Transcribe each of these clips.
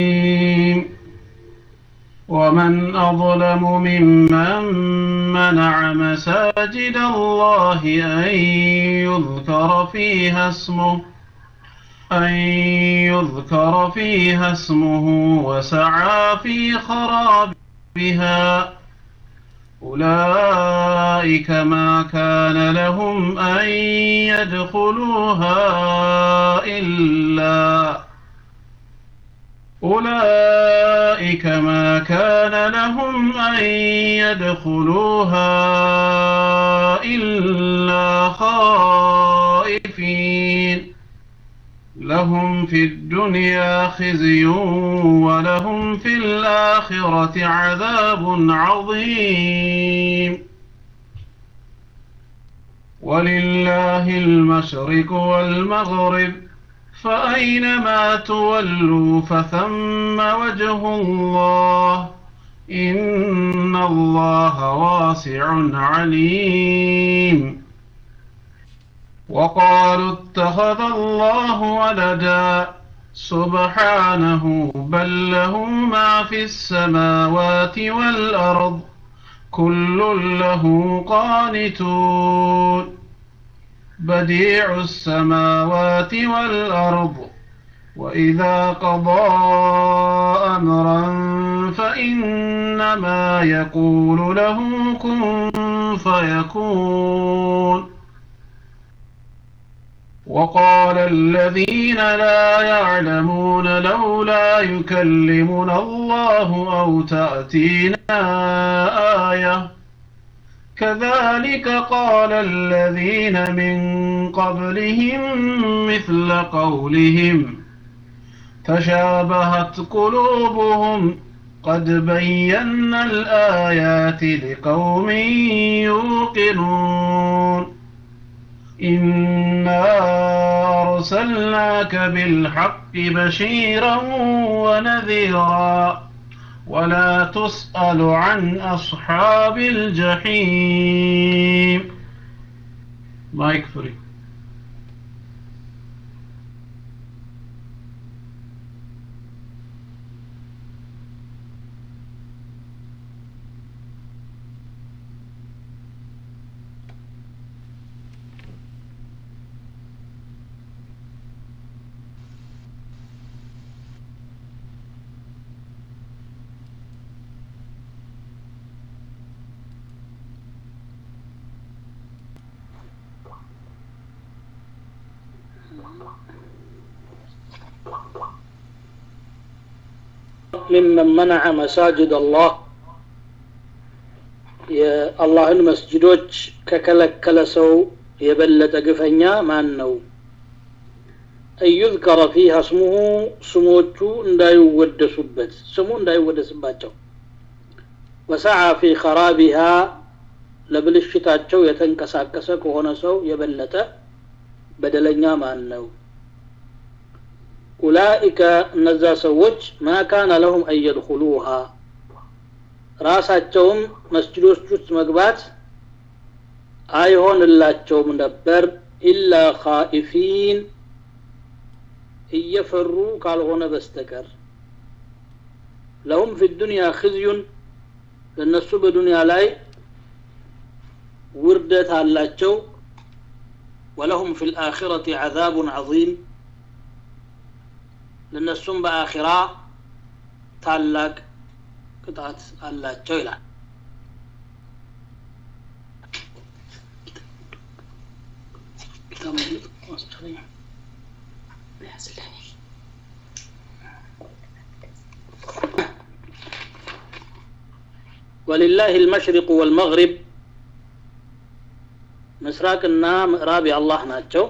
الرجيم ومن أظلم ممن منع مساجد الله أن يذكر فيها اسمه أن يذكر فيها اسمه وسعى في خرابها أولئك ما كان لهم أن يدخلوها إلا أولئك ما كان لهم أن يدخلوها إلا خائفين لهم في الدنيا خزي ولهم في الآخرة عذاب عظيم ولله المشرق والمغرب فأينما تولوا فثم وجه الله إن الله واسع عليم وقالوا اتخذ الله ولدا سبحانه بل له ما في السماوات والأرض كل له قانتون بديع السماوات والأرض وإذا قضى أمرا فإنما يقول له كن فيكون وقال الذين لا يعلمون لولا يكلمنا الله أو تأتينا آية كذلك قال الذين من قبلهم مثل قولهم تشابهت قلوبهم قد بينا الآيات لقوم يوقنون إنا أرسلناك بالحق بشيرا ونذيرا ولا تسأل عن أصحاب الجحيم مايك فري ممن منع مساجد الله የአላህን መስጅዶች ከከለከለ ሰው የበለጠ ግፈኛ ማን ነው እዩዝከረ ፊሃ ስሙሁ ስሞቹ እንዳይወደሱበት ስሙ እንዳይወደስባቸው ወሰዓ ፊ ኸራቢሃ ለብልሽታቸው የተንቀሳቀሰ ከሆነ ሰው የበለጠ በደለኛ ማን ነው ኡላኢከ እነዛ ሰዎች ማ ካነ ለሁም አን የድኹሉሃ ራሳቸውም መስጅዶች ውስጥ መግባት አይሆንላቸውም ነበር ኢላ ኻኢፊን እየፈሩ ካልሆነ በስተቀር ለሁም ፊ ዱንያ ክዝዩን ለእነሱ በዱንያ ላይ ውርደት አላቸው ወለሁም ፊ ልአኪረት ዓዛቡን ዐዚም ለእነሱም በአኺራ ታላቅ ቅጣት አላቸው ይላል ولله المشرق والمغرب ምስራቅና ምዕራብ የአላህ ናቸው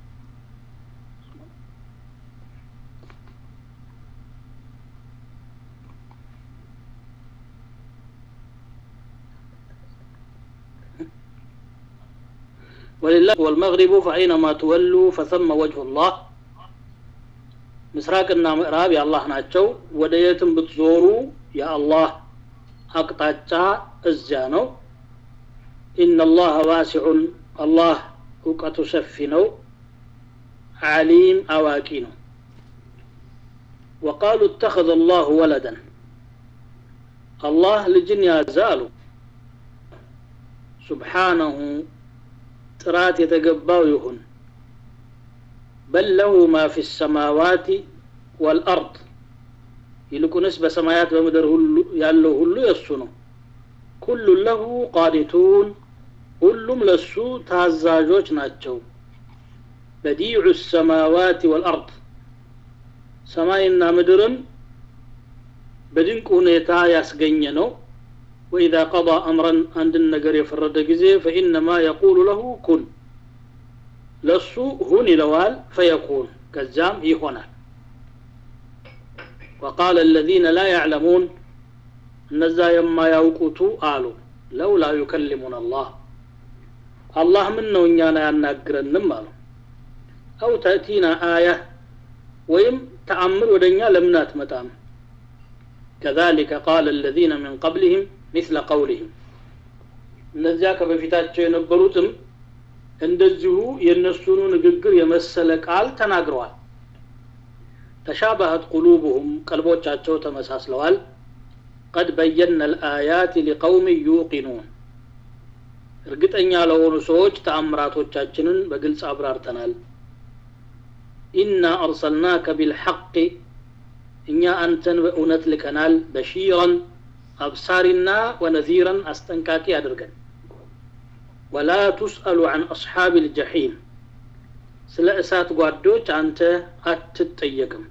ولله والمغرب فأينما تولوا فثم وجه الله ምስራቅና ምዕራብ የአላህ ናቸው ወደ የትም ብትዞሩ የአላህ አቅጣጫ እዚያ ነው ኢነላህ ዋሲዑን አላህ እውቀቱ ሰፊ ነው አሊም አዋቂ ነው وقالوا اتخذ الله ولدا الله لجن يازالو سبحانه ጥራት የተገባው ይሁን በል ለሁ ማ ፊ ሰማዋት ወልአርድ ይልቁንስ በሰማያት በምድር ሁሉ ያለው ሁሉ የእሱ ነው ኩሉ ለሁ ቃኒቱን ሁሉም ለሱ ታዛዦች ናቸው በዲዑ ሰማዋት ወልአርድ ሰማይና ምድርን በድንቅ ሁኔታ ያስገኘ ነው ወኢዛ ቀضى አምረን አንድን ነገር የፈረደ ጊዜ ፈኢነማ የቁሉ ለሁ ኩን ለሱ ሁን ይለዋል ፈየኩን ከዛም ይሆናል وقال الذين لا يعلمون እነዛ የማያውቁቱ አሉ ለውላ ዩከሊሙን አላህ አላህ ምን ነው እኛን አያናግረንም አሉ አው ተእቲና አያ ወይም ተአምር ወደ እኛ ለምን አትመጣም كذلك قال الذين من قبلهم مثل قولهم እነዚያ ከበፊታቸው የነበሩትም እንደዚሁ የእነሱኑ ንግግር የመሰለ ቃል ተናግረዋል ተሻባሀት ቁሉብሁም ቀልቦቻቸው ተመሳስለዋል ቀድ በየነ ልአያት ሊቀውም ዩቂኑን እርግጠኛ ለሆኑ ሰዎች ተአምራቶቻችንን በግልጽ አብራርተናል ኢና አርሰልናከ ቢልሐቅ እኛ አንተን በእውነት ልከናል በሺረን አብሳሪና ወነዚረን አስጠንቃቂ አድርገን ወላ ቱስአሉ አን አስሓብ ልጀሒም ስለ እሳት ጓዶች አንተ አትጠየቅም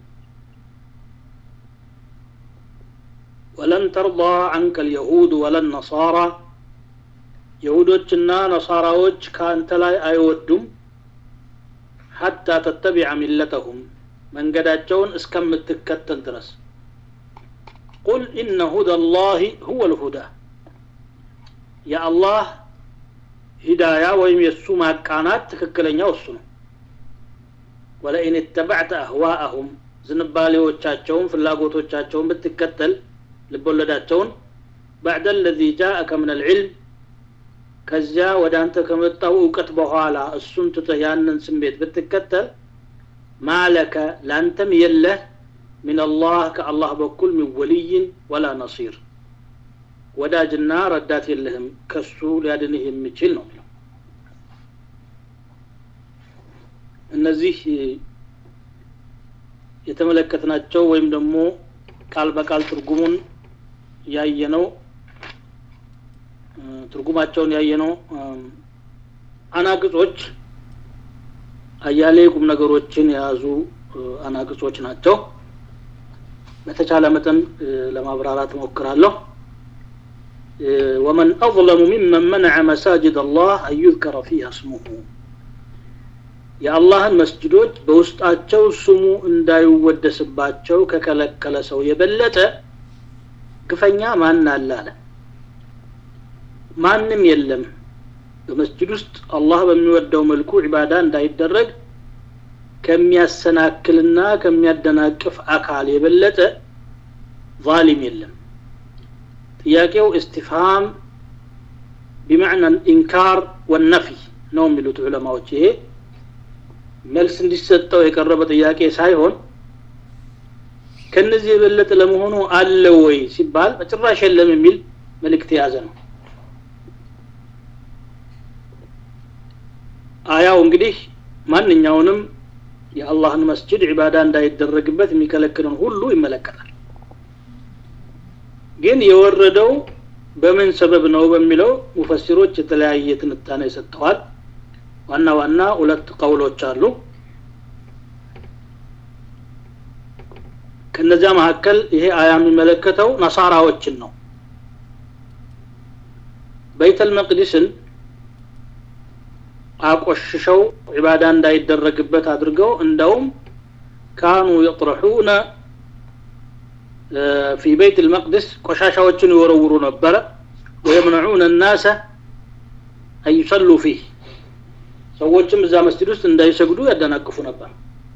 ወለን ተርضى ዐንከ ልየሁድ ወለን ነሳራ የሁዶችና ነሳራዎች ከአንተ ላይ አይወዱም ሐታ ተተቢዐ ሚለተሁም መንገዳቸውን እስከምትከተል ድረስ ቁል ኢነ ሁዳ ላህ ሁወ ልሁዳ የአላህ ሂዳያ ወይም የእሱ ማቃናት ትክክለኛው እሱ ነው ወለኢን የተበዕተ አህዋአሁም ዝንባሌዎቻቸውን ፍላጎቶቻቸውን ብትከተል ልቦለዳቸውን ባዕደ ለዚ ጃአከ ምን አልዕልም ከዚያ ወደ አንተ ከመጣው እውቀት በኋላ እሱን ትተህ ያንን ስሜት ብትከተል ማለከ ለአንተም የለህ من الله كالله بكل من ولي ولا نصير ወዳጅና ረዳት የለህም ከሱ ሊያድንህ የሚችል ነው የሚለው እነዚህ የተመለከትናቸው ወይም ደግሞ ቃል በቃል ትርጉሙን ያየነው ትርጉማቸውን ያየነው አናቅጾች አያሌ ቁም ነገሮችን የያዙ አናቅጾች ናቸው በተቻለ መጠን ለማብራራት ሞክራለሁ ومن أظلم ممن منع مساجد الله أن يذكر فيها اسمه የአላህን መስጅዶች በውስጣቸው ስሙ እንዳይወደስባቸው ከከለከለ ሰው የበለጠ ግፈኛ ማን አለ አለ ማንም የለም በመስጅድ ውስጥ አላህ በሚወደው መልኩ ዒባዳ እንዳይደረግ ከሚያሰናክልና ከሚያደናቅፍ አካል የበለጠ ዛሊም የለም ጥያቄው እስቲፍሃም ቢመዕና ኢንካር ወነፊ ነው የሚሉት ዑለማዎች ይሄ መልስ እንዲሰጠው የቀረበ ጥያቄ ሳይሆን ከነዚህ የበለጠ ለመሆኑ አለ ወይ ሲባል በጭራሽ የለም የሚል መልእክት የያዘ ነው አያው እንግዲህ ማንኛውንም የአላህን መስጅድ ዒባዳ እንዳይደረግበት የሚከለክልን ሁሉ ይመለከታል ግን የወረደው በምን ሰበብ ነው በሚለው ሙፈሲሮች የተለያየ ትንታኔ ሰጥተዋል ዋና ዋና ሁለት ቀውሎች አሉ ከነዚያ መካከል ይሄ አያ የሚመለከተው ነሳራዎችን ነው በይተል መቅዲስን አቆሽሸው ዒባዳ እንዳይደረግበት አድርገው እንደውም ካኑ የጥረሑነ ፊ ቤት ልመቅድስ ቆሻሻዎችን ይወረውሩ ነበረ ወየምነዑነ ናሰ አንዩሰሉ ፊህ ሰዎችም እዛ መስጅድ ውስጥ እንዳይሰግዱ ያደናቅፉ ነበር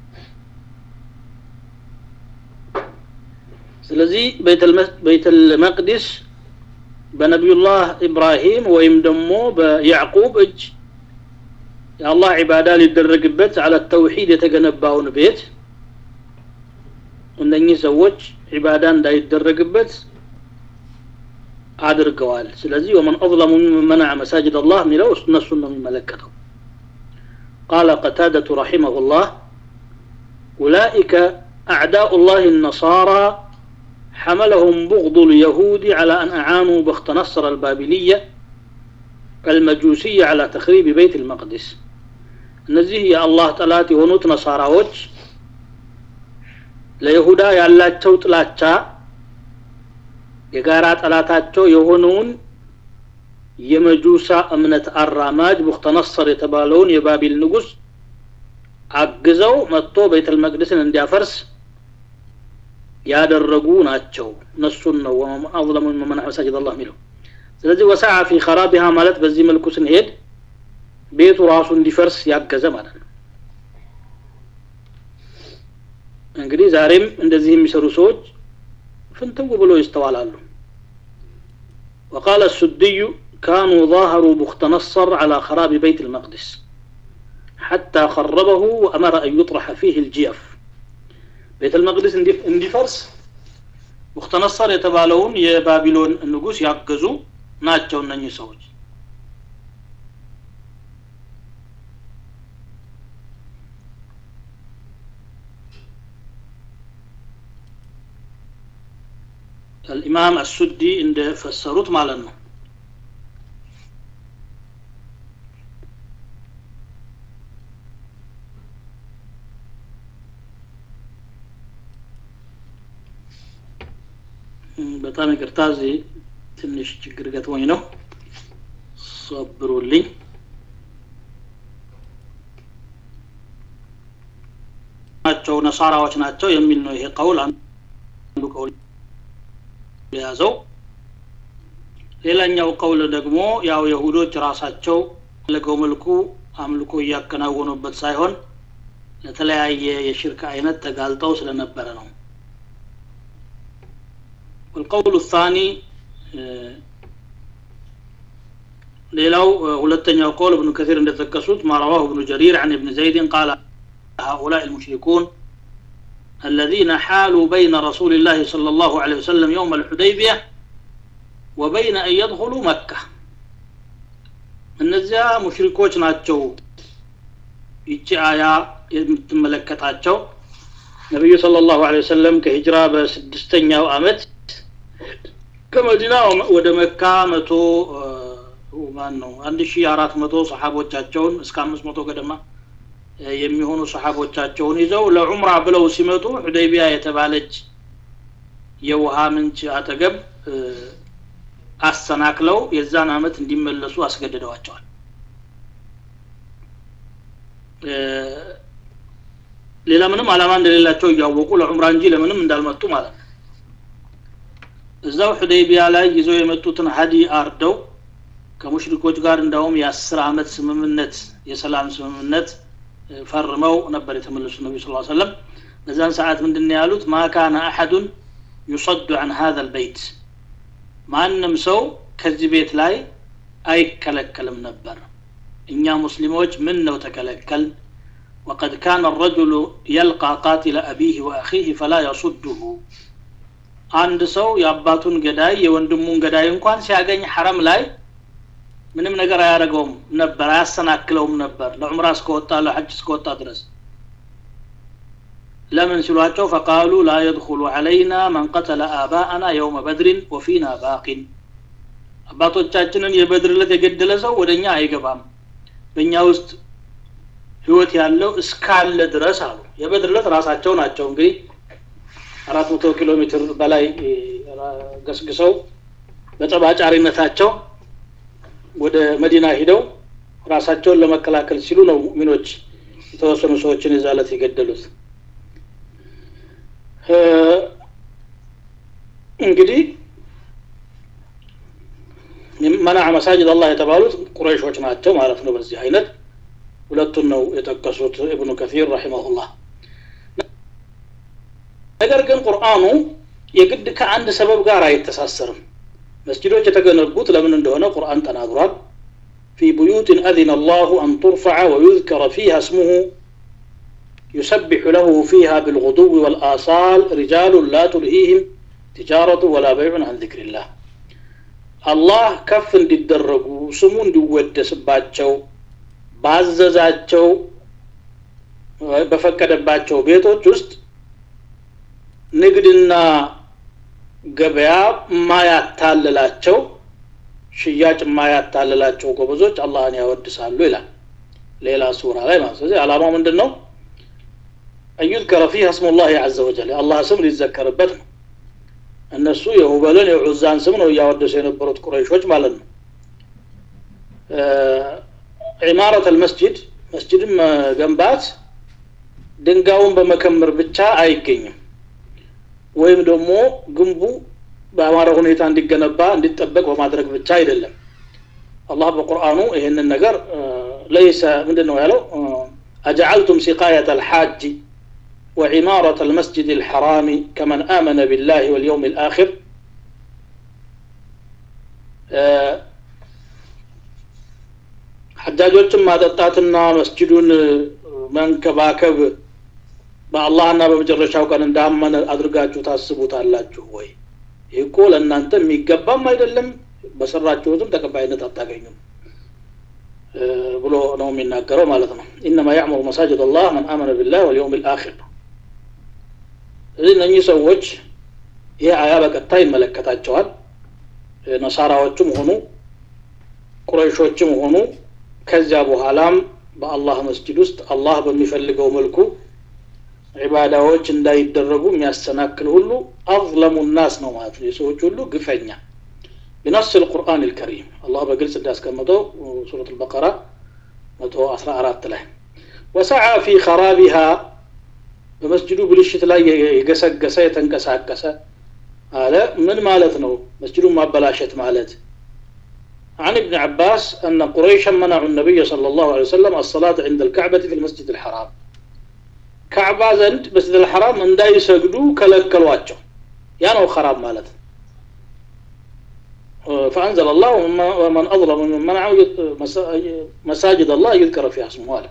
ስለዚህ ቤተል መቅዲስ በነቢዩላህ ኢብራሂም ወይም ደግሞ በያዕቁብ እጅ የአላህ ዒባዳ ሊደረግበት አለ ተውሒድ የተገነባውን ቤት እነኚህ ሰዎች ዒባዳ እንዳይደረግበት አድርገዋል ስለዚህ ወመን አظለሙ ሚመን መነዐ መሳጅድ አላህ የሚለው እነሱን ነው የሚመለከተው ቃለ ቀታደቱ ረሒመሁ ላህ أولئك أعداء الله النصارى حملهم بغض اليهود على أن أعانوا بخت نصر البابلية المجوسية على تخريب بيت المقدس እነዚህ የአላህ ጠላት የሆኑት ነሳራዎች ለይሁዳ ያላቸው ጥላቻ የጋራ ጠላታቸው የሆነውን የመጁሳ እምነት አራማጅ ቡክተነሰር የተባለውን የባቢል ንጉስ አግዘው መጥቶ ቤተል መቅደስን እንዲያፈርስ ያደረጉ ናቸው እነሱን ነው አظለሙ መመን መሳጅድ አላህ የሚለው ስለዚህ ወሰዓ ፊ ኸራቢሃ ማለት በዚህ መልኩ ስንሄድ ቤቱ ራሱ እንዲፈርስ ያገዘ ማለት ነው እንግዲህ ዛሬም እንደዚህ የሚሰሩ ሰዎች ፍንትው ብሎ ይስተዋላሉ وقال السدي كانوا ظاهروا بخت نصر على خراب بيت المقدس حتى خربه وأمر أن يطرح فيه الجيف بيت المقدس اندفرس بخت نصر يتبالون يا بابلون النقوس يعقزوا ناتشو نني سوج الإمام السدي عند فسروت مالنا በጣም ይቅርታ እዚህ ትንሽ ችግር ገጥሞኝ ነው ሰብሩልኝ ናቸው ነሳራዎች ናቸው የሚል ነው ይሄ ቀውል አንዱ ቀውል የያዘው ሌላኛው ቀውል ደግሞ ያው የሁዶች ራሳቸው ለገው መልኩ አምልኮ እያከናወኑበት ሳይሆን ለተለያየ የሽርክ አይነት ተጋልጠው ስለነበረ ነው والقول الثاني ሌላው ሁለተኛው ቀውል ابن كثير እንደተጠቀሱት ما رواه ابن جرير عن ابن زيد قال هؤلاء المشركون الذين حالوا بين رسول الله صلى الله عليه وسلم يوم الحديبية وبين أن يدخلوا مكة እነዚያ ሙሽሪኮች ናቸው ይቺ አያ የምትመለከታቸው ነቢዩ صلى الله عليه وسلم ከሂጅራ በስድስተኛው አመት ከመዲና ወደ መካ መቶ ማን ነው አንድ ሺ አራት መቶ ሰሓቦቻቸውን እስከ አምስት መቶ ገደማ የሚሆኑ ሰሓቦቻቸውን ይዘው ለዑምራ ብለው ሲመጡ ሑደይቢያ የተባለች የውሃ ምንጭ አጠገብ አሰናክለው የዛን አመት እንዲመለሱ አስገድደዋቸዋል ሌላ ምንም አላማ እንደሌላቸው እያወቁ ለዑምራ እንጂ ለምንም እንዳልመጡ ማለት ነው እዛው ሑደይቢያ ላይ ይዘው የመጡትን ሀዲ አርደው ከሙሽሪኮች ጋር እንዳውም የአስር አመት ስምምነት የሰላም ስምምነት ፈርመው ነበር የተመለሱ ነቢ ስ ሰለም በዛን ሰዓት ምንድን ያሉት ማ ካነ አሐዱን ዩሰዱ አን ሀذا البيت ማንም ሰው ከዚህ ቤት ላይ አይከለከልም ነበር እኛ ሙስሊሞች ምን ነው ተከለከል وقد كان الرجل يلقى قاتل أبيه وأخيه فلا يصده አንድ ሰው የአባቱን ገዳይ የወንድሙን ገዳይ እንኳን ሲያገኝ ሐረም ላይ ምንም ነገር አያደርገውም ነበር አያሰናክለውም ነበር ለዑምራ እስከወጣ ለሐጅ እስከወጣ ድረስ ለምን ሲሏቸው ፈቃሉ ላ የድኹሉ ዐለይና መን ቀተለ አባአና የውመ በድሪን ወፊና ባቂን አባቶቻችንን የበድር ዕለት የገደለ ሰው ወደ እኛ አይገባም በእኛ ውስጥ ህይወት ያለው እስካለ ድረስ አሉ የበድር ዕለት ራሳቸው ናቸው እንግዲህ አራት መቶ ኪሎ ሜትር በላይ ገስግሰው በጠባጫሪነታቸው ወደ መዲና ሂደው ራሳቸውን ለመከላከል ሲሉ ነው ሙሚኖች የተወሰኑ ሰዎችን የዛለት የገደሉት እንግዲህ መናዕ መሳጅድ አላህ የተባሉት ቁረይሾች ናቸው ማለት ነው በዚህ አይነት ሁለቱን ነው የጠቀሱት እብኑ ከፊር ረሒመሁላህ ነገር ግን ቁርአኑ የግድ ከአንድ ሰበብ ጋር አይተሳሰርም መስጅዶች የተገነቡት ለምን እንደሆነ ቁርአን ተናግሯል في بيوت أذن الله أن ترفع ويذكر فيها اسمه يسبح له فيها بالغدو والآصال رجال لا تلهيهم تجارة ولا بيع عن ذكر الله الله كف እንዲደረጉ ስሙ እንዲወደስባቸው ባዘዛቸው በፈቀደባቸው ቤቶች ውስጥ ንግድና ገበያ ማያታልላቸው ሽያጭ ማያታልላቸው ጎበዞች አላህን ያወድሳሉ ይላል ሌላ ሱራ ላይ ማለት ስለዚህ አላማው ምንድን ነው አዩዝከረ ፊህ እስሙ ላህ አዘ ወጀል የአላህ ስም ሊዘከርበት ነው እነሱ የሁበልን የዑዛን ስም ነው እያወደሱ የነበሩት ቁረይሾች ማለት ነው ዒማረት አልመስጅድ መስጅድን መገንባት ድንጋዩን በመከመር ብቻ አይገኝም ወይም ደግሞ ግንቡ በአማረ ሁኔታ እንዲገነባ እንዲጠበቅ በማድረግ ብቻ አይደለም አላህ በቁርአኑ ይህንን ነገር ለይሰ ምንድን ነው ያለው أجعلتم سقاية الحاج وعمارة المسجد الحرام كمن آمن بالله واليوم الآخر حجاجዎችን ማጠጣትና መስጅዱን መንከባከብ በአላህና በመጨረሻው ቀን እንዳመነ አድርጋችሁ ታስቡታላችሁ ወይ ይህ እኮ ለእናንተ የሚገባም አይደለም በሰራችሁትም ተቀባይነት አታገኙም ብሎ ነው የሚናገረው ማለት ነው ኢነማ ያዕሙሩ መሳጅድ አላህ መን አመነ ቢላህ ወልየውም ልአኪር ስለዚህ እነኚህ ሰዎች ይህ አያ በቀጥታ ይመለከታቸዋል ነሳራዎችም ሆኑ ቁረይሾችም ሆኑ ከዚያ በኋላም በአላህ መስጅድ ውስጥ አላህ በሚፈልገው መልኩ ዒባዳዎች እንዳይደረጉ የሚያሰናክል ሁሉ አظለሙ ናስ ነው ማለት ነው የሰዎች ሁሉ ግፈኛ بنص القرآن الكريم الله بقلس الناس كما سورة البقرة متو أسرى أرات له وسعى في خرابها بمسجد بلشت لا يقسق قسا يتنقسا قسا هذا من مالتنا مسجد ما بلاشت مالت عن ابن عباس أن قريشا منعوا النبي صلى الله عليه وسلم الصلاة عند الكعبة في المسجد الحرام كعبة زند مسجد الحرام من دا يسجدوا كلك الواجه يعني خراب مالت فأنزل الله ومن أظلم من منع مساجد الله يذكر فيها اسمه هذا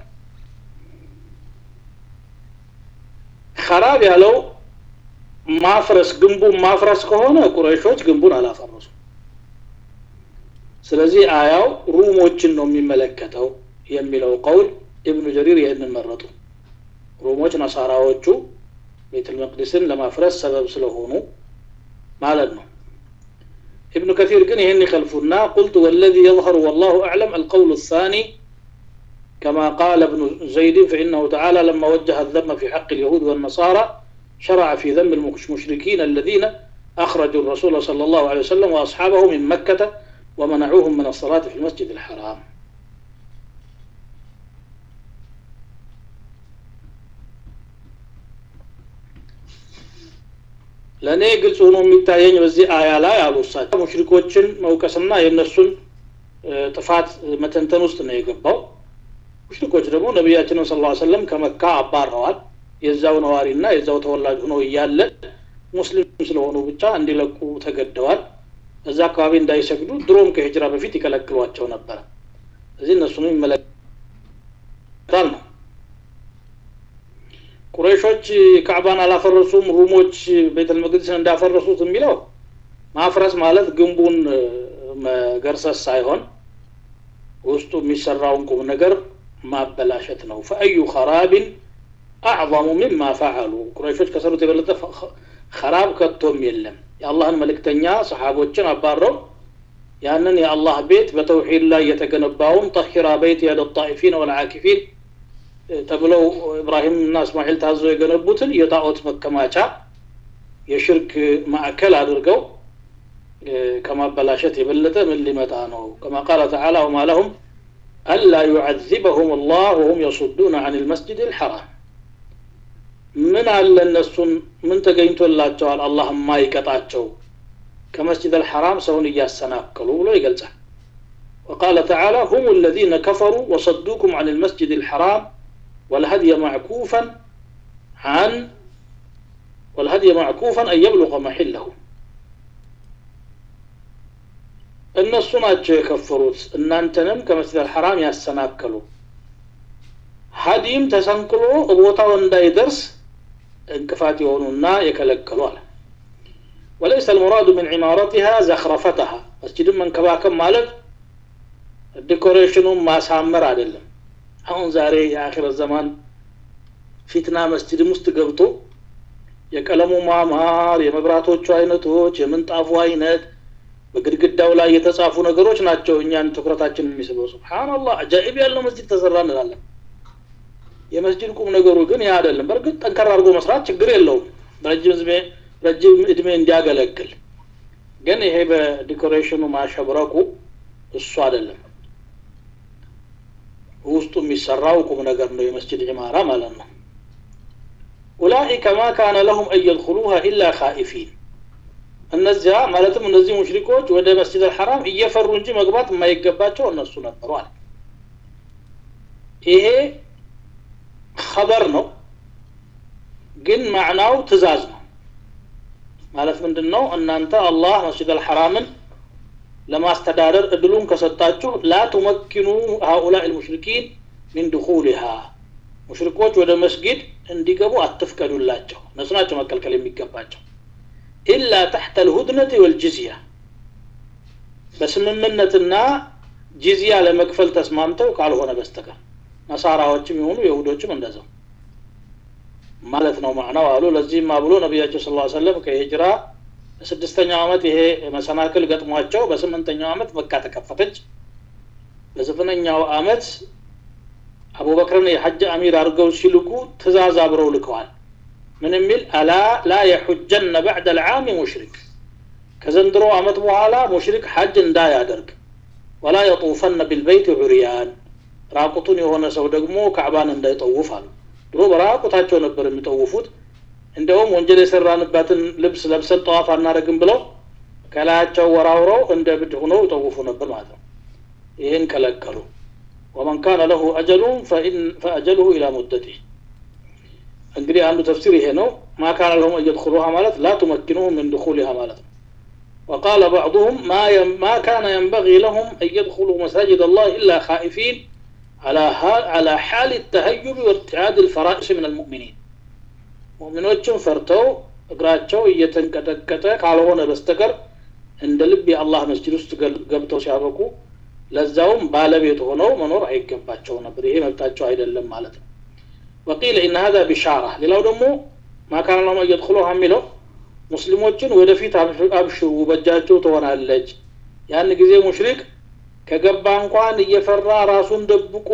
خراب ያለው ማፍረስ ግንቡን ማፍረስ ከሆነ ቁረይሾች ግንቡን አላፈረሱ ስለዚህ አያው ሩሞችን ነው የሚመለከተው የሚለው ቀውል ኢብኑ ጀሪር ይህንን መረጡ ሩሞች ነሳራዎቹ ቤተል መቅዲስን ለማፍረስ ሰበብ ስለሆኑ ማለት ነው ابن كثير كن يهني خلفنا قلت والذي يظهر والله أعلم القول الثاني كما قال ابن زيد فإنه تعالى لما وجه الذم في حق اليهود والنصارى شرع في ذم المشركين الذين أخرجوا الرسول صلى الله عليه وسلم وأصحابه من مكة ومنعوهم من الصلاة في المسجد الحرام ለእኔ ግልጽ ሆኖ የሚታየኝ በዚህ አያ ላይ አሉ እሳቸው ሙሽሪኮችን መውቀስና የእነሱን ጥፋት መተንተን ውስጥ ነው የገባው ሙሽሪኮች ደግሞ ነቢያችንን ስ ሰለም ከመካ አባረዋል የዛው ነዋሪና የዛው ተወላጅ ሆኖ እያለ ሙስሊም ስለሆኑ ብቻ እንዲለቁ ተገደዋል እዛ አካባቢ እንዳይሰግዱ ድሮም ከሂጅራ በፊት ይከለክሏቸው ነበረ እዚህ እነሱንም ይመለከታል ነው ቁረይሾች ካዕባን አላፈረሱም ሩሞች ቤተል መቅደስን እንዳፈረሱት የሚለው ማፍረስ ማለት ግንቡን መገርሰስ ሳይሆን ውስጡ የሚሰራውን ቁም ነገር ማበላሸት ነው ፈአዩ ኸራብን አዕظሙ ሚማ ፈዓሉ ቁረይሾች ከሰሩት የበለጠ ኸራብ ከቶም የለም የአላህን መልእክተኛ ሰሓቦችን አባረው ያንን የአላህ ቤት በተውሒድ ላይ የተገነባውን ጠሂራ በይት የደ ጣኢፊን ወልዓኪፊን ተብለው ኢብራሂም እና እስማኤል ታዘው የገነቡትን የጣዖት መከማቻ የሽርክ ማዕከል አድርገው ከማበላሸት የበለጠ ምን ሊመጣ ነው ከማ ቃለ ተዓላ ወማ ለሁም አላ ዩዓዚበሁም አላህ ወሁም የሱዱነ አን ልመስጅድ ልሐራም ምን አለ እነሱን ምን ተገኝቶላቸዋል አላህ የማይቀጣቸው ከመስጅድ አልሐራም ሰውን እያሰናከሉ ብሎ ይገልጻል وقال تعالى هم الذين كفروا وصدوكم عن المسجد الحرام والهدي معكوفا عن والهدي معكوفا أن يبلغ محله እነሱ ናቸው የከፈሩት እናንተንም ከመስጅድ አልሐራም ያሰናከሉ ሀዲም ተሰንቅሎ ቦታው እንዳይደርስ እንቅፋት የሆኑና የከለከሉ አለ ወለይሰ ልሙራዱ ምን ዒማረቲሃ ዘኽረፈተሃ መስጅድን መንከባከብ ማለት ዲኮሬሽኑን ማሳመር አይደለም አሁን ዛሬ የአኺረት ዘማን ፊትና መስጅድም ውስጥ ገብቶ የቀለሙ ማማር የመብራቶቹ አይነቶች የምንጣፉ አይነት በግድግዳው ላይ የተጻፉ ነገሮች ናቸው እኛን ትኩረታችን የሚስበው ስብሓንላህ አጃኢብ ያለው መስጅድ ተሰራ እንላለን የመስጅድ ቁም ነገሩ ግን ያ አይደለም በእርግጥ ጠንከር አድርጎ መስራት ችግር የለውም ረጅም እድሜ እንዲያገለግል ግን ይሄ በዲኮሬሽኑ ማሸብረቁ እሱ አይደለም ውስጡ የሚሰራው ቁም ነገር ነው የመስጅድ ዒማራ ማለት ነው ኡላኢከ ማ ካነ ለሁም አን የድኹሉሃ ኢላ ካኢፊን እነዚያ ማለትም እነዚህ ሙሽሪኮች ወደ መስጅድ አልሐራም እየፈሩ እንጂ መግባት የማይገባቸው እነሱ ነበሩ አለ ይሄ ኸበር ነው ግን ማዕናው ትእዛዝ ነው ማለት ምንድን ነው እናንተ አላህ መስጅድ አልሐራምን ለማስተዳደር እድሉን ከሰጣችሁ ላ ቱመኪኑ ሀኡላ ልሙሽሪኪን ሚን ድኹሊሃ ሙሽሪኮች ወደ መስጊድ እንዲገቡ አትፍቀዱላቸው እነሱ ናቸው መከልከል የሚገባቸው ኢላ ተሕተ ልሁድነት ወልጅዝያ በስምምነትና ጂዝያ ለመክፈል ተስማምተው ካልሆነ በስተቀር ነሳራዎችም የሆኑ የሁዶችም እንደዛው ማለት ነው ማዕናው አሉ ለዚህም ብሎ ነቢያቸው ስ ሰለም ከሂጅራ በስድስተኛው ዓመት ይሄ መሰናክል ገጥሟቸው በስምንተኛው ዓመት መካ ተከፈተች በዘጠነኛው ዓመት አቡበክርን የሐጅ አሚር አድርገው ሲልኩ ትእዛዝ አብረው ልከዋል ምን የሚል አላ ላ የሑጀነ ባዕድ ልዓም ሙሽሪክ ከዘንድሮ ዓመት በኋላ ሙሽሪክ ሐጅ እንዳያደርግ ወላ የጡፈነ ቢልበይት ዑርያን ራቁቱን የሆነ ሰው ደግሞ ካዕባን እንዳይጠውፍ አሉ ድሮ በራቁታቸው ነበር የሚጠውፉት እንደውም ወንጀል የሰራንባትን ልብስ ለብሰን ጠዋፍ አናደረግም ብለው ከላያቸው ወራውረው እንደ ብድ ሁነው ይጠውፉ ነበር ማለት ነው ይህን ከለከሉ ወመን ካነ ለሁ አጀሉን ፈአጀሉሁ ኢላ ሙደቲህ እንግዲህ አንዱ ተፍሲር ይሄ ነው ማ ካነ ለሁም እየድኩሉሃ ማለት ላ ቱመኪኑሁ ምን ድኩሊሃ ማለት ነው وقال بعضهم ما يم ما كان ينبغي لهم أن يدخلوا مساجد الله إلا خائفين على حال على حال التهيب وارتعاد الفرائس من المؤمنين ሙእሚኖችን ፈርተው እግራቸው እየተንቀጠቀጠ ካልሆነ በስተቀር እንደ ልብ የአላህ መስጅድ ውስጥ ገብተው ሲያበቁ ለዛውም ባለቤት ሆነው መኖር አይገባቸው ነበር ይሄ መብታቸው አይደለም ማለት ነው ወቂል ኢነ ሀዛ ቢሻራ ሌላው ደግሞ ማካን ለማ እየድኩሉሃ የሚለው ሙስሊሞችን ወደፊት አብሽሩ በእጃቸው ትሆናለች ያን ጊዜ ሙሽሪክ ከገባ እንኳን እየፈራ ራሱን ደብቆ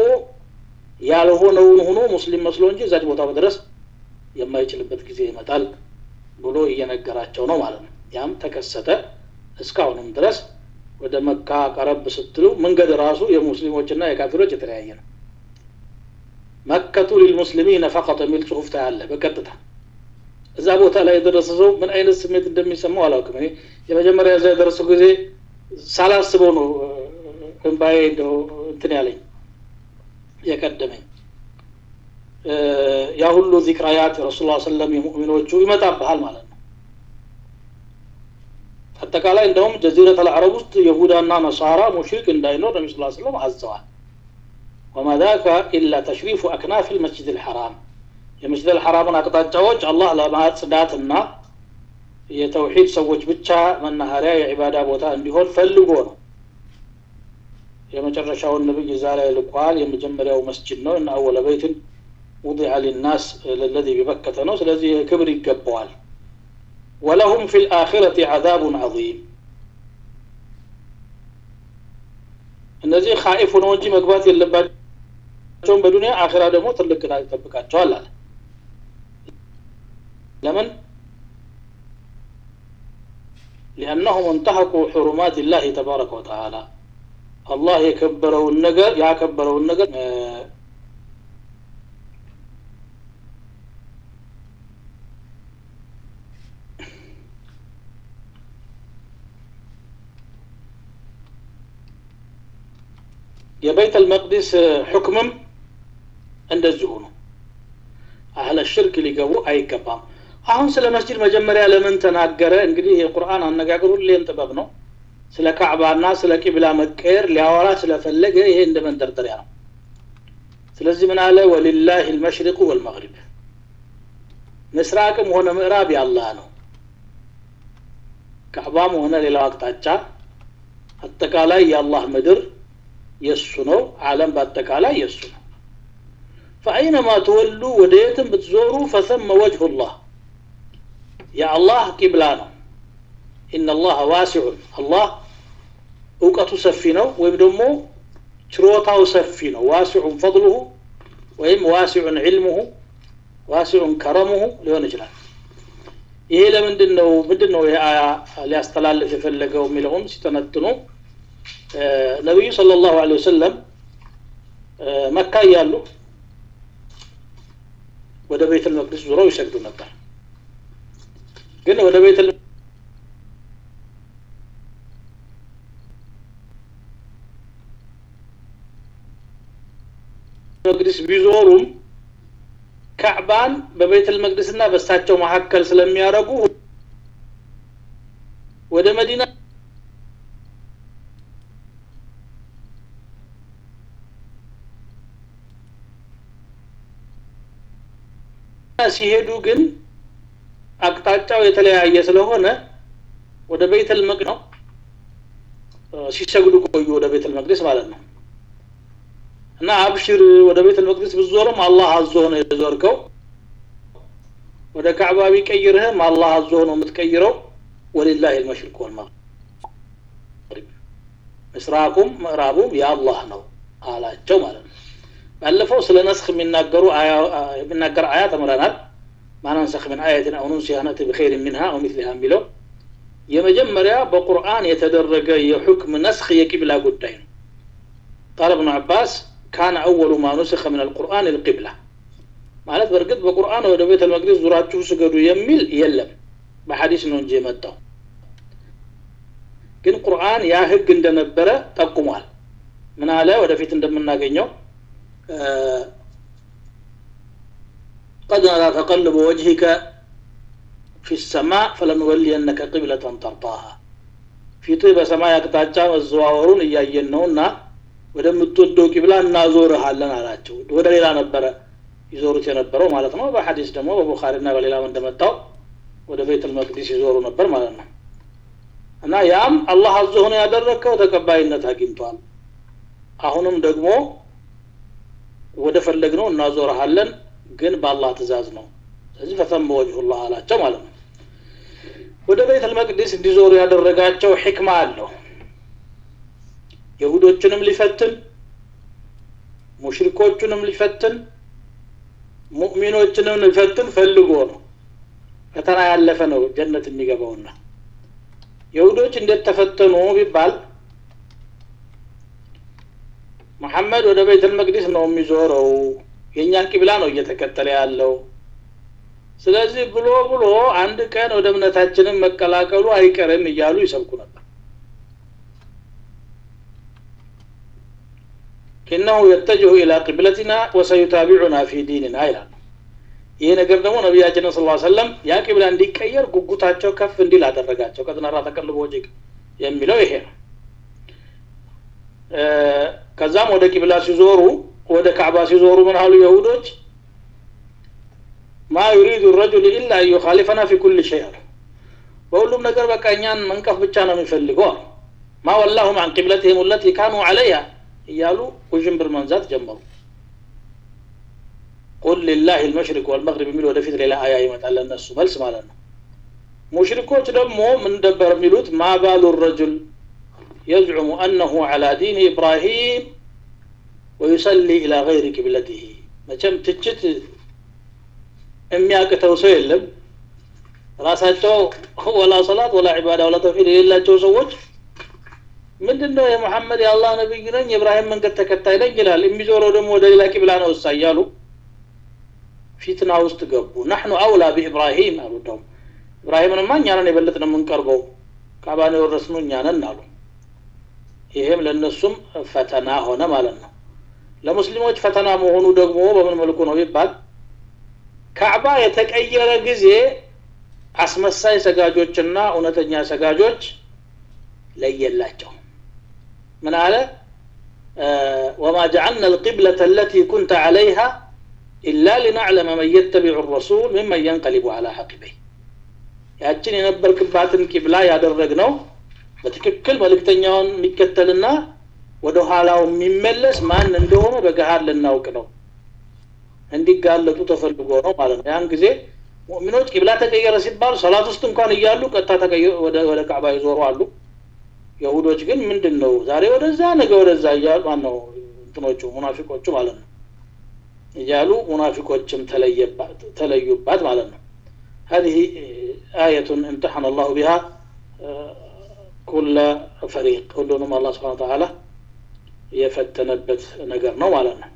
ያልሆነውን ሆኖ ሙስሊም መስሎ እንጂ እዛች ቦታ መድረስ የማይችልበት ጊዜ ይመጣል ብሎ እየነገራቸው ነው ማለት ነው ያም ተከሰተ እስካሁንም ድረስ ወደ መካ ቀረብ ስትሉ መንገድ ራሱ የሙስሊሞችና የካፊሮች የተለያየ ነው መከቱ ሊልሙስሊሚነ ፈቀጥ የሚል ጽሁፍ ታያለ በቀጥታ እዛ ቦታ ላይ የደረሰ ሰው ምን አይነት ስሜት እንደሚሰማው አላውቅም እኔ የመጀመሪያ እዛ የደረሰው ጊዜ ሳላስበው ነው እንባዬ እንደው እንትን ያለኝ የቀደመኝ ያ ሁሉ ዚክራያት ረሱል ሰለም የሙእሚኖቹ ይመጣብሃል ማለት ነው አጠቃላይ እንደውም ጀዚረት አልዓረብ ውስጥ የሁዳና ነሳራ ሙሽሪክ እንዳይኖር ነቢ ስ ስለም አዘዋል ወማ ዛከ ኢላ ተሽሪፉ አክናፍ ልመስጅድ ልሐራም የመስጅድ ልሐራምን አቅጣጫዎች አላህ ለማጽዳትና የተውሒድ ሰዎች ብቻ መናኸሪያ የዒባዳ ቦታ እንዲሆን ፈልጎ ነው የመጨረሻውን ነብይ እዛ ላይ ልኳል የመጀመሪያው መስጅድ ነው እና አወለ በይትን ውضع للناس الذي ببكة ነው ስለዚህ ክብር ይገባዋል ولهم في الآخرة عذاب عظيم እነዚህ ኻኢፍ ሆነው እንጂ መግባት የለባቸውም በዱንያ አኺራ ደግሞ ትልቅ ቅጣት ይጠብቃቸዋል አለ ለምን لأنهم انتهكوا حرمات الله تبارك وتعالى الله የከበረውን ነገር ያከበረውን ነገር የበይት አልመቅዲስ ሕክምም እንደዚሁ ነው አህለ ሽርክ ሊገቡ አይገባም አሁን ስለ መስጅድ መጀመሪያ ለምን ተናገረ እንግዲህ የቁርአን አነጋገር ሁሌም ጥበብ ነው ስለ ካዕባና ስለ ቂብላ መቀየር ሊያወራ ስለፈለገ ይሄ እንደ መንደርደሪያ ነው ስለዚህ ምን አለ ወሊላህ ልመሽሪቁ ወልመግሪብ ምስራቅም ሆነ ምዕራብ ያላህ ነው ካዕባም ሆነ ሌላው አቅጣጫ አጠቃላይ የአላህ ምድር የእሱ ነው አለም በአጠቃላይ የእሱ ነው ፈአይነማ ትወሉ ወደ የትም ብትዞሩ ፈሰመ ወጅሁ ላህ የአላህ ቂብላ ነው ኢነ ላህ ዋሲዑን አላህ እውቀቱ ሰፊ ነው ወይም ደግሞ ችሮታው ሰፊ ነው ዋሲዑን ፈضሉሁ ወይም ዋሲዑን ዕልሙሁ ዋሲዑን ከረሙሁ ሊሆን ይችላል ይሄ ለምንድን ነው ምንድን ነው ይህ አያ ሊያስተላልፍ የፈለገው የሚለውን ሲተነትኑ ነቢዩ ስለ ላሁ ለ ወሰለም መካ እያሉ ወደ ቤት ልመቅደስ ዙረው ይሰግዱ ነበር ግን ወደ ቤት መቅደስ ቢዞሩም ካዕባን በቤተል መቅደስና በእሳቸው መካከል ስለሚያደርጉ ወደ መዲና ሲሄዱ ግን አቅጣጫው የተለያየ ስለሆነ ወደ ቤተል መቅ ነው ሲሰግዱ ቆዩ ወደ ቤተል መቅደስ ማለት ነው እና አብሽር ወደ ቤተል መቅደስ ብዞርም አላህ አዞ ነው የዞርከው ወደ ካዕባ ቢቀይርህም አላህ አዞ ነው የምትቀይረው ወሊላህ ልመሽሪቅ ወልመግሪብ ምስራቁም ምዕራቡም የአላህ ነው አላቸው ማለት ነው ባለፈው ስለ ነስክ የሚናገሩ የሚናገር አያ ተምረናል ማናንሰክ ምን አየትን አው ኑንሲሃ ነእቲ ብኸይር ሚንሃ አው ሚስሊሃ የሚለው የመጀመሪያ በቁርአን የተደረገ የሑክም ነስክ የቂብላ ጉዳይ ነው ቃል እብኑ አባስ ካነ አወሉ ማ ኑስኸ ምን አልቁርአን ልቂብላ ማለት በእርግጥ በቁርአን ወደ ቤተ መቅደስ ዙራችሁ ስገዱ የሚል የለም በሐዲስ ነው እንጂ የመጣው ግን ቁርአን ያ ህግ እንደነበረ ጠቁሟል ምን አለ ወደፊት እንደምናገኘው قد نرى تقلب وجهك في السماء فلنولينك قبلة ترضاها ፊትህ በሰማይ አቅጣጫ መዘዋወሩን እያየን ነውና ወደምትወደው ቂብላ እናዞርሃለን አላቸው ወደ ሌላ ነበረ ይዞሩት የነበረው ማለት ነው በሐዲስ ደግሞ በቡኻሪና በሌላም እንደመጣው ወደ ቤተል መቅዲስ ይዞሩ ነበር ማለት ነው እና ያም አላህ አዞ ሆነ ያደረግከው ተቀባይነት አግኝቷል አሁንም ደግሞ ወደ ፈለግ ነው እናዞርሃለን ግን በአላህ ትእዛዝ ነው ስለዚህ ፈተመ ወጅሁላህ አላቸው ማለት ነው ወደ ቤተል መቅዲስ እንዲዞሩ ያደረጋቸው ሕክማ አለው የሁዶችንም ሊፈትን ሙሽሪኮቹንም ሊፈትን ሙእሚኖችንም ሊፈትን ፈልጎ ነው ፈተና ያለፈ ነው ጀነት የሚገባውና የሁዶች እንዴት ተፈተኑ ቢባል መሐመድ ወደ ቤተል መቅዲስ ነው የሚዞረው የእኛን ቂብላ ነው እየተከተለ ያለው ስለዚህ ብሎ ብሎ አንድ ቀን ወደ እምነታችንን መቀላቀሉ አይቀርም እያሉ ይሰብኩ ነበር ኢነሁ የተጅሁ ኢላ ቅብለቲና ወሰዩታቢዑና ፊ ዲንና ይላሉ ይህ ነገር ደግሞ ነቢያችንን ስ ሰለም ያ ቂብላ እንዲቀየር ጉጉታቸው ከፍ እንዲል አደረጋቸው ቀጥነራ ተቀልቦ ወጅግ የሚለው ይሄ ነው ከዛም ወደ ቂብላ ሲዞሩ ወደ ካዕባ ሲዞሩ ምን አሉ የሁዶች ማ ዩሪዱ ረጁል ኢላ አን ዩኻሊፈና ፊ ኩል ሸይ አሉ በሁሉም ነገር በቃ እኛን መንቀፍ ብቻ ነው የሚፈልገው አሉ ማ ወላሁም አን ቂብለትህም ለቲ ካኑ አለይሃ እያሉ ውዥንብር መንዛት ጀመሩ ቁል ሊላህ ልመሽሪቅ ወልመግሪብ የሚል ወደፊት ሌላ አያ ይመጣል ለእነሱ መልስ ማለት ነው ሙሽሪኮች ደግሞ ምን ነበር የሚሉት ማ ባሉ ረጁል يزعم أنه على دين إبراهيم ويصلي إلى غير قبلته መቼም ትችት የሚያቅተው ሰው የለም ራሳቸው ወላ ሰላት ወላ ዒባዳ ወላ ተውሒድ የሌላቸው ሰዎች ምንድን ነው የሙሐመድ የአላህ ነቢይ ነኝ የእብራሂም መንገድ ተከታይ ነኝ ይላል የሚዞረው ደግሞ ወደ ሌላ ቂብላ ነው እሳ እያሉ ፊትና ውስጥ ገቡ ናሕኑ አውላ ቢኢብራሂም አሉ ደውም ኢብራሂምንማ እኛንን የበለጥ ነው የምንቀርበው ካባን የወረስኑ እኛንን አሉ ይሄም ለእነሱም ፈተና ሆነ ማለት ነው ለሙስሊሞች ፈተና መሆኑ ደግሞ በምን መልኩ ነው ቢባል ካዕባ የተቀየረ ጊዜ አስመሳይ ሰጋጆችና እውነተኛ ሰጋጆች ለየላቸው ምን አለ وما جعلنا القبلة التي كنت عليها إلا لنعلم من يتبع الرسول ممن ينقلب على عقبيه ያችን የነበርክባትን ቂብላ ያደረግነው በትክክል መልእክተኛውን የሚከተልና ወደ ኋላው የሚመለስ ማን እንደሆነ በገሃድ ልናውቅ ነው እንዲጋለጡ ተፈልጎ ነው ማለት ነው ያን ጊዜ ሙእሚኖች ቂብላ ተቀየረ ሲባል ሰላት ውስጥ እንኳን እያሉ ቀጥታ ወደ ካዕባ ይዞሩ አሉ የሁዶች ግን ምንድን ነው ዛሬ ወደዛ ነገ ወደዛ እያሉ ማነው እንትኖቹ ሙናፊቆቹ ማለት ነው እያሉ ሙናፊቆችም ተለዩባት ማለት ነው هذه آية امتحن الله بها كل فريق كلهم الله سبحانه وتعالى የፈተነበት ነገር ነው ማለት ነው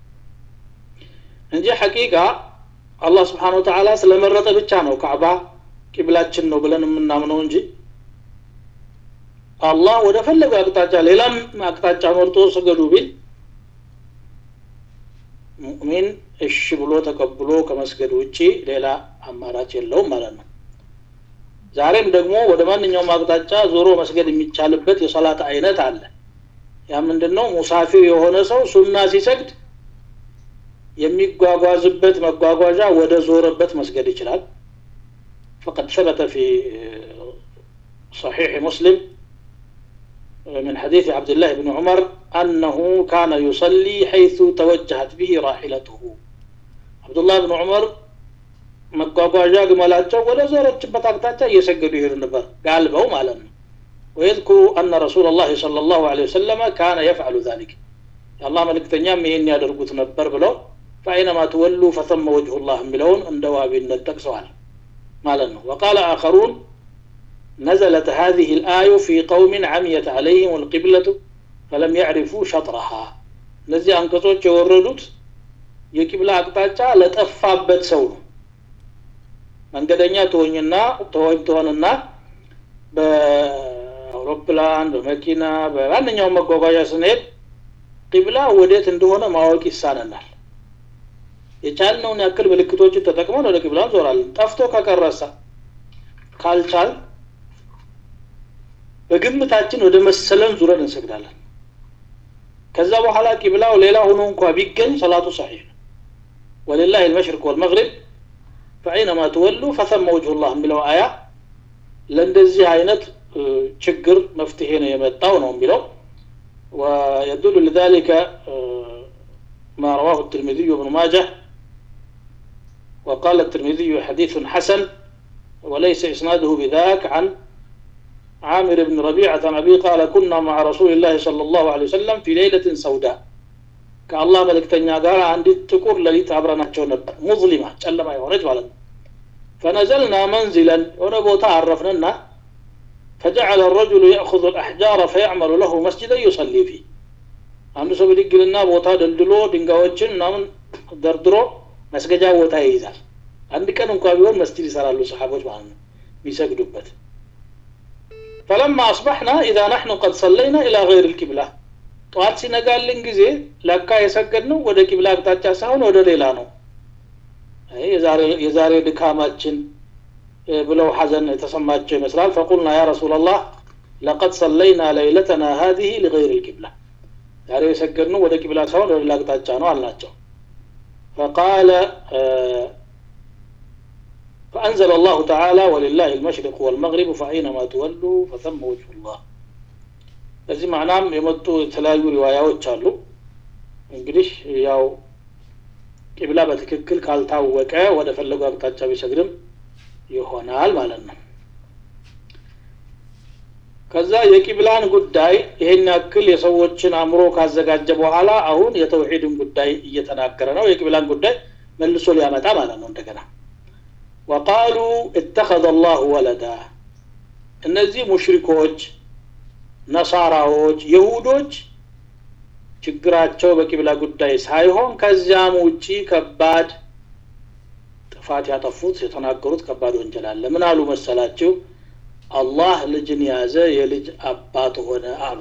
እንጂ ሐቂቃ አላህ ስብሓን ወተዓላ ስለመረጠ ብቻ ነው ካዕባ ቂብላችን ነው ብለን የምናምነው እንጂ አላህ ወደ ፈለገው አቅጣጫ ሌላም አቅጣጫ መርጦ ስገዱ ቢል ሙእሚን እሺ ብሎ ተቀብሎ ከመስገድ ውጪ ሌላ አማራጭ የለውም ማለት ነው ዛሬም ደግሞ ወደ ማንኛውም አቅጣጫ ዞሮ መስገድ የሚቻልበት የሰላት አይነት አለ ያ ምንድን ነው ሙሳፊር የሆነ ሰው ሱና ሲሰግድ የሚጓጓዝበት መጓጓዣ ወደ ዞረበት መስገድ ይችላል فقد ثبت في صحيح مسلم من حديث عبد الله بن عمر أنه كان يصلي حيث توجهت به راحلته عبد الله بن عمر መጓጓዣ ግመላቸው ወደ ዞረችበት አቅጣጫ እየሰገዱ ይሄዱ ነበር ጋልበው ማለት ነው ويذكر أن رسول الله صلى الله عليه وسلم كان يفعل ذلك الله ملك تنيام يهن يدرقوت نبر بلو فأينما تولوا فثم وجه الله ملون عند وابين التكسوال مالنا وقال آخرون نزلت هذه الآية في قوم عميت عليهم القبلة فلم يعرفوا شطرها እነዚህ አንቀጾች የወረዱት የቂብላ አቅጣጫ ለጠፋበት ሰው ነው መንገደኛ ትሆኝና ተወኝ ትሆንና በአውሮፕላን በመኪና በማንኛውም መጓጓዣ ስንሄድ ቂብላ ወዴት እንደሆነ ማወቅ ይሳነናል የቻልነውን ያክል ምልክቶችን ተጠቅመን ወደ ቂብላ እንዞራለን ጠፍቶ ከቀረሳ ካልቻል በግምታችን ወደ መሰለን ዙረን እንሰግዳለን ከዛ በኋላ ቂብላው ሌላ ሆኖ እንኳ ቢገኝ ሰላቱ ሰሒህ ነው ወሊላህ ልመሽርቅ ወልመግሪብ ፈአይነማ ትወሉ ፈሰመ ወጅሁ ላህ የሚለው አያ ለእንደዚህ አይነት ችግር መፍትሄ ነው የመጣው ነው የሚለው ويدل لذلك ما رواه الترمذي وابن ماجه وقال الترمذي حديث حسن وليس إسناده بذاك عن عامر بن ربيعة عن أبي قال كنا مع رسول الله صلى الله عليه وسلم في ليلة سوداء كالله ملك تنيا قال عندي تكور لليت عبرنا نبر مظلمة جلما يورج ولد فنزلنا منزلا ونبوتا عرفنا فجعل الرجل يأخذ الأحجار فيعمل له مسجدا يصلي فيه አንዱ ሰው ብድግልና ቦታ ደልድሎ ድንጋዮችን ምናምን ደርድሮ መስገጃ ቦታ ይይዛል አንድ ቀን እንኳ ቢሆን መስጂድ ይሰራሉ ሰሓቦች ማለት ነው የሚሰግዱበት فلما أصبحنا إذا نحن قد صلينا إلى غير القبلة ጠዋት ሲነጋልን ጊዜ ለካ የሰገድነው ወደ ቂብላ አቅጣጫ ሳይሆን ወደ ሌላ ነው የዛሬ ድካማችን ብለው ሐዘን የተሰማቸው ይመስላል ፈቁልና ያ ረሱላ ላህ ለቀድ ሰለይና ለይለተና ሀዚህ ሊገይር ልቂብላ ዛሬ የሰገድነው ወደ ቂብላ ሳይሆን ወደ ሌላ አቅጣጫ ነው አልናቸው فقال فأنزل الله تعالى ولله المشرق والمغرب فأينما تولوا فثم وجه الله ለዚህ ማዕናም የመጡ የተለያዩ ሪዋያዎች አሉ እንግዲህ ያው ቂብላ በትክክል ካልታወቀ ወደ ፈለጉ አቅጣጫ ቢሰግድም ይሆናል ማለት ነው ከዛ የቂብላን ጉዳይ ይሄን ያክል የሰዎችን አእምሮ ካዘጋጀ በኋላ አሁን የተውሂድን ጉዳይ እየተናገረ ነው የቂብላን ጉዳይ መልሶ ሊያመጣ ማለት ነው እንደገና ወቃሉ እተኸذ አላሁ ወለዳ እነዚህ ሙሽሪኮች ነሳራዎች የሁዶች ችግራቸው በቂብላ ጉዳይ ሳይሆን ከዚያም ውጪ ከባድ ጥፋት ያጠፉት የተናገሩት ከባድ ወንጀል አለ ምን አሉ መሰላችሁ አላህ ልጅን ያዘ የልጅ አባት ሆነ አሉ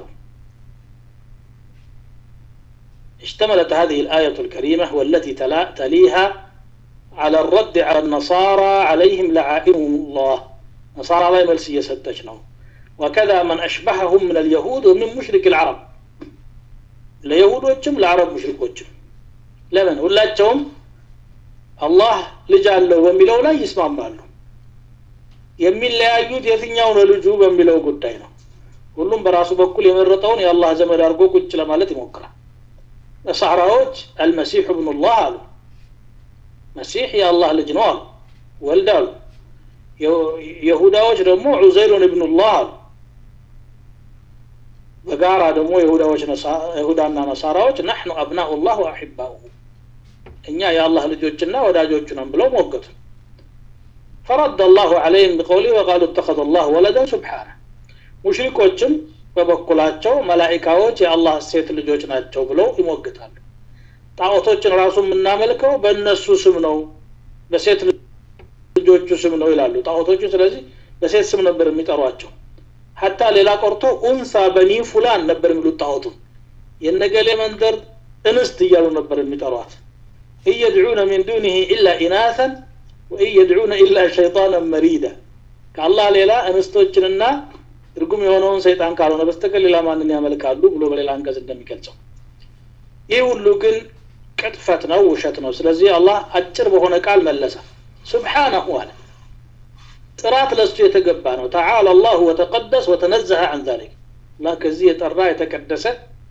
اشتملت هذه الآية الكريمة والتي تليها على الرد على النصارى عليهم لعائنهم الله نصارى لا يملسي يسدجنهم وكذا من أشبههم من اليهود ومن مشرك العرب ለይሁዶችም ለአረብ ሙሽሪኮችም ለምን ሁላቸውም አላህ ልጅ አለው በሚለው ላይ ይስማማሉ የሚለያዩት የትኛው ነው ልጁ በሚለው ጉዳይ ነው ሁሉም በራሱ በኩል የመረጠውን የአላህ ዘመድ አድርጎ ቁጭ ለማለት ይሞክራል ነሳራዎች አልመሲሑ ብኑላህ አሉ መሲሕ የአላህ ልጅ ነው አሉ ወልድ አሉ የሁዳዎች ደግሞ ዑዘይሩን እብኑላህ አሉ በጋራ ደግሞ የሁዳዎች ይሁዳና ነሳራዎች ናሕኑ አብናኡ ላህ ወአሕባኡሁ እኛ የአላህ ልጆችና ወዳጆቹ ነን ብለው ሞገቱ فرد الله عليهم بقوله وقالوا اتخذ الله ولدا سبحانه ሙሽሪኮችም በበኩላቸው መላኢካዎች የአላህ ሴት ልጆች ናቸው ብለው ይሞግታሉ ጣዖቶችን ራሱ የምናመልከው በእነሱ ስም ነው በሴት ልጆቹ ስም ነው ይላሉ ጣዖቶቹ ስለዚህ በሴት ስም ነበር የሚጠሯቸው ሀታ ሌላ ቆርቶ ኡንሳ በኒ ፉላን ነበር የሚሉት ጣዖቱ የነገሌ መንደር እንስት እያሉ ነበር የሚጠሯት እየድዑነ ሚን ዱኒህ ኢላ ኢናተን ወኢን የድዑነ ኢላ ሸይጣንን መሪዳ ከአላህ ሌላ እንስቶችንና እርጉም የሆነውን ሰይጣን ካልሆነ በስተቀር ሌላ ማንን ያመልካሉ ብሎ በሌላ አንቀጽ እንደሚገልጸው ይህ ሁሉ ግን ቅጥፈት ነው ውሸት ነው ስለዚህ አላህ አጭር በሆነ ቃል መለሰ ስብሓነሁ አለ ጥራት ለሱ የተገባ ነው ተዓላ አላሁ ወተቀደስ ወተነዘሀ አን ዛሊክ አላህ ከዚህ የጠራ የተቀደሰ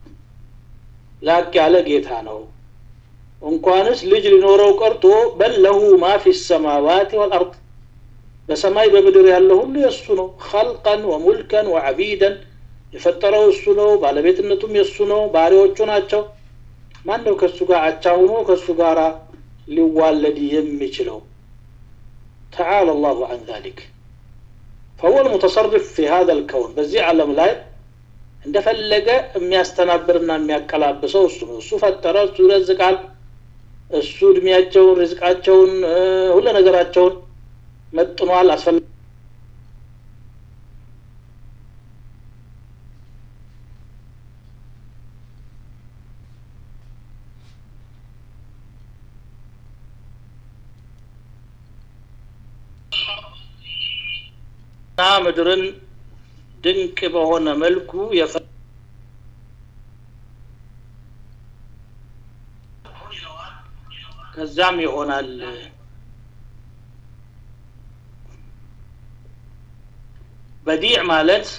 ላቅ ያለ ጌታ ነው እንኳንስ ልጅ ሊኖረው ቀርቶ በል ለሁ ማ ፊ ሰማዋት ወልአርድ በሰማይ በምድር ያለ ሁሉ የእሱ ነው ኸልቀን ወሙልከን ወዐቢደን የፈጠረው እሱ ነው ባለቤትነቱም የእሱ ነው ባሪዎቹ ናቸው ማን ነው ከእሱ ጋር አቻ ሆኖ ከእሱ ጋር ሊዋለድ የሚችለው ተዓላ አላሁ አን ዛሊክ فهو المتصرف في هذا الكون በዚህ ዓለም ላይ እንደፈለገ የሚያስተናብርና የሚያቀላብሰው እሱ ነው እሱ ፈጠረ እሱ ይረዝቃል እሱ እድሜያቸውን ርዝቃቸውን ሁለ ነገራቸውን መጥኗል አስፈላ እና ምድርን ድንቅ በሆነ መልኩ የፈ ከዛም ይሆናል በዲዕ ማለት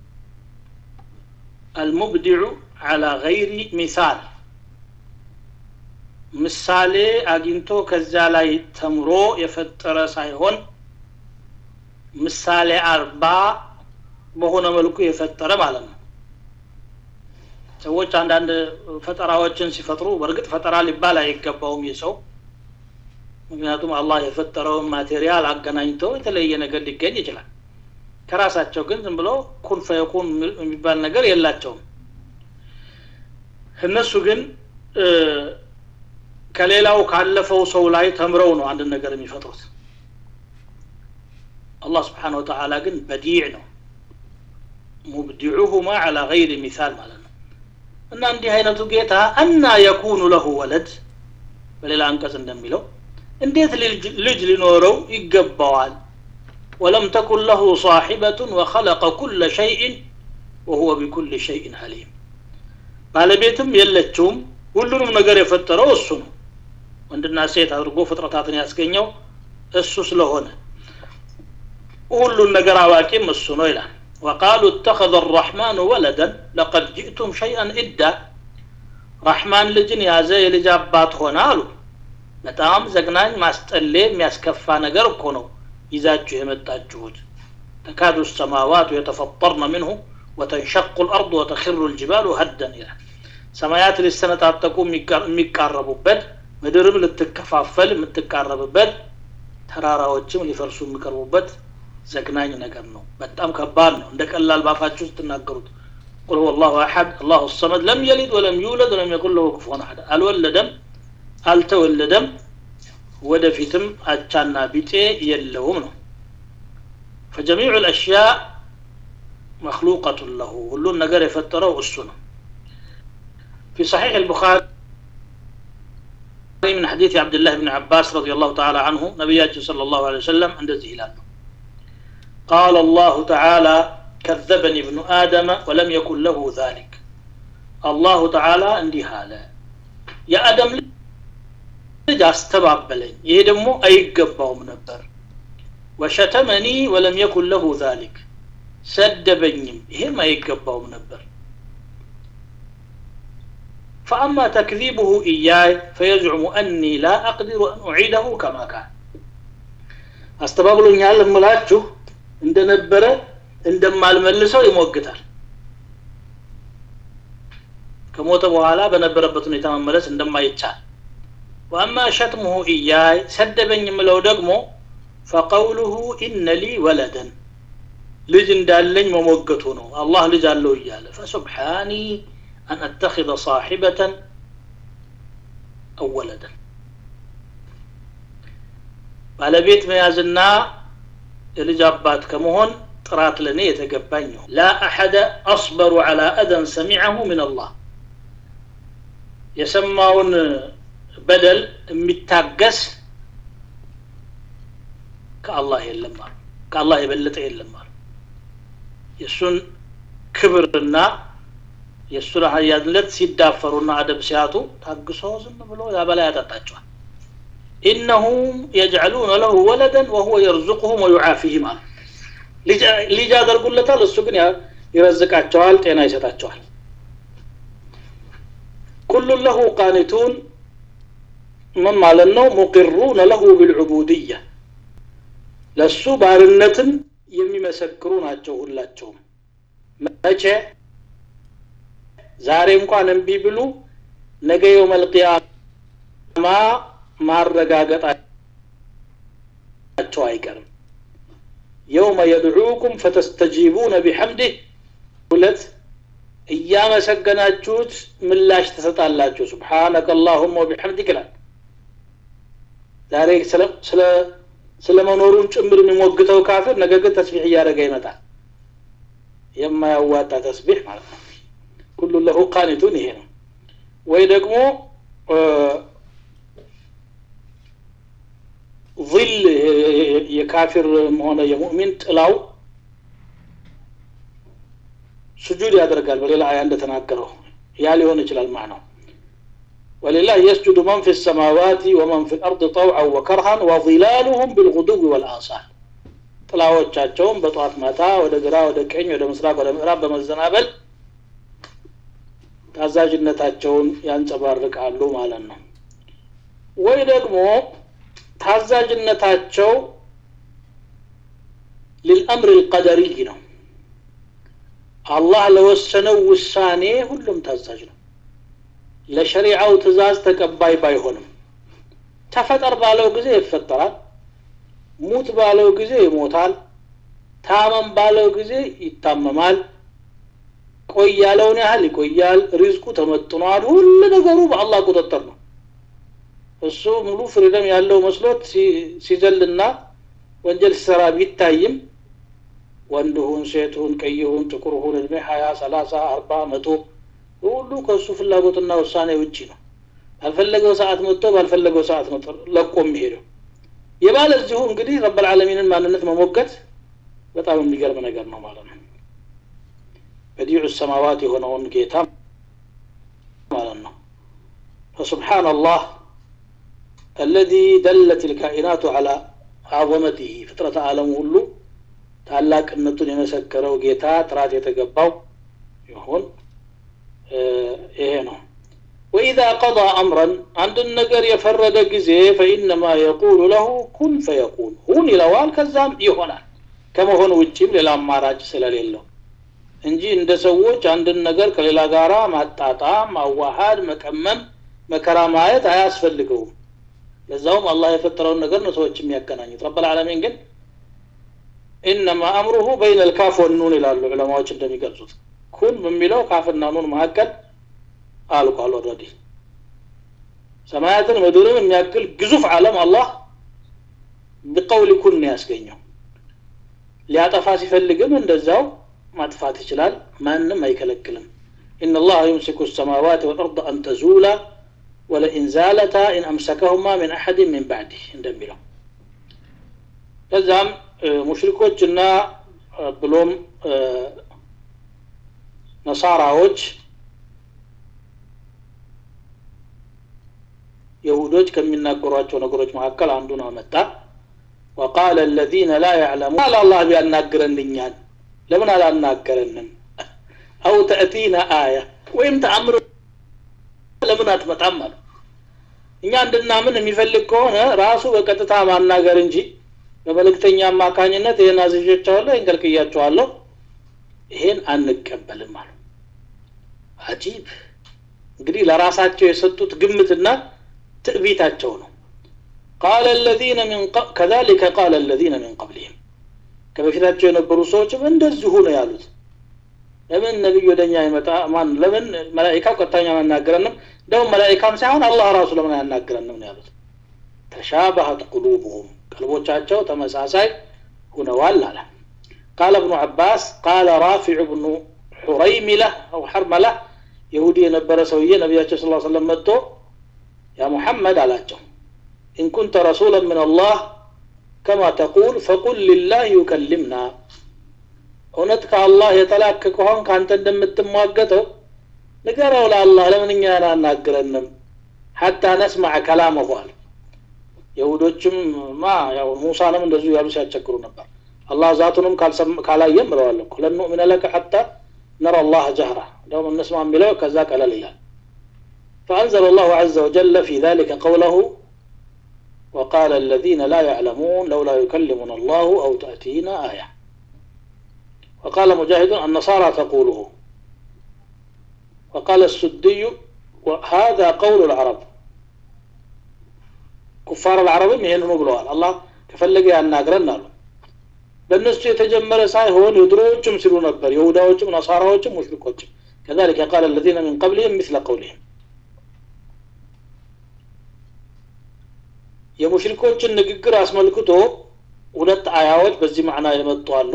አልሙብዲዑ አላ ገይሪ ሚሳል ምሳሌ አግኝቶ ከዛ ላይ ተምሮ የፈጠረ ሳይሆን ምሳሌ አርባ በሆነ መልኩ የፈጠረ ማለት ነው ሰዎች አንዳንድ ፈጠራዎችን ሲፈጥሩ በእርግጥ ፈጠራ ሊባል አይገባውም ይህ ሰው ምክንያቱም አላህ የፈጠረውን ማቴሪያል አገናኝተው የተለየ ነገር ሊገኝ ይችላል ከራሳቸው ግን ዝም ብሎ ኩን ፈየኩን የሚባል ነገር የላቸውም እነሱ ግን ከሌላው ካለፈው ሰው ላይ ተምረው ነው አንድ ነገር የሚፈጥሩት አላህ ስብሓን ወተላ ግን በዲዕ ነው ሙብዲዑሁማ አላ ገይሪ ሚሳል ማለት ነው እና እንዲህ አይነቱ ጌታ አና የኩኑ ለሁ ወለድ በሌላ አንቀጽ እንደሚለው እንዴት ልጅ ሊኖረው ይገባዋል ወለም ተኩን ለሁ ሳሒበቱን ወኸለቀ ኩለ ሸይእን ወሁወ ቢኩል ሸይእን አሊም ባለቤትም የለችውም ሁሉንም ነገር የፈጠረው እሱ ነው ወንድና ሴት አድርጎ ፍጥረታትን ያስገኘው እሱ ስለሆነ ሁሉን ነገር አዋቂም እሱ ነው ይላል وقالوا اتخذ الرحمن ولدا لقد جئتم شيئا إدا رحمن ልጅን ያዘ የልጅ አባት ሆነ አሉ በጣም ዘግናኝ ማስጠሌ የሚያስከፋ ነገር እኮ ነው ይዛችሁ የመጣችሁት ተካዱ السماوات يتفطرن منه وتنشق الأرض وتخر الجبال هدا ይላል ሰማያት ሊሰነጣጠቁ የሚቃረቡበት ምድርም ልትከፋፈል የምትቃረብበት ተራራዎችም ሊፈርሱ የሚቀርቡበት ዘግናኝ ነገር ነው በጣም ከባድ ነው እንደ ቀላል ባፋችሁ ስትናገሩት ቁል ሁወ ላሁ አሐድ አላሁ ሰመድ ለም የሊድ ወለም ዩውለድ ወለም የኩን ለሁ ክፉን አሐድ አልወለደም አልተወለደም ወደፊትም አቻና ቢጤ የለውም ነው ፈጀሚዑ ልአሽያእ መክሉቀቱን ለሁ ሁሉን ነገር የፈጠረው እሱ ነው في صحيح البخاري من حديث عبد الله بن عباس رضي الله تعالى عنه نبياته صلى الله عليه وسلم عند زهلال قال الله تعالى كذبني ابن آدم ولم يكن له ذلك አላሁ ተዓላ እንዲህ አለ የአደም ልጅ አስተባበለኝ ይሄ ደግሞ አይገባውም ነበር ወሸተመኒ ወለም የኩን ለሁ ዛሊክ ሰደበኝም ይሄም አይገባውም ነበር فأما تكذيبه إياي فيزعم أني لا أقدر أن أعيده كما كان አስተባብሎኛል እምላችሁ እንደነበረ እንደማልመልሰው ይሞግታል ከሞተ በኋላ በነበረበት ሁኔታ መመለስ እንደማይቻል ወአማ ሸትሙሁ ኢያይ ሰደበኝ የምለው ደግሞ ፈቀውሉሁ ኢነ ሊ ወለደን ልጅ እንዳለኝ መሞገቱ ነው አላህ ልጅ አለው እያለ ፈሱብሓኒ አን አተኪዘ ሳሒበተን አው ወለደን ባለቤት መያዝና የልጅ አባት ከመሆን ጥራት ለእኔ የተገባኝ ነው ላ አሐደ አስበሩ ዐላ አደን ሰሚዐሁ ምን አላህ የሰማውን በደል የሚታገስ ከአላህ የለም አሉ ከአላህ የበለጠ የለም አሉ የእሱን ክብርና የእሱን ሀያልነት ሲዳፈሩና አደብ ሲያጡ ታግሶ ዝም ብሎ ያበላ ያጠጣቸዋል ኢነሁም የጅዐሉነ ለሁ ወለደን ወሁወ የርዙቁሁም ወዩዓፊህም አሉ ልጅ ያደርጉለታል እሱ ግን ይረዝቃቸዋል ጤና ይሰጣቸዋል ኩሉን ለሁ ቃኒቱን ምን ማለት ነው ሙቅሩነ ለሁ ቢልዑቡድያ ለሱ ባርነትን የሚመሰክሩ ናቸው ሁላቸውም መቼ ዛሬ እንኳን እምቢ ብሉ ነገ የውመልቅያማ ማረጋገጣቸው አይቀርም የውመ የድዑኩም ፈተስተጂቡነ ቢሐምዲህ ሁለት እያመሰገናችሁት ምላሽ ትሰጣላችሁ ስብሓነከ አላሁመ ወቢሐምዲክ ይላል ዛሬ ስለ መኖሩን ጭምር የሚሞግተው ካፍር ነገ ግን ተስቢሕ እያደረገ ይመጣል የማያዋጣ ተስቢሕ ማለት ነው ኩሉ ለሁ ቃኒቱን ይሄ ነው ወይ ደግሞ ظል የካፊር ሆነ የሙእሚን ጥላው ስጁድ ያደርጋል በሌላ አያ እንደተናገረው ያ ሊሆን ይችላል ማነው ولله يسجد من في السماوات ومن في الأرض طوعا وكرها وظلالهم بالغدو والآصال ጥላዎቻቸውም በጠዋት ማታ ወደ ግራ ወደ ቀኝ ወደ ምስራቅ ወደ ምዕራብ በመዘናበል ታዛዥነታቸውን ያንጸባርቃሉ ማለት ነው ወይ ደግሞ ታዛዥነታቸው ሊልአምር ልቀደሪይ ነው አላህ ለወሰነው ውሳኔ ሁሉም ታዛዥ ነው ለሸሪዓው ትእዛዝ ተቀባይ ባይሆንም ተፈጠር ባለው ጊዜ ይፈጠራል ሙት ባለው ጊዜ ይሞታል ታመም ባለው ጊዜ ይታመማል ቆይ ያለውን ያህል ይቆያል ሪዝቁ ተመጥኗል ሁሉ ነገሩ በአላህ ቁጥጥር ነው እሱ ሙሉ ፍሪደም ያለው መስሎት ሲዘልና ወንጀል ሲሰራ ቢታይም ወንድ ሁን ሴት ሁን ቀይ ሁን ጥቁር ሁን እድሜ ሀያ ሰላሳ አርባ መቶ ሁሉ ከእሱ ፍላጎትና ውሳኔ ውጭ ነው ባልፈለገው ሰዓት መጥቶ ባልፈለገው ሰዓት ነው ለቆ የሚሄደው የባለ እዚሁ እንግዲህ ረበልዓለሚንን ማንነት መሞገት በጣም የሚገርም ነገር ነው ማለት ነው በዲዑ ሰማዋት የሆነውን ጌታ ማለት ነው فسبحان الله الذي دلت الكائنات على عظمته ፍጥረተ ዓለሙ ሁሉ ታላቅነቱን የመሰከረው ጌታ ጥራት የተገባው ይሁን ይሄ ነው ወኢዛ ቀضى አምረን አንድን ነገር የፈረደ ጊዜ ፈኢነማ የቁሉ ለሁ ኩን ፈየኩን ሁን ይለዋል ከዛም ይሆናል ከመሆን ውጭም ሌላ አማራጭ ስለሌለው እንጂ እንደ ሰዎች አንድን ነገር ከሌላ ጋራ ማጣጣም ማዋሃድ መቀመም መከራ ማየት አያስፈልገውም ለዛውም አላህ የፈጠረውን ነገር ነው ሰዎች የሚያገናኙት ረበልዓለሚን ግን ኢነማ አምሩሁ በይነ ልካፍ ወኑን ይላሉ ዑለማዎች እንደሚገልጹት ኩን በሚለው ካፍና ኑን መካከል አልቋል ኦልሬዲ ሰማያትን ምድርን የሚያክል ግዙፍ ዓለም አላህ ብቀውል ኩን ነው ያስገኘው ሊያጠፋ ሲፈልግም እንደዛው ማጥፋት ይችላል ማንም አይከለክልም إن الله يمسك السماوات والأرض أن تزولا ولئن زالتا إن أمسكهما من أحد من بعده እንደሚለው ከዛም ሙሽሪኮችና ብሎም ነሳራዎች ከሚናገሯቸው ነገሮች መካከል አንዱን አመጣ ወቃለ አለዚነ ላ ያዕለሙን ቃል አላህ ቢያናግረን እኛን ለምን አላናገረንም አው ተእቲና አያ ወይም ተአምር ለምን አትመጣም አሉ እኛ እንድናምን የሚፈልግ ከሆነ ራሱ በቀጥታ ማናገር እንጂ በመልእክተኛ አማካኝነት ይህን አዝዣቸዋለሁ ይህን ከልክያቸዋለሁ ይሄን አንቀበልም አሉ አጂብ እንግዲህ ለራሳቸው የሰጡት ግምትና ትዕቢታቸው ነው ቃለ الذين من ق... كذلك قال الذين من قبلهم ከበፊታቸው የነበሩ ሰዎችም እንደዚሁ ነው ያሉት ለምን ነቢይ ወደኛ ይመጣ ማን ለምን መላኢካው ቀጥተኛ አናገረንም እንደውም መላኢካም ሳይሆን አላህ ራሱ ለምን አያናግረንም ነው ያሉት ተሻባሀት ቁሉቡሁም ቀልቦቻቸው ተመሳሳይ ሁነዋል አለ ቃለ እብኑ አባስ ቃለ ራፊዕ ብኑ ሑረይሚላ አው ሐርመላ የሁዲ የነበረ ሰውዬ ነቢያቸው ስ ሰለም መጥቶ ያ ሙሐመድ አላቸው ኢን ኩንተ ረሱላ ምን አላህ ከማ ተቁል ፈቁል ሊላህ ዩከልምና እውነት ከአላህ የተላክ ከሆን ከአንተ እንደምትሟገተው ንገረው ለአላህ ለምን እኛን አናግረንም ሐታ ነስማዕ ከላመሁ አለ የሁዶችም ማ ያው ሙሳንም እንደዚሁ ያሉ ሲያስቸግሩ ነበር አላህ ዛቱንም ካላየም ብለዋል እኮ ለን ኑእሚነ ለከ ሐታ ነረ አላህ ጀህራ እንደውም እንስማ የሚለው ከዛ ቀለል ይላል فأنزل الله عز وجل في ذلك قوله وقال الذين لا يعلمون لولا يكلمنا الله أو تأتينا آية وقال مجاهد النصارى تقوله وقال السدي وهذا قول العرب كفار العرب ይሄንኑ ብለዋል አላህ ከፈለገ ያናግረን አሉ በእነሱ የተጀመረ ሳይሆን የድሮዎችም ሲሉ ነበር የሁዳዎችም ነሳራዎችም ሙሽሪኮችም كذلك قال الذين من قبلهم مثل قولهم የሙሽሪኮችን ንግግር አስመልክቶ ሁለት አያዎች በዚህ ማዕና የመጡ አሉ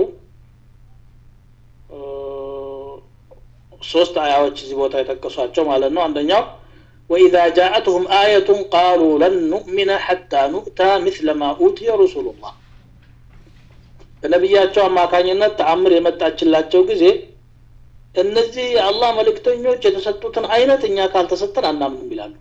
ሶስት አያዎች እዚህ ቦታ የጠቀሷቸው ማለት ነው አንደኛው وإذا جاءتهم آية قالوا لن نؤمن حتى نؤتى مثل ما أوتي رسول الله በነቢያቸው አማካኝነት ተአምር የመጣችላቸው ጊዜ እነዚህ የአላህ መልእክተኞች የተሰጡትን አይነት እኛ ካልተሰጠን አናምንም ይላሉ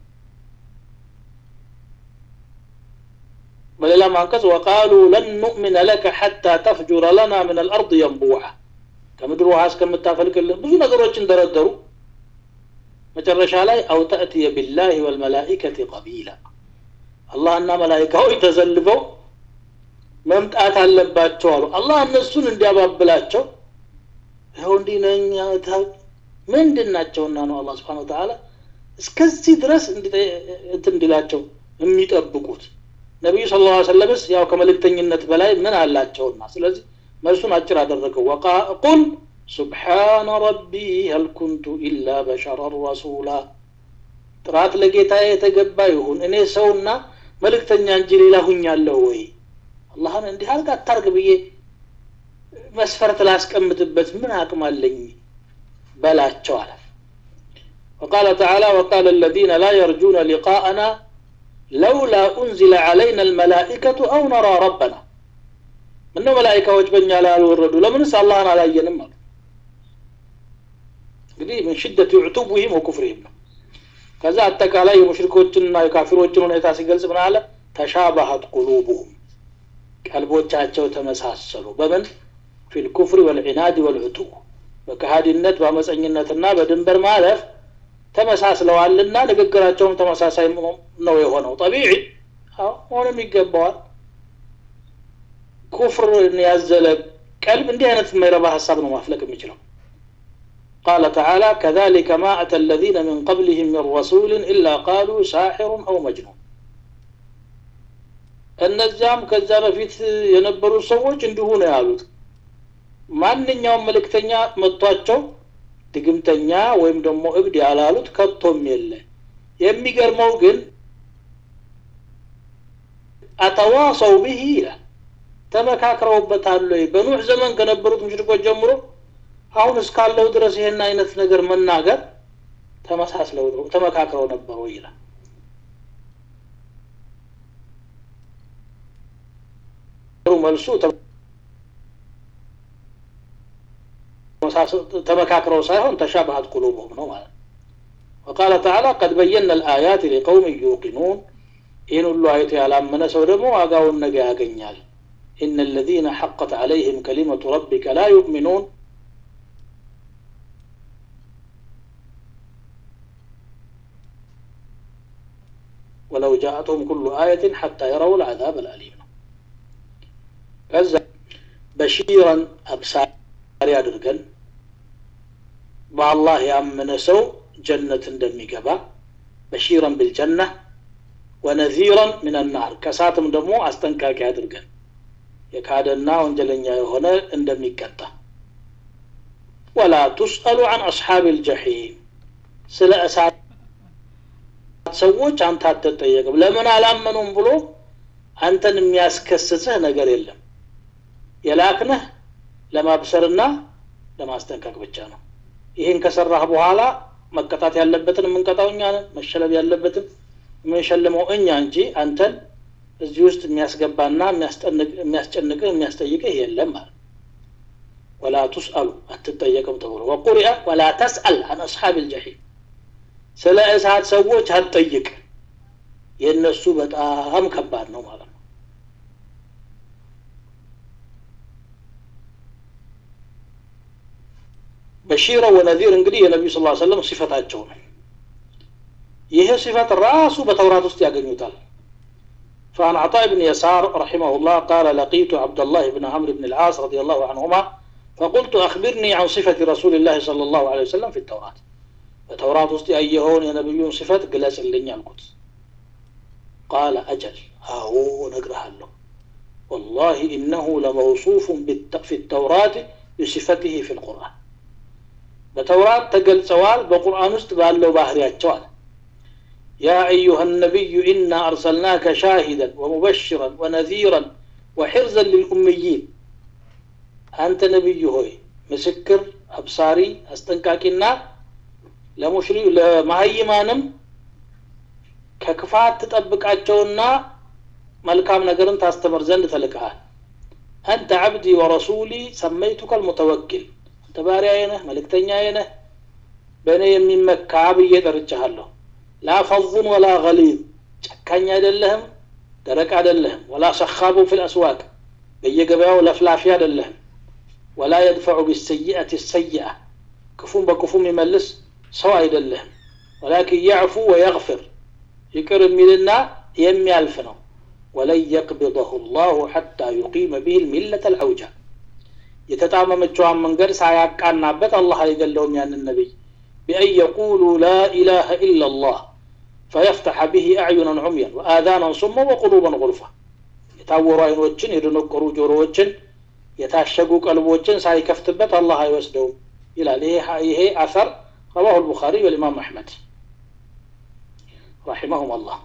በሌላም አንቀጽ ወቃሉ ለን ኑእሚነ ለከ ሐታ ተፍጁረ ለና ምን አልአርድ የንቡዓ ከምድር ውሃ እስከምታፈልቅልን ብዙ ነገሮችን ደረደሩ መጨረሻ ላይ አው ተእትየ ቢላህ ወልመላኢከት ቀቢላ አላህና መላይካዎች ተሰልፈው መምጣት አለባቸው አሉ አላህ እነሱን እንዲያባብላቸው ይኸው እንዲህ ነኝ ምንድን ናቸውና ነው አላህ ስብሓን ተዓላ እስከዚህ ድረስ እንትን እንዲላቸው የሚጠብቁት ነቢዩ ስለ ላ ሰለምስ ያው ከመልእክተኝነት በላይ ምን አላቸውና ስለዚህ መልሱን አጭር አደረገው ቁል ሱብሓነ ረቢ ሀል ኩንቱ ኢላ በሸረን ረሱላ ጥራት ለጌታ የተገባ ይሁን እኔ ሰውና መልእክተኛ እንጂ ሌላ ሁኛለሁ ወይ አላህን እንዲህ አርግ አታርግ ብዬ መስፈርት ላስቀምጥበት ምን አቅም አለኝ በላቸው አለ وقال تعالى وقال الذين لا يرجون لقاءنا لولا أنزل علينا الملائكة أو نرى ربنا ምነው መላይካዎች በእኛ ላይ አልወረዱ ለምንስ አላህን አላየንም አሉ እንግዲህ ምን ሽደት ዑቱብህም ወኩፍርህም ነው ከዛ አጠቃላይ የሙሽሪኮችንና የካፊሮችን ሁኔታ ሲገልጽ ምን አለ ተሻባሀት ቁሉቡሁም ቀልቦቻቸው ተመሳሰሉ በምን ፊ ልኩፍሪ ወልዒናድ ወልዑቱ በከሃዲነት በአመፀኝነትና በድንበር ማለፍ ተመሳስለዋልና ንግግራቸውም ተመሳሳይ ነው የሆነው ጠቢዒ ሆንም ይገባዋል ኩፍርን ያዘለ ቀልብ እንዲህ አይነት የማይረባ ሀሳብ ነው ማፍለቅ የሚችለው قال تعالى كذلك ما أتى الذين من قبلهم من رسول إلا قالوا ساحر أو مجنون እነዚያም ከዛ በፊት የነበሩ ሰዎች እንዲሁ ነው ያሉት ማንኛውም መልእክተኛ መጥቷቸው ድግምተኛ ወይም ደግሞ እብድ ያላሉት ከቶም የለ የሚገርመው ግን አተዋሰው ብህ ይላል ተመካክረውበታል ወይ በኑሕ ዘመን ከነበሩት ሙሽሪኮች ጀምሮ አሁን እስካለው ድረስ ይሄን አይነት ነገር መናገር ተመሳስለው ተመካክረው ነበሩ ይላል መልሱ ተመካክረው ሳይሆን ተሻባሀት ቁሉብሁም ነው ማለት وقال تعالى قد بينا الآيات لقوم يوقنون ይህን ሁሉ አይቶ ያላመነ ሰው ደግሞ ዋጋውን ነገ ያገኛል ኢነ الذين حقت عليهم كلمة ربك لا يؤمنون ولو جاءتهم كل آية حتى يروا العذاب الأليم ከዛ በሺረን አብሳሪ አድርገን በአላህ ያመነ ሰው ጀነት እንደሚገባ በሺረን ብልጀና ወነዚረን ምን ናር ከሳትም ደግሞ አስጠንቃቂ አድርገን የካደና ወንጀለኛ የሆነ እንደሚቀጣ ወላ ቱስአሉ አን አስሓብ ልጀሒም ስለ እሳት ሰዎች አንተ አትጠየቅም ለምን አላመኑም ብሎ አንተን የሚያስከስስህ ነገር የለም የላክነህ ለማብሰርና ለማስጠንቀቅ ብቻ ነው ይህን ከሰራህ በኋላ መቀጣት ያለበትን የምንቀጣው እኛ ነን መሸለም ያለበትን የምንሸልመው እኛ እንጂ አንተን እዚህ ውስጥ የሚያስገባና የሚያስጨንቅህ የሚያስጠይቅህ የለም ማለት ወላ ቱስአሉ አትጠየቅም ተብሎ ወቁሪአ ወላ ተስአል አን አስሓብ ልጀሒም ስለ እሳት ሰዎች አትጠይቅ የእነሱ በጣም ከባድ ነው ማለት ነው በሺረ ወነዚር እንግዲህ የነቢዩ ስ ሰለም ሲፈታቸው ነው ይህ ሲፈት ራሱ በተውራት ውስጥ ያገኙታል فعن عطاء بن يسار رحمه الله قال لقيت عبد الله بن عمرو بن العاص رضي الله عنهما فقلت أخبرني عن صفة رسول الله صلى الله عليه وسلم في التوراة التوراة وسط أيهون يا نبي صفة قلاس اللي القدس قال أجل هاو نقرأ له والله إنه لموصوف في التوراة بصفته في القرآن በተውራት ተገልጸዋል በቁርአን ውስጥ ባለው ባህሪያቸው አለ ያ አዩሃ ነቢዩ ኢና አርሰልናከ ሻሂደን ወሙበሽረን ወነዚረን ወሕርዘን ልልኡምይን አንተ ነቢዩ ሆይ ምስክር አብሳሪ አስጠንቃቂና ለሙሽሪ ለማሀይማንም ከክፋት ትጠብቃቸውና መልካም ነገርን ታስተምር ዘንድ ተልከሃል አንተ ዓብዲ ወረሱሊ ሰመይቱከ ልሙተወኪል አንተ ባሪያዬ ነህ መልእክተኛዬ ነህ በእኔ የሚመካ ብዬ ጠርቻሃለሁ ላ ፈዙን ወላ ገሊዝ ጨካኝ አይደለህም ደረቅ አይደለህም ወላ ሰኻቡ ፊ ልአስዋቅ በየገበያው ለፍላፊ አይደለህም ወላ የድፈዑ ቢሰይአት ሰይአ ክፉም በክፉ የሚመልስ ሰው አይደለህም ወላኪን ያዕፉ ወየግፍር ይቅር የሚልና የሚያልፍ ነው ወለን የቅብضሁ ላሁ ሐታ ዩቂመ ብህ ልሚለة ልዐውጃ የተጣመመችዋን መንገድ ሳያቃናበት አላህ አይገለውም ያንን ነቢይ ቢአን የቁሉ ላ ኢላሃ ኢላ ላህ ፈየፍተሐ ብህ አዕዩናን ዑምያን ወአዛናን ሱማ ወቁሉበን ጉልፋ የታወሩ አይኖችን የደነቆሩ ጆሮዎችን የታሸጉ ቀልቦችን ሳይከፍትበት አላህ አይወስደውም ይላል ይሄ አሰር ረዋሁ ልቡኻሪ ወልኢማም አሕመድ ረሒመሁም አላህ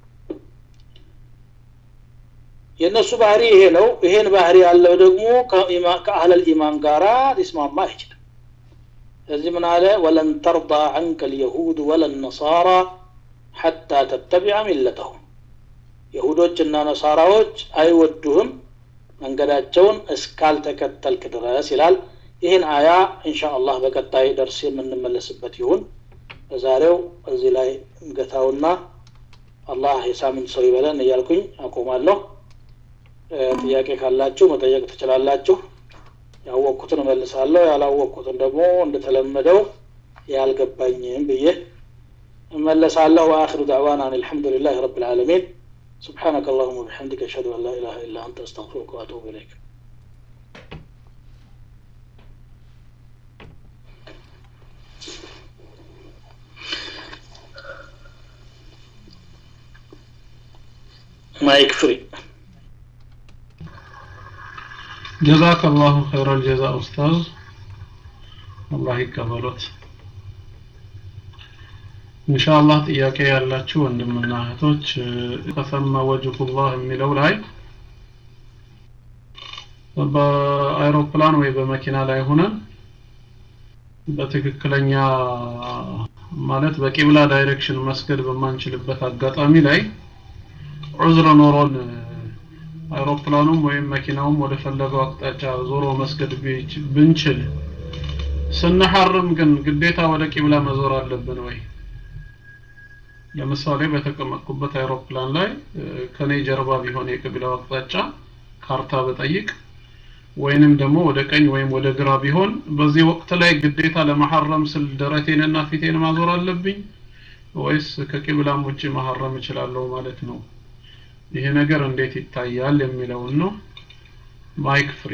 የእነሱ ባህሪ ይሄ ነው ይሄን ባህሪ ያለው ደግሞ ከአህለል ኢማን ጋራ ሊስማማ አይችልም ስለዚህ ምን አለ ወለን ተርዳ ዐንከ ልየሁድ ወለን ነሳራ ሐታ ተተቢዐ ሚለተሁም የሁዶችና ነሳራዎች አይወዱህም መንገዳቸውን እስካልተከተልክ ድረስ ይላል ይህን አያ እንሻ አላህ በቀጣይ ደርስ የምንመለስበት ይሁን በዛሬው እዚህ ላይ እንገታውና አላህ የሳምንት ሰው ይበለን እያልኩኝ አቆማለሁ ጥያቄ ካላችሁ መጠየቅ ትችላላችሁ ያወቅኩትን እመልሳለሁ ያላወቅኩትን ደግሞ እንደተለመደው ያልገባኝም ብዬ እመለሳለሁ ወአክሩ ዳዕዋና አን አልሐምዱሊላህ ረብ ልዓለሚን سبحانك اللهم وبحمدك أشهد أن لا إله إلا أنت أستغفرك وأتوب إليك ማይክ ፍሪ ጀዛከ አላሁ ኸይረል ጀዛ ኡስታዝ አላህ ይቀበሎት ኢንሻአላህ ጥያቄ ያላችሁ ወንድምና እህቶች ተሰማ ወጅሁላህ የሚለው ላይ በአይሮፕላን ወይ በመኪና ላይ ሆነን በትክክለኛ ማለት በቂብላ ዳይሬክሽን መስገድ በማንችልበት አጋጣሚ ላይ ዑዝር ኖሮን አይሮፕላኑም ወይም መኪናውም ወደ ፈለገው አቅጣጫ ዞሮ መስገድ ብንችል ስንሐርም ግን ግዴታ ወደ ቂብላ መዞር አለብን ወይ? ለምሳሌ በተቀመጥኩበት አይሮፕላን ላይ ከኔ ጀርባ ቢሆን የቅብላው አቅጣጫ ካርታ በጠይቅ ወይንም ደግሞ ወደ ቀኝ ወይም ወደ ግራ ቢሆን በዚህ ወቅት ላይ ግዴታ ለመሐረም ስል ደረቴንና ፊቴን ማዞር አለብኝ ወይስ ከቂብላም ውጭ መሐረም እችላለሁ ማለት ነው? ይሄ ነገር እንዴት ይታያል የሚለውን ነው። ማይክ ፍሪ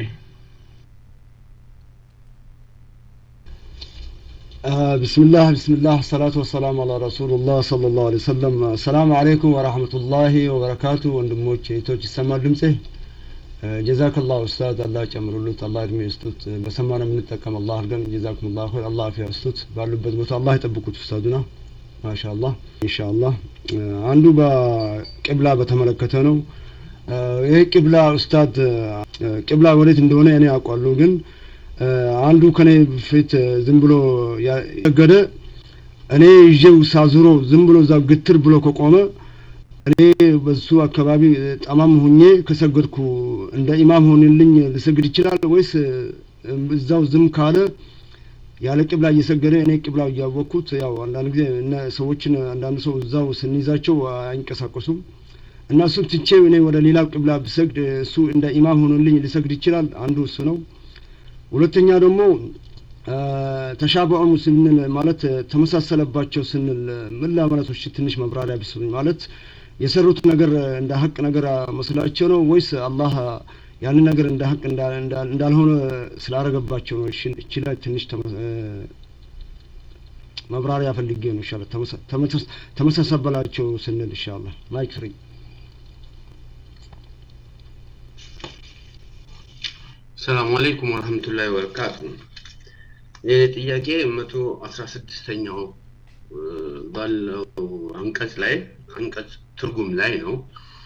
ቢስሚላህ ቢስሚላህ ሰላቱ ወሰላም አላ ረሱሉላህ ሰለላሁ ዐለይሂ ወሰለም። ሰላም አለይኩም ወራህመቱላሂ ወበረካቱ። ወንድሞች እህቶች፣ ይሰማል ድምጼ? ጀዛከላህ ኡስታዝ፣ አላህ ጨምሩሉት፣ አላህ እድሜ ይስጡት። በሰማነው የምንጠቀም አላህ አድርገን። ጀዛኩሙላህ ኸይር፣ አላህ አፊያ ይስጡት። ባሉበት ቦታ አላህ ይጠብቁት ኡስታዙና። ማሻአላህ ኢንሻአላህ። አንዱ በቅብላ በተመለከተ ነው። ይሄ ቅብላ ኡስታዝ፣ ቅብላ ወዴት እንደሆነ እኔ አውቃለሁ ግን አንዱ ከኔ ፊት ዝም ብሎ ያገደ እኔ ይዤው ሳዙሮ ዝም ብሎ እዛው ግትር ብሎ ከቆመ እኔ በሱ አካባቢ ጠማም ሁኜ ከሰገድኩ እንደ ኢማም ሆንልኝ ልሰግድ ይችላል ወይስ እዛው ዝም ካለ ያለ ቅብላ እየሰገደ እኔ ቅብላው እያወቅኩት ያው አንዳንድ ጊዜ እነ ሰዎችን አንዳንድ ሰው እዛው ስንይዛቸው አይንቀሳቀሱም እና እሱን ትቼ እኔ ወደ ሌላው ቅብላ ብሰግድ እሱ እንደ ኢማም ሆኖልኝ ሊሰግድ ይችላል። አንዱ እሱ ነው። ሁለተኛ ደግሞ ተሻበዑ ስንል ማለት ተመሳሰለባቸው ስንል ምን ለማለቶች ትንሽ መብራሪያ ቢሰጡኝ። ማለት የሰሩት ነገር እንደ ሀቅ ነገር መስላቸው ነው ወይስ አላህ ያንን ነገር እንደ ሀቅ እንዳልሆነ ስላረገባቸው ነው? እቺ ላይ ትንሽ መብራሪያ ፈልጌ ነው። ይሻላል ተመሳሰበላቸው ስንል ኢንሻአላህ ማይክ ፍሪ ሰላም አለይኩም ወረህመቱላሂ ወበረካቱ። ይህ ጥያቄ መቶ አስራ ስድስተኛው ባለው አንቀጽ ላይ አንቀጽ ትርጉም ላይ ነው።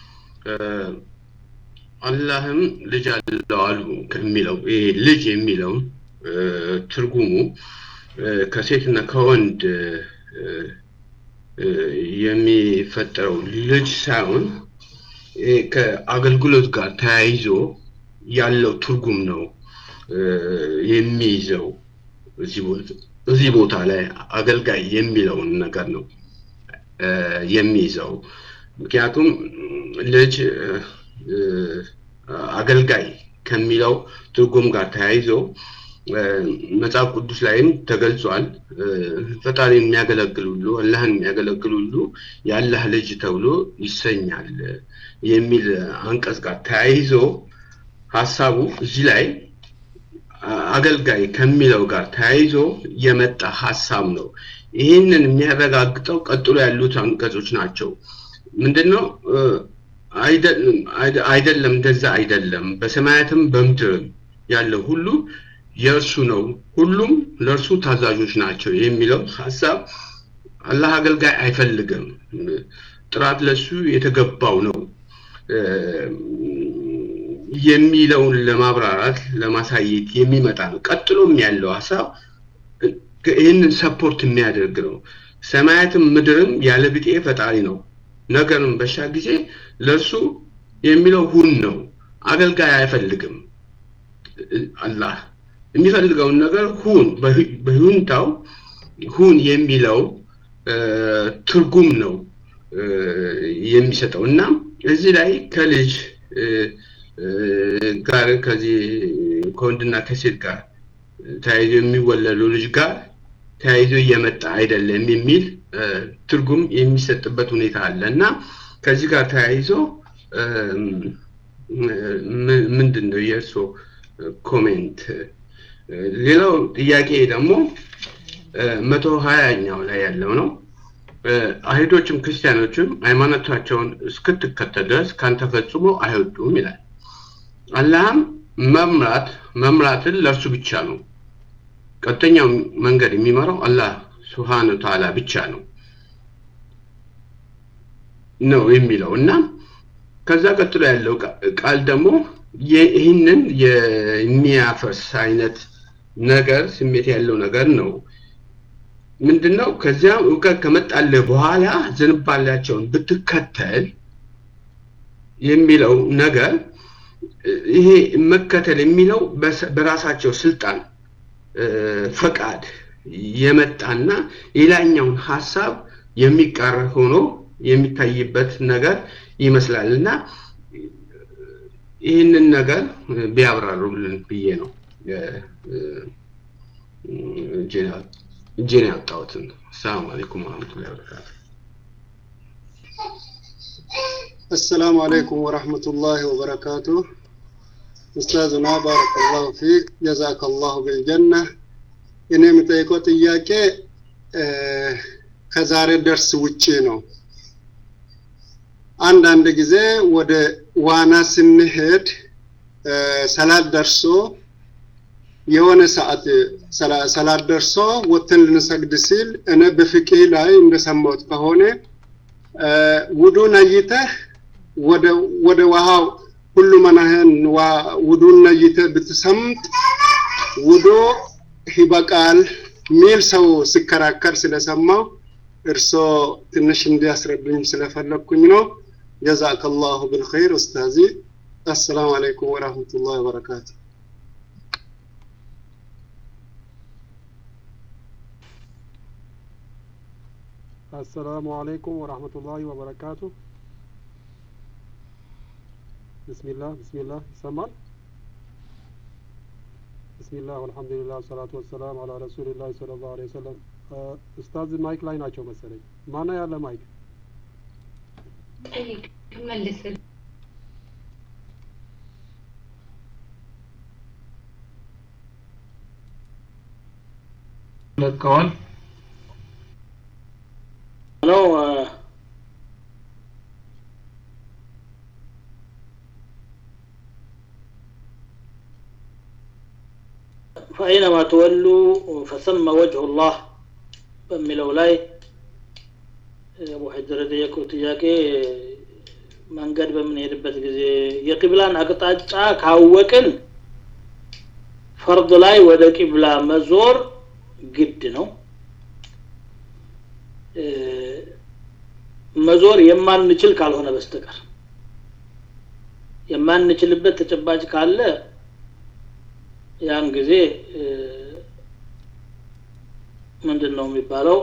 አላህም ልጅ አለው አሉ ከሚለው ይሄ ልጅ የሚለውን ትርጉሙ ከሴትና ከወንድ የሚፈጠረው ልጅ ሳይሆን ከአገልግሎት ጋር ተያይዞ ያለው ትርጉም ነው የሚይዘው። እዚህ ቦታ ላይ አገልጋይ የሚለውን ነገር ነው የሚይዘው። ምክንያቱም ልጅ አገልጋይ ከሚለው ትርጉም ጋር ተያይዞ መጽሐፍ ቅዱስ ላይም ተገልጿል። ፈጣሪን የሚያገለግል ሁሉ አላህን የሚያገለግል ሁሉ የአላህ ልጅ ተብሎ ይሰኛል የሚል አንቀጽ ጋር ተያይዞ ሀሳቡ እዚህ ላይ አገልጋይ ከሚለው ጋር ተያይዞ የመጣ ሀሳብ ነው። ይህንን የሚያረጋግጠው ቀጥሎ ያሉት አንቀጾች ናቸው። ምንድነው? አይደለም፣ እንደዛ አይደለም። በሰማያትም በምድርም ያለው ሁሉ የእርሱ ነው፣ ሁሉም ለእርሱ ታዛዦች ናቸው የሚለው ሀሳብ አላህ አገልጋይ አይፈልግም። ጥራት ለሱ የተገባው ነው የሚለውን ለማብራራት ለማሳየት የሚመጣ ነው። ቀጥሎም ያለው ሀሳብ ይህንን ሰፖርት የሚያደርግ ነው። ሰማያትም ምድርም ያለ ብጤ ፈጣሪ ነው፣ ነገርም በሻ ጊዜ ለእርሱ የሚለው ሁን ነው። አገልጋይ አይፈልግም። አላህ የሚፈልገውን ነገር ሁን፣ በሁንታው ሁን የሚለው ትርጉም ነው የሚሰጠው እና እዚህ ላይ ከልጅ ጋር ከዚህ ከወንድና ከሴት ጋር ተያይዞ የሚወለዱ ልጅ ጋር ተያይዞ እየመጣ አይደለም የሚል ትርጉም የሚሰጥበት ሁኔታ አለ እና ከዚህ ጋር ተያይዞ ምንድን ነው የእርስዎ ኮሜንት? ሌላው ጥያቄ ደግሞ መቶ ሀያኛው ላይ ያለው ነው። አይሁዶችም ክርስቲያኖችም ሃይማኖታቸውን እስክትከተል ድረስ ካንተ ፈጽሞ አይወዱም ይላል። አላህም መምራት መምራትን ለእርሱ ብቻ ነው። ቀጥተኛው መንገድ የሚመራው አላህ ስብሓነ ተዓላ ብቻ ነው ነው የሚለው እና ከዛ ቀጥሎ ያለው ቃል ደግሞ ይህንን የሚያፈርስ አይነት ነገር ስሜት ያለው ነገር ነው። ምንድነው? ከዚያም እውቀት ከመጣልህ በኋላ ዝንባሌያቸውን ብትከተል የሚለው ነገር ይሄ መከተል የሚለው በራሳቸው ስልጣን ፈቃድ የመጣና ሌላኛውን ሀሳብ የሚቃረን ሆኖ የሚታይበት ነገር ይመስላል እና ይህንን ነገር ቢያብራሩልን ብዬ ነው እጄን ያወጣሁትን። አሰላሙ አለይኩም ወረህመቱላሂ ወበረካቱ። السلام عليكم ورحمة الله وبركاته أستاذنا بارك الله فيك جزاك الله بالجنة እኔ የምጠይቀው ጥያቄ ከዛሬ ደርስ ውጪ ነው። አንዳንድ ጊዜ ወደ ዋና ስንሄድ ሰላት ደርሶ የሆነ ሰዓት ሰላት ደርሶ ወጥተን ልንሰግድ ሲል እኔ በፍቅህ ላይ እንደሰማሁት ከሆነ ውዱ ነይተህ ወደ ወደ ውሃው ሁሉ መናህን ውዱን ነይተህ ብትሰምጥ ውዶ ይበቃል ሚል ሰው ሲከራከር ስለሰማው እርሶ ትንሽ እንዲያስረዱኝ ስለፈለግኩኝ ነው። ጀዛከላሁ ብልኸይር ኡስታዚ። አሰላሙ አለይኩም ወራህመቱላሂ ወበረካቱ። አሰላሙ አለይኩም ወራህመቱላሂ ወበረካቱ። ብስሚላህ ብስሚላህ ይሰማል? ብስሚላህ ወልሐምዱሊላህ ሰላቱ ወሰላም አላ ረሱሊላህ ሰለላሁ ዐለይሂ ወሰለም። ኡስታዝ ማይክ ላይ ናቸው መሰለኝ። ማነው ያለ ማይክ? ጠይቅ መልስል ለቀዋል። ነው ፈአይነማ ተወሉ ፈሰመ ወጅሁ ላህ በሚለው ላይ አቡ ሐጀር የጠየቀው ጥያቄ መንገድ በምንሄድበት ጊዜ የቂብላን አቅጣጫ ካወቅን ፈርድ ላይ ወደ ቂብላ መዞር ግድ ነው። መዞር የማንችል ካልሆነ በስተቀር የማንችልበት ተጨባጭ ካለ ያን ጊዜ ምንድን ነው የሚባለው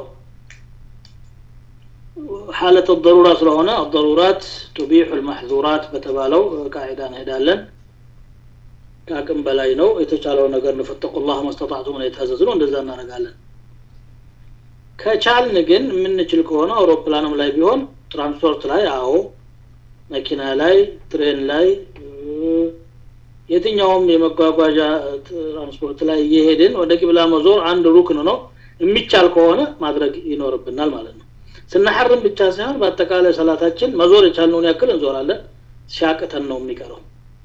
ሐለት ضሩራ ስለሆነ الضرورات تبيح المحظورات በተባለው ቃዒዳ እንሄዳለን ከአቅም በላይ ነው የተቻለው ነገር ነው ፈተቁላህ መስተጣዕቱም ነው የታዘዝ ነው እንደዛ እናደርጋለን ከቻልን ግን የምንችል ከሆነ አውሮፕላንም ላይ ቢሆን ትራንስፖርት ላይ አዎ መኪና ላይ ትሬን ላይ የትኛውም የመጓጓዣ ትራንስፖርት ላይ እየሄድን ወደ ቂብላ መዞር አንድ ሩክን ነው የሚቻል ከሆነ ማድረግ ይኖርብናል ማለት ነው ስናሐርም ብቻ ሳይሆን በአጠቃላይ ሰላታችን መዞር የቻልነውን ያክል እንዞራለን ሲያቅተን ነው የሚቀረው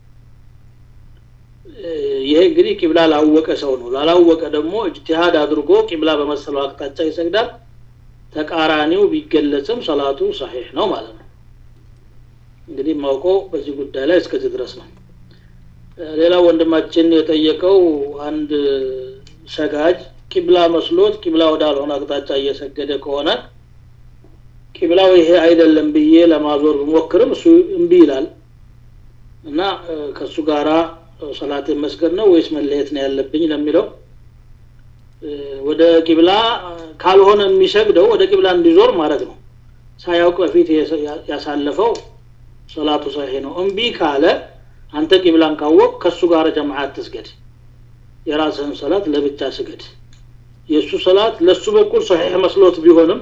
ይሄ እንግዲህ ቂብላ ላወቀ ሰው ነው ላላወቀ ደግሞ እጅቲሃድ አድርጎ ቂብላ በመሰለው አቅጣጫ ይሰግዳል ተቃራኒው ቢገለጽም ሰላቱ ሰሒሕ ነው ማለት ነው እንግዲህ ማውቀው በዚህ ጉዳይ ላይ እስከዚህ ድረስ ነው ሌላ ወንድማችን የጠየቀው አንድ ሰጋጅ ቂብላ መስሎት ቂብላ ወዳልሆነ አቅጣጫ እየሰገደ ከሆነ ቂብላው ይሄ አይደለም ብዬ ለማዞር ብሞክርም እሱ እምቢ ይላል እና ከእሱ ጋራ ሰላትን መስገድ ነው ወይስ መለየት ነው ያለብኝ ለሚለው ወደ ቂብላ ካልሆነ የሚሰግደው ወደ ቂብላ እንዲዞር ማድረግ ነው ሳያውቅ በፊት ያሳለፈው ሰላቱ ሰሂ ነው እምቢ ካለ አንተ ቂብላን ካወቅ ከእሱ ጋር ጀማዓት ትስገድ የራስህን ሰላት ለብቻ ስገድ የእሱ ሰላት ለእሱ በኩል ሰሒሕ መስሎት ቢሆንም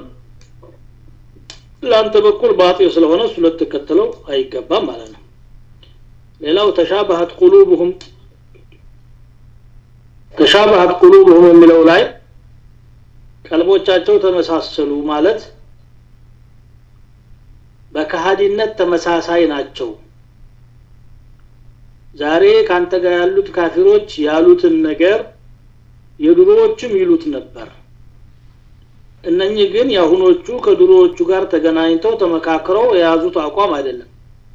ለአንተ በኩል ባጢል ስለሆነ እሱ ልትከተለው አይገባም ማለት ነው ሌላው ተሻበሀት ቁሉብሁም ተሻበሀት ቁሉብሁም የሚለው ላይ ቀልቦቻቸው ተመሳሰሉ ማለት በከሃዲነት ተመሳሳይ ናቸው ዛሬ ካንተ ጋር ያሉት ካፊሮች ያሉትን ነገር የድሮዎቹም ይሉት ነበር እነኚህ ግን የአሁኖቹ ከድሮዎቹ ጋር ተገናኝተው ተመካክረው የያዙት አቋም አይደለም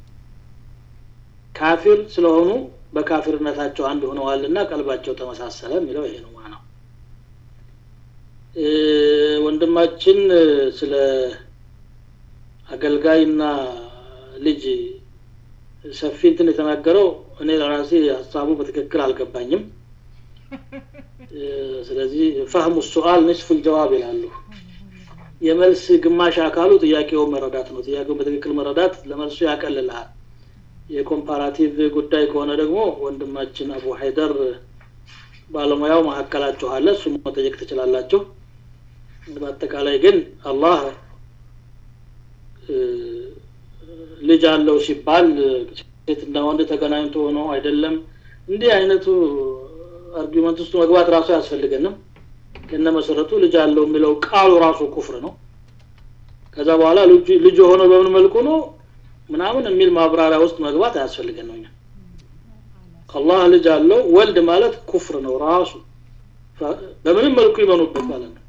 ካፊር ስለሆኑ በካፊርነታቸው አንድ ሆነዋልና ቀልባቸው ተመሳሰለ የሚለው ይሄ ነው ዋናው ወንድማችን ስለ አገልጋይና ልጅ ሰፊ እንትን የተናገረው እኔ ለራሴ ሀሳቡ በትክክል አልገባኝም ስለዚህ ፈህሙ ሱአል ንስፉ ጀዋብ ይላሉ የመልስ ግማሽ አካሉ ጥያቄውን መረዳት ነው ጥያቄውን በትክክል መረዳት ለመልሱ ያቀልልሃል የኮምፓራቲቭ ጉዳይ ከሆነ ደግሞ ወንድማችን አቡ ሀይደር ባለሙያው መካከላችሁ አለ እሱ መጠየቅ ትችላላችሁ በአጠቃላይ ግን አላህ ልጅ አለው ሲባል ሴትና ወንድ ተገናኝቶ ሆኖ አይደለም እንዲህ አይነቱ አርጊመንት ውስጥ መግባት ራሱ አያስፈልገንም ከነ መሰረቱ ልጅ አለው የሚለው ቃሉ ራሱ ኩፍር ነው ከዛ በኋላ ልጅ የሆነው በምን መልኩ ነው ምናምን የሚል ማብራሪያ ውስጥ መግባት አያስፈልገን ነው አላህ ልጅ አለው ወልድ ማለት ኩፍር ነው ራሱ በምንም መልኩ ይመኑበት ማለት ነው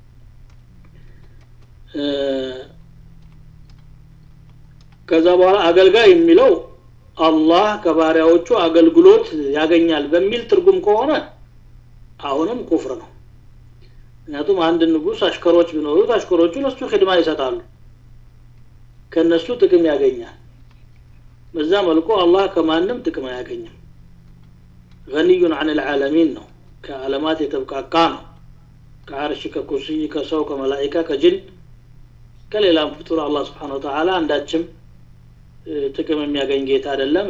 ከዛ በኋላ አገልጋይ የሚለው አላህ ከባሪያዎቹ አገልግሎት ያገኛል በሚል ትርጉም ከሆነ አሁንም ኩፍር ነው ምክንያቱም አንድ ንጉስ አሽከሮች ቢኖሩት አሽከሮቹ ለሱ ክድማ ይሰጣሉ ከነሱ ጥቅም ያገኛል በዛ መልኩ አላህ ከማንም ጥቅም አያገኝም ገኒዩን አን ልዓለሚን ነው ከዓለማት የተብቃቃ ነው ከአርሽ ከኩርሲይ ከሰው ከመላይካ ከጅን ከሌላም ፍጡር አላህ ስብሓን ወተላ አንዳችም ጥቅም የሚያገኝ ጌታ አይደለም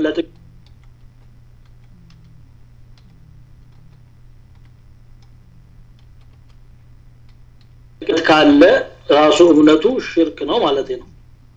ካለ ራሱ እምነቱ ሽርክ ነው ማለት ነው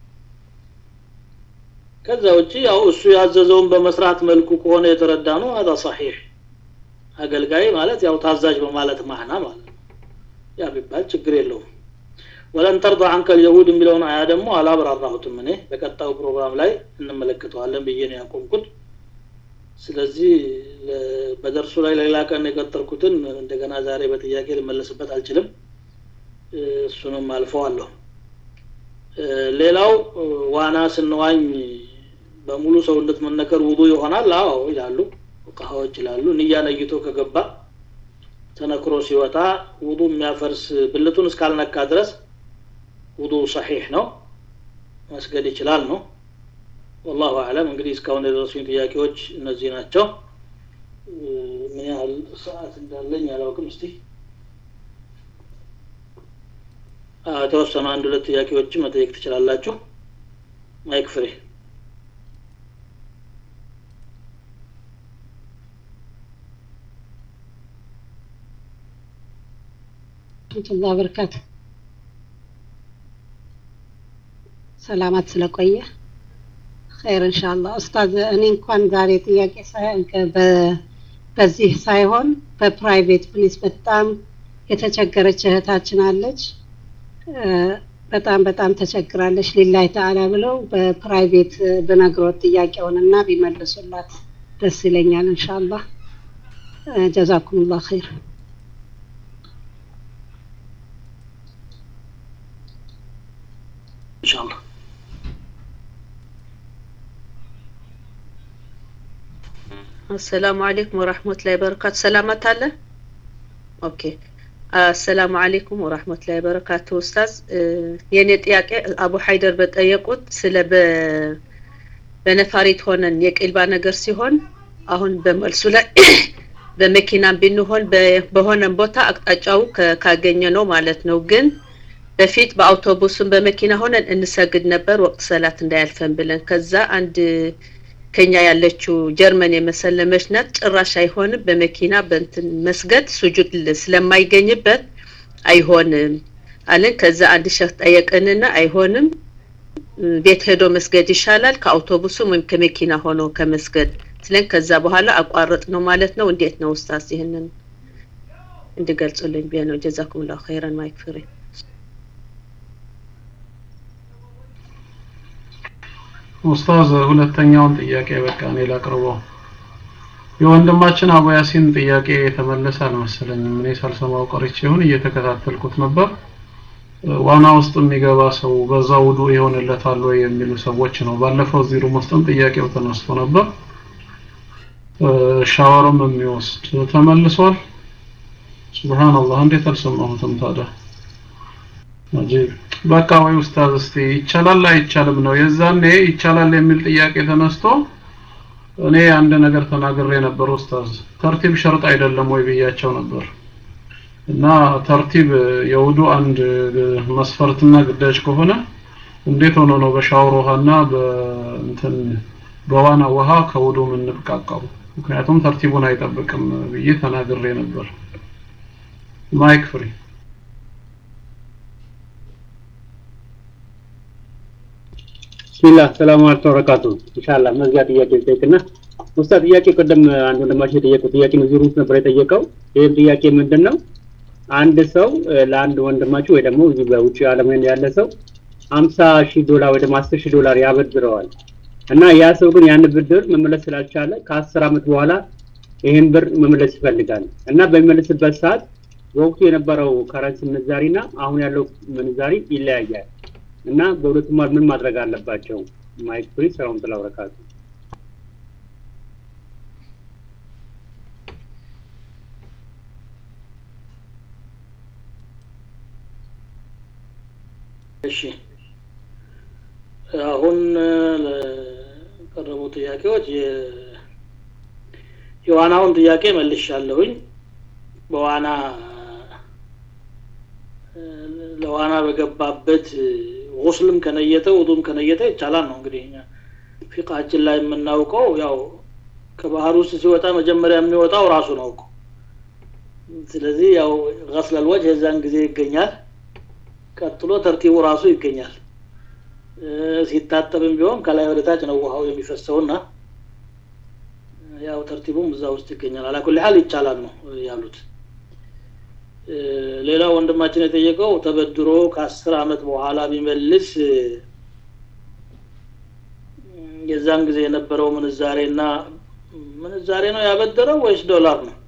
ከዛ ውጪ ያው እሱ ያዘዘውን በመስራት መልኩ ከሆነ የተረዳ ነው هذا صحيح አገልጋይ ማለት ያው ታዛዥ በማለት ማህና ማለት ነው ያ ቢባል ችግር የለውም ወለን ተርضى عنك اليهود የሚለውን አያ ደግሞ አላብራራሁትም እኔ በቀጣዩ ፕሮግራም ላይ እንመለከተዋለን ብዬ ነው ያቆምኩት ስለዚህ በደርሱ ላይ ሌላ ቀን የቀጠርኩትን እንደገና ዛሬ በጥያቄ ልመለስበት አልችልም እሱንም አልፈዋለሁ ሌላው ዋና ስንዋኝ በሙሉ ሰውነት መነከር ውዱ ይሆናል አዎ ይላሉ ፉቃሃዎች ይላሉ ንያ ነይቶ ከገባ ተነክሮ ሲወጣ ውዱ የሚያፈርስ ብልቱን እስካልነካ ድረስ ውዱ ሰሒሕ ነው መስገድ ይችላል ነው ወላሁ አለም እንግዲህ እስካሁን የደረሱኝ ጥያቄዎች እነዚህ ናቸው ምን ያህል ሰዓት እንዳለኝ አላውቅም እስቲ የተወሰኑ አንድ ሁለት ጥያቄዎችን መጠየቅ ትችላላችሁ ማይክ ፍሬ ረህመቱላህ በረካቱ ሰላማት ስለቆየ ኸይር ኢንሻአላህ ኡስታዝ እኔ እንኳን ዛሬ ጥያቄ በዚህ ሳይሆን በፕራይቬት ፕሊስ በጣም የተቸገረች እህታችን አለች በጣም በጣም ተቸግራለች ሊላይ ተአላ ብለው በፕራይቬት ብነግሮት ጥያቄውንና ቢመልሱላት ደስ ይለኛል ኢንሻአላህ ጀዛኩሙላህ ኸይር ኢንሻአላህ አሰላሙ አለይኩም ወራህመቱላሂ ወበረካቱ ሰላማት አለ ኦኬ አሰላሙ አለይኩም ወራህመቱላሂ ወበረካቱ ኡስታዝ የኔ ጥያቄ አቡ ሀይደር በጠየቁት ስለ በነፋሪት ሆነን የቅልባ ነገር ሲሆን አሁን በመልሱ ላይ በመኪናም ብንሆን በሆነም ቦታ አቅጣጫው ካገኘ ነው ማለት ነው ግን በፊት በአውቶቡስም በመኪና ሆነን እንሰግድ ነበር ወቅት ሰላት እንዳያልፈን ብለን ከዛ አንድ ከኛ ያለችው ጀርመን የመሰለመች ናት ጭራሽ አይሆንም በመኪና በንትን መስገድ ሱጁድ ስለማይገኝበት አይሆንም አለን ከዛ አንድ ሸህ ጠየቅንና አይሆንም ቤት ሄዶ መስገድ ይሻላል ከአውቶቡስም ወይም ከመኪና ሆኖ ከመስገድ ስለን ከዛ በኋላ አቋረጥ ነው ማለት ነው እንዴት ነው ኡስታዝ ይህንን እንድገልጹልኝ ቢያ ነው ጀዛኩምላሁ ኸይረን ማይክ ፍሬ ኡስታዝ ሁለተኛውን ጥያቄ በቃ እኔ ላቅርበው የወንድማችን አቡ ያሲን ጥያቄ የተመለሰ አልመሰለኝም እኔ ሳልሰማው ቀርቼ ይሁን እየተከታተልኩት ነበር ዋና ውስጥ የሚገባ ሰው በዛ ውዱ ይሆንለታል ወይ የሚሉ ሰዎች ነው ባለፈው እዚህ ሩም ውስጥም ጥያቄው ተነስቶ ነበር ሻወርም የሚወስድ ተመልሷል ሱብሃንአላህ እንዴት አልሰማሁትም ታዲያ አጂብ በቃ ወይ ኡስታዝ እስቲ ይቻላል አይቻልም ነው የዛኔ ይቻላል የሚል ጥያቄ ተነስቶ እኔ አንድ ነገር ተናግሬ ነበር ኡስታዝ ተርቲብ ሸርጥ አይደለም ወይ ብያቸው ነበር እና ተርቲብ የውዱ አንድ መስፈርትና ግዳጅ ከሆነ እንዴት ሆኖ ነው በሻወር ውሃና በእንትን በዋና ውሃ ከውዱ የምንብቃቃው? ምክንያቱም ተርቲቡን አይጠብቅም ብዬ ተናግሬ ነበር። ማይክ ፍሪ ቢስሚላህ ሰላም አለይኩም ወበረካቱ ኢንሻአላህ መዝጊያ ጥያቄ ልጠይቅና ኡስታዝ ጥያቄ ቅድም አንድ ወንድማችን የጠየቁት ጥያቄ ነው እዚህ ሩት ነበር የጠየቀው ይህም ጥያቄ ምንድን ነው አንድ ሰው ለአንድ ወንድማችሁ ወይ ደግሞ እዚህ በውጭ ዓለም ያለ ሰው ሀምሳ ሺህ ዶላር ወይ ደግሞ አስር ሺህ ዶላር ያበድረዋል እና ያ ሰው ግን ያን ብድር መመለስ ስላልቻለ ከአስር ዓመት በኋላ ይህን ብር መመለስ ይፈልጋል እና በሚመለስበት ሰዓት በወቅቱ የነበረው ከረንሲ ምንዛሪና አሁን ያለው ምንዛሪ ይለያያል እና በሁለቱም መሀል ምን ማድረግ አለባቸው? ማይክ ፍሪ ሰላም ተላበረካቱ እሺ አሁን ለቀረቡ ጥያቄዎች የዋናውን ጥያቄ መልሻለሁኝ። በዋና ለዋና በገባበት ጉስልም ከነየተ ውዱም ከነየተ ይቻላል ነው እንግዲህ ፊቃችን ላይ የምናውቀው ያው ከባህር ውስጥ ሲወጣ መጀመሪያ የሚወጣው ራሱ ነው እኮ ስለዚህ ያው ገስለል ወጅህ የዛን ጊዜ ይገኛል ቀጥሎ ተርቲቡ ራሱ ይገኛል ሲታጠብም ቢሆን ከላይ ወደ ታች ነው ውሃው የሚፈሰውና ያው ተርቲቡም እዛ ውስጥ ይገኛል አላኩል ሀል ይቻላል ነው ያሉት ሌላው ወንድማችን የጠየቀው ተበድሮ ከአስር አመት በኋላ ቢመልስ የዛን ጊዜ የነበረው ምንዛሬና ምንዛሬ ነው ያበደረው ወይስ ዶላር ነው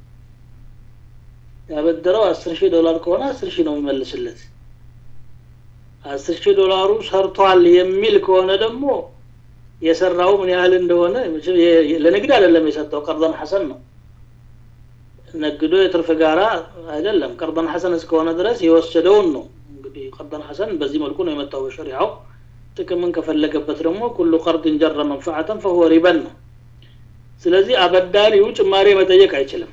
ያበደረው አስር ሺህ ዶላር ከሆነ አስር ሺህ ነው የሚመልስለት አስር ሺህ ዶላሩ ሰርቷል የሚል ከሆነ ደግሞ የሰራው ምን ያህል እንደሆነ ለንግድ አይደለም የሰጠው ቀርደን ሐሰን ነው ነግዶ የትርፍ ጋራ አይደለም ቀርደን ሐሰን እስከሆነ ድረስ የወሰደውን ነው እንግዲህ ቀርደን ሐሰን በዚህ መልኩ ነው የመጣው በሸሪዓው ጥቅምን ከፈለገበት ደግሞ ኩሉ ቀርድን ጀረ መንፈዓተን ፈሁወ ሪበን ነው ስለዚህ አበዳሪው ጭማሬ መጠየቅ አይችልም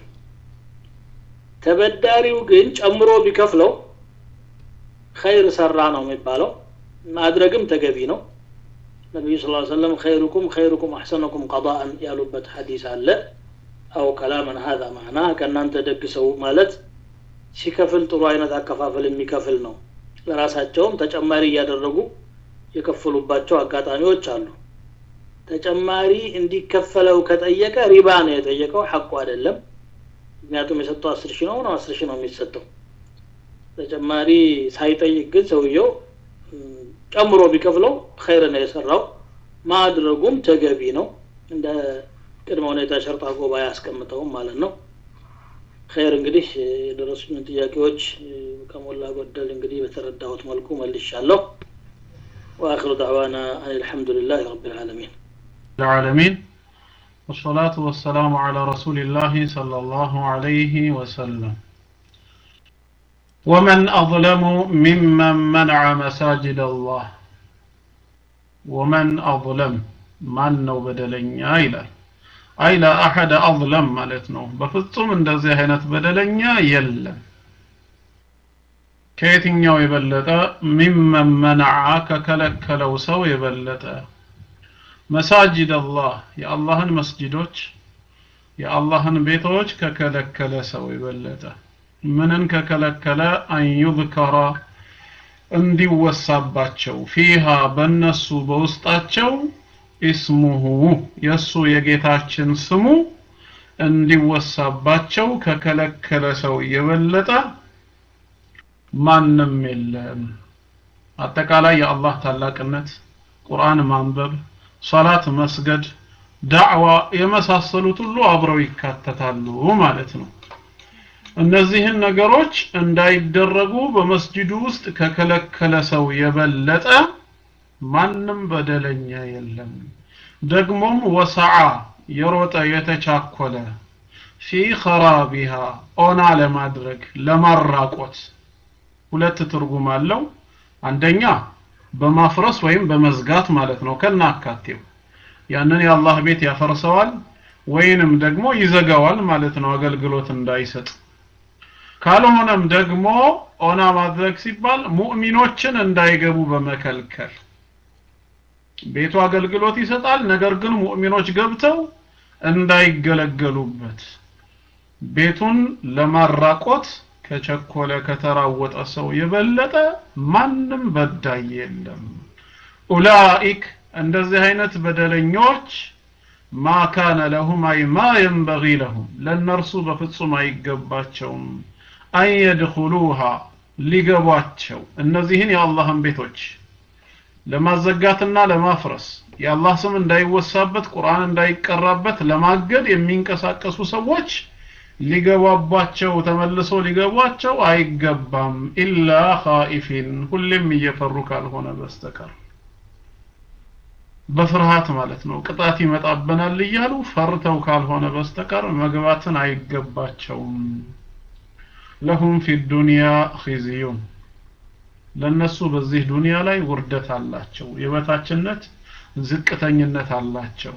ተበዳሪው ግን ጨምሮ ቢከፍለው ኸይር ሰራ ነው የሚባለው ማድረግም ተገቢ ነው ነቢዩ ስ ሰለም ኸይሩኩም ኸይሩኩም አሕሰነኩም ቀዳአን ያሉበት ሐዲስ አለ አው ከላመን ሀዛ ማዕና ከእናንተ ደግ ሰው ማለት ሲከፍል ጥሩ አይነት አከፋፈል የሚከፍል ነው ለራሳቸውም ተጨማሪ እያደረጉ የከፈሉባቸው አጋጣሚዎች አሉ ተጨማሪ እንዲከፈለው ከጠየቀ ሪባ ነው የጠየቀው ሐቁ አይደለም ምክንያቱም የሰጠው አስር ሺህ ነው ነው አስር ሺህ ነው የሚሰጠው ተጨማሪ ሳይጠይቅ ግን ሰውየው ጨምሮ ቢከፍለው ኸይር ነው የሰራው ማድረጉም ተገቢ ነው እንደ ቅድመ ሁኔታ ሸርጣ ጎባ ያስቀምጠውም ማለት ነው ኸይር እንግዲህ የደረሱኝን ጥያቄዎች ከሞላ ጎደል እንግዲህ በተረዳሁት መልኩ መልሻለሁ واخر دعوانا ان الحمد لله رب العالمين العالمين والصلاة والسلام على رسول الله صلى الله عليه وسلم ومن أظلم ممن منع مساجد الله ومن أظلم من نو بدلنيا ይላል አይ ላ አሐደ አظለም ማለት ነው በፍጹም እንደዚህ አይነት በደለኛ የለም ከየትኛው የበለጠ ሚመን መነዓ ከከለከለው ሰው የበለጠ መሳጅድ አላህ የአላህን መስጅዶች የአላህን ቤቶች ከከለከለ ሰው የበለጠ ምንን ከከለከለ አን ዩዝከራ እንዲወሳባቸው ፊሃ በእነሱ በውስጣቸው ኢስሙሁ የእሱ የጌታችን ስሙ እንዲወሳባቸው ከከለከለ ሰው የበለጠ ማንም የለም አጠቃላይ የአላህ ታላቅነት ቁርአን ማንበብ ሶላት መስገድ ዳዕዋ የመሳሰሉት ሁሉ አብረው ይካተታሉ ማለት ነው እነዚህን ነገሮች እንዳይደረጉ በመስጂዱ ውስጥ ከከለከለ ሰው የበለጠ ማንም በደለኛ የለም ደግሞም ወሰዓ የሮጠ የተቻኮለ ፊ ኸራቢሃ ኦና ለማድረግ ለማራቆት ሁለት ትርጉም አለው አንደኛ በማፍረስ ወይም በመዝጋት ማለት ነው ከና አካቴው ያንን የአላህ ቤት ያፈርሰዋል ወይንም ደግሞ ይዘጋዋል ማለት ነው አገልግሎት እንዳይሰጥ ካልሆነም ደግሞ ኦና ማድረግ ሲባል ሙእሚኖችን እንዳይገቡ በመከልከል ቤቱ አገልግሎት ይሰጣል ነገር ግን ሙእሚኖች ገብተው እንዳይገለገሉበት ቤቱን ለማራቆት ከቸኮለ ከተራወጠ ሰው የበለጠ ማንም በዳይ የለም ኡላኢክ እንደዚህ አይነት በደለኞች ማ ካነ ለሁም አይ ማ የንበጊ ለሁም ለእነርሱ በፍጹም አይገባቸውም አን የድኹሉሃ ሊገቧቸው እነዚህን የአላህን ቤቶች ለማዘጋትና ለማፍረስ የአላህ ስም እንዳይወሳበት ቁርአን እንዳይቀራበት ለማገድ የሚንቀሳቀሱ ሰዎች ሊገባባቸው ተመልሶ ሊገቧቸው አይገባም ኢላ ኻኢፊን ሁሌም እየፈሩ ካልሆነ በስተቀር በፍርሃት ማለት ነው ቅጣት ይመጣብናል እያሉ ፈርተው ካልሆነ በስተቀር መግባትን አይገባቸውም ለሁም ፊ ዱንያ ኺዝዩን ለነሱ በዚህ ዱንያ ላይ ውርደት አላቸው የበታችነት ዝቅተኝነት አላቸው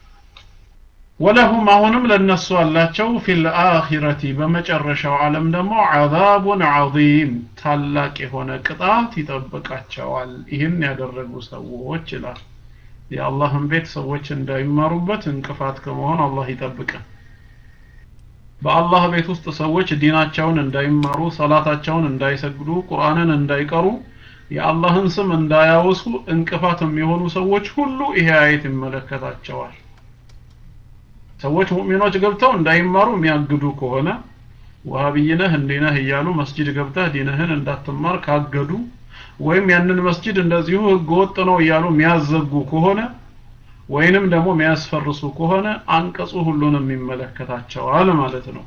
ወለሁም አሁንም ለነሱ አላቸው ፊል አኺረቲ በመጨረሻው ዓለም ደግሞ አዛቡን ዐዚም ታላቅ የሆነ ቅጣት ይጠብቃቸዋል ይህን ያደረጉ ሰዎች ይላል የአላህን ቤት ሰዎች እንዳይማሩበት እንቅፋት ከመሆን አላህ ይጠብቀን በአላህ ቤት ውስጥ ሰዎች ዲናቸውን እንዳይማሩ ሰላታቸውን እንዳይሰግዱ ቁርአንን እንዳይቀሩ የአላህን ስም እንዳያወሱ እንቅፋት የሚሆኑ ሰዎች ሁሉ ይሄ አየት ይመለከታቸዋል ሰዎች ሙእሚኖች ገብተው እንዳይማሩ የሚያግዱ ከሆነ ወሃቢይነህ እንዲነህ እያሉ መስጂድ ገብተህ ዲንህን እንዳትማር ካገዱ ወይም ያንን መስጂድ እንደዚሁ ህገ ወጥ ነው እያሉ የሚያዘጉ ከሆነ ወይንም ደግሞ የሚያስፈርሱ ከሆነ አንቀጹ ሁሉንም ይመለከታቸዋል ማለት ነው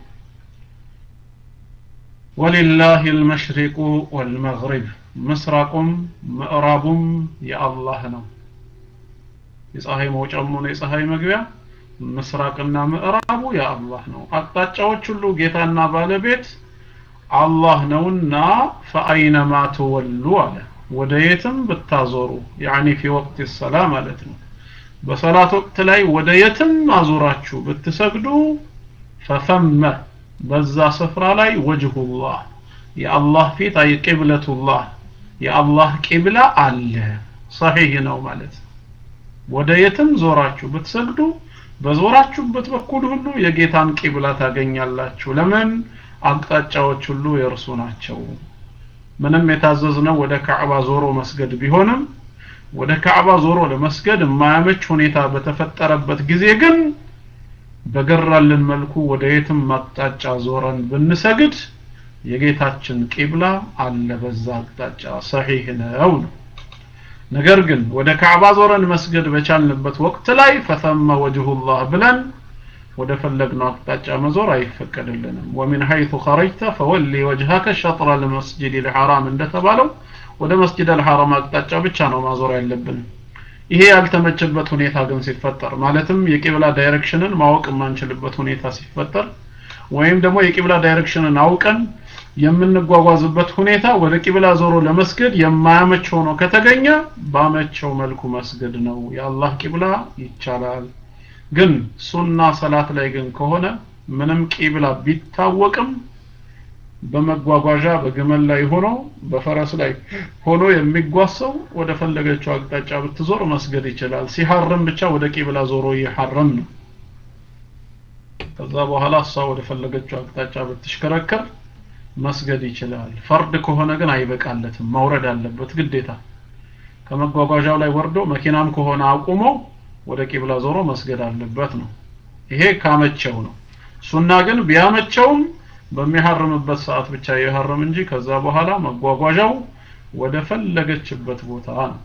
ወሊላህ አልመሽሪቁ ወልመግሪብ ምስራቁም ምዕራቡም የአላህ ነው የፀሐይ መውጫም ሆነ የፀሐይ መግቢያ ምስራቅና ምዕራቡ የአላህ ነው አቅጣጫዎች ሁሉ ጌታና ባለቤት አላህ ነውና ፈአይነማ ትወሉ አለ ወደ የትም ብታዞሩ ያኒ ፊ ወቅት ሰላ ማለት ነው በሰላት ወቅት ላይ ወደ የትም አዙራችሁ ብትሰግዱ ፈፈመ በዛ ስፍራ ላይ ወጅሁላህ የአላህ ፊት አይ ቂብለቱላህ የአላህ ቂብላ አለ ሰሒህ ነው ማለት ወደ የትም ዞራችሁ ብትሰግዱ በዞራችሁበት በኩል ሁሉ የጌታን ቂብላ ታገኛላችሁ ለምን አቅጣጫዎች ሁሉ የእርሱ ናቸው ምንም የታዘዝነው ወደ ካዕባ ዞሮ መስገድ ቢሆንም ወደ ካዕባ ዞሮ ለመስገድ የማያመች ሁኔታ በተፈጠረበት ጊዜ ግን በገራልን መልኩ ወደ የትም አቅጣጫ ዞረን ብንሰግድ የጌታችን ቂብላ አለ በዛ አቅጣጫ ሰሒህ ነው ነው ነገር ግን ወደ ካዕባ ዞረን መስገድ በቻልንበት ወቅት ላይ ፈተመ ወጅሁላህ ብለን ወደ ፈለግነው አቅጣጫ መዞር አይፈቀድልንም ወሚን ሐይቱ ኸረጅተ ፈወሊ ወጅሃከ ሸጥረ ልመስጅድ ልሐራም እንደተባለው ወደ መስጅድ አልሐራም አቅጣጫ ብቻ ነው ማዞር ያለብን ይሄ ያልተመቸበት ሁኔታ ግን ሲፈጠር ማለትም የቂብላ ዳይሬክሽንን ማወቅ የማንችልበት ሁኔታ ሲፈጠር ወይም ደግሞ የቂብላ ዳይሬክሽንን አውቀን የምንጓጓዝበት ሁኔታ ወደ ቂብላ ዞሮ ለመስገድ የማያመች ሆኖ ከተገኘ ባመቸው መልኩ መስገድ ነው የአላህ ቂብላ ይቻላል ግን ሱና ሰላት ላይ ግን ከሆነ ምንም ቂብላ ቢታወቅም በመጓጓዣ በግመል ላይ ሆኖ በፈረስ ላይ ሆኖ የሚጓሰው ወደ ፈለገችው አቅጣጫ ብትዞር መስገድ ይችላል ሲሐርም ብቻ ወደ ቂብላ ዞሮ ይሐረም ነው ከዛ በኋላ እሷ ወደ ፈለገችው አቅጣጫ ብትሽከረከር መስገድ ይችላል ፈርድ ከሆነ ግን አይበቃለትም ማውረድ አለበት ግዴታ ከመጓጓዣው ላይ ወርዶ መኪናም ከሆነ አቁሞ ወደ ቂብላ ዞሮ መስገድ አለበት ነው ይሄ ካመቸው ነው ሱና ግን ቢያመቸውም በሚሐርምበት ሰዓት ብቻ ይሐርም እንጂ ከዛ በኋላ መጓጓዣው ወደ ፈለገችበት ቦታ ነው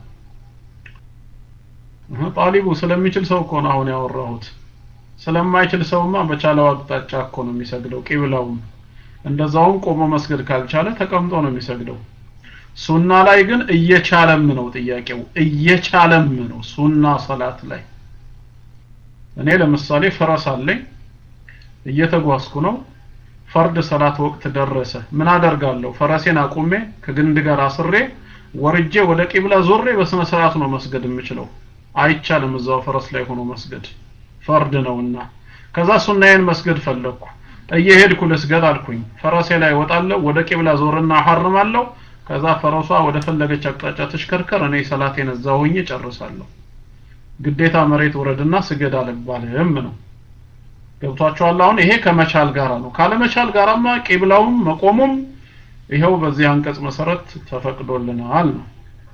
ጣሊቡ ስለሚችል ሰው እኮ ነው አሁን ያወራሁት ስለማይችል ሰውማ በቻለው አቅጣጫ እኮ ነው የሚሰግደው ቂብላውም እንደዛውም ቆሞ መስገድ ካልቻለ ተቀምጦ ነው የሚሰግደው ሱና ላይ ግን እየቻለም ነው ጥያቄው እየቻለም ነው ሱና ሰላት ላይ እኔ ለምሳሌ ፈረስ አለኝ እየተጓዝኩ ነው ፈርድ ሰላት ወቅት ደረሰ ምን አደርጋለሁ ፈረሴን አቁሜ ከግንድ ጋር አስሬ ወርጄ ወደ ቂብላ ዞሬ በስነ ስርዓት ነው መስገድ የምችለው አይቻልም እዛው ፈረስ ላይ ሆኖ መስገድ ፈርድ ነውና ከዛ ሱናዬን መስገድ ፈለግኩ እየሄድኩ ልስገድ አልኩኝ ፈረሴ ላይ ወጣለሁ ወደ ቂብላ ዞርና አሐርማለሁ ከዛ ፈረሷ ወደ ፈለገች አቅጣጫ ትሽከርከር እኔ ሰላቴን እዛው ሆኜ ጨርሳለሁ ግዴታ መሬት ውረድና ስገድ አልባልም ነው ገብቷቸዋል አሁን ይሄ ከመቻል ጋር ነው ካለመቻል ጋራማ ቂብላውም መቆሙም ይኸው በዚህ አንቀጽ መሰረት ተፈቅዶልናል ነው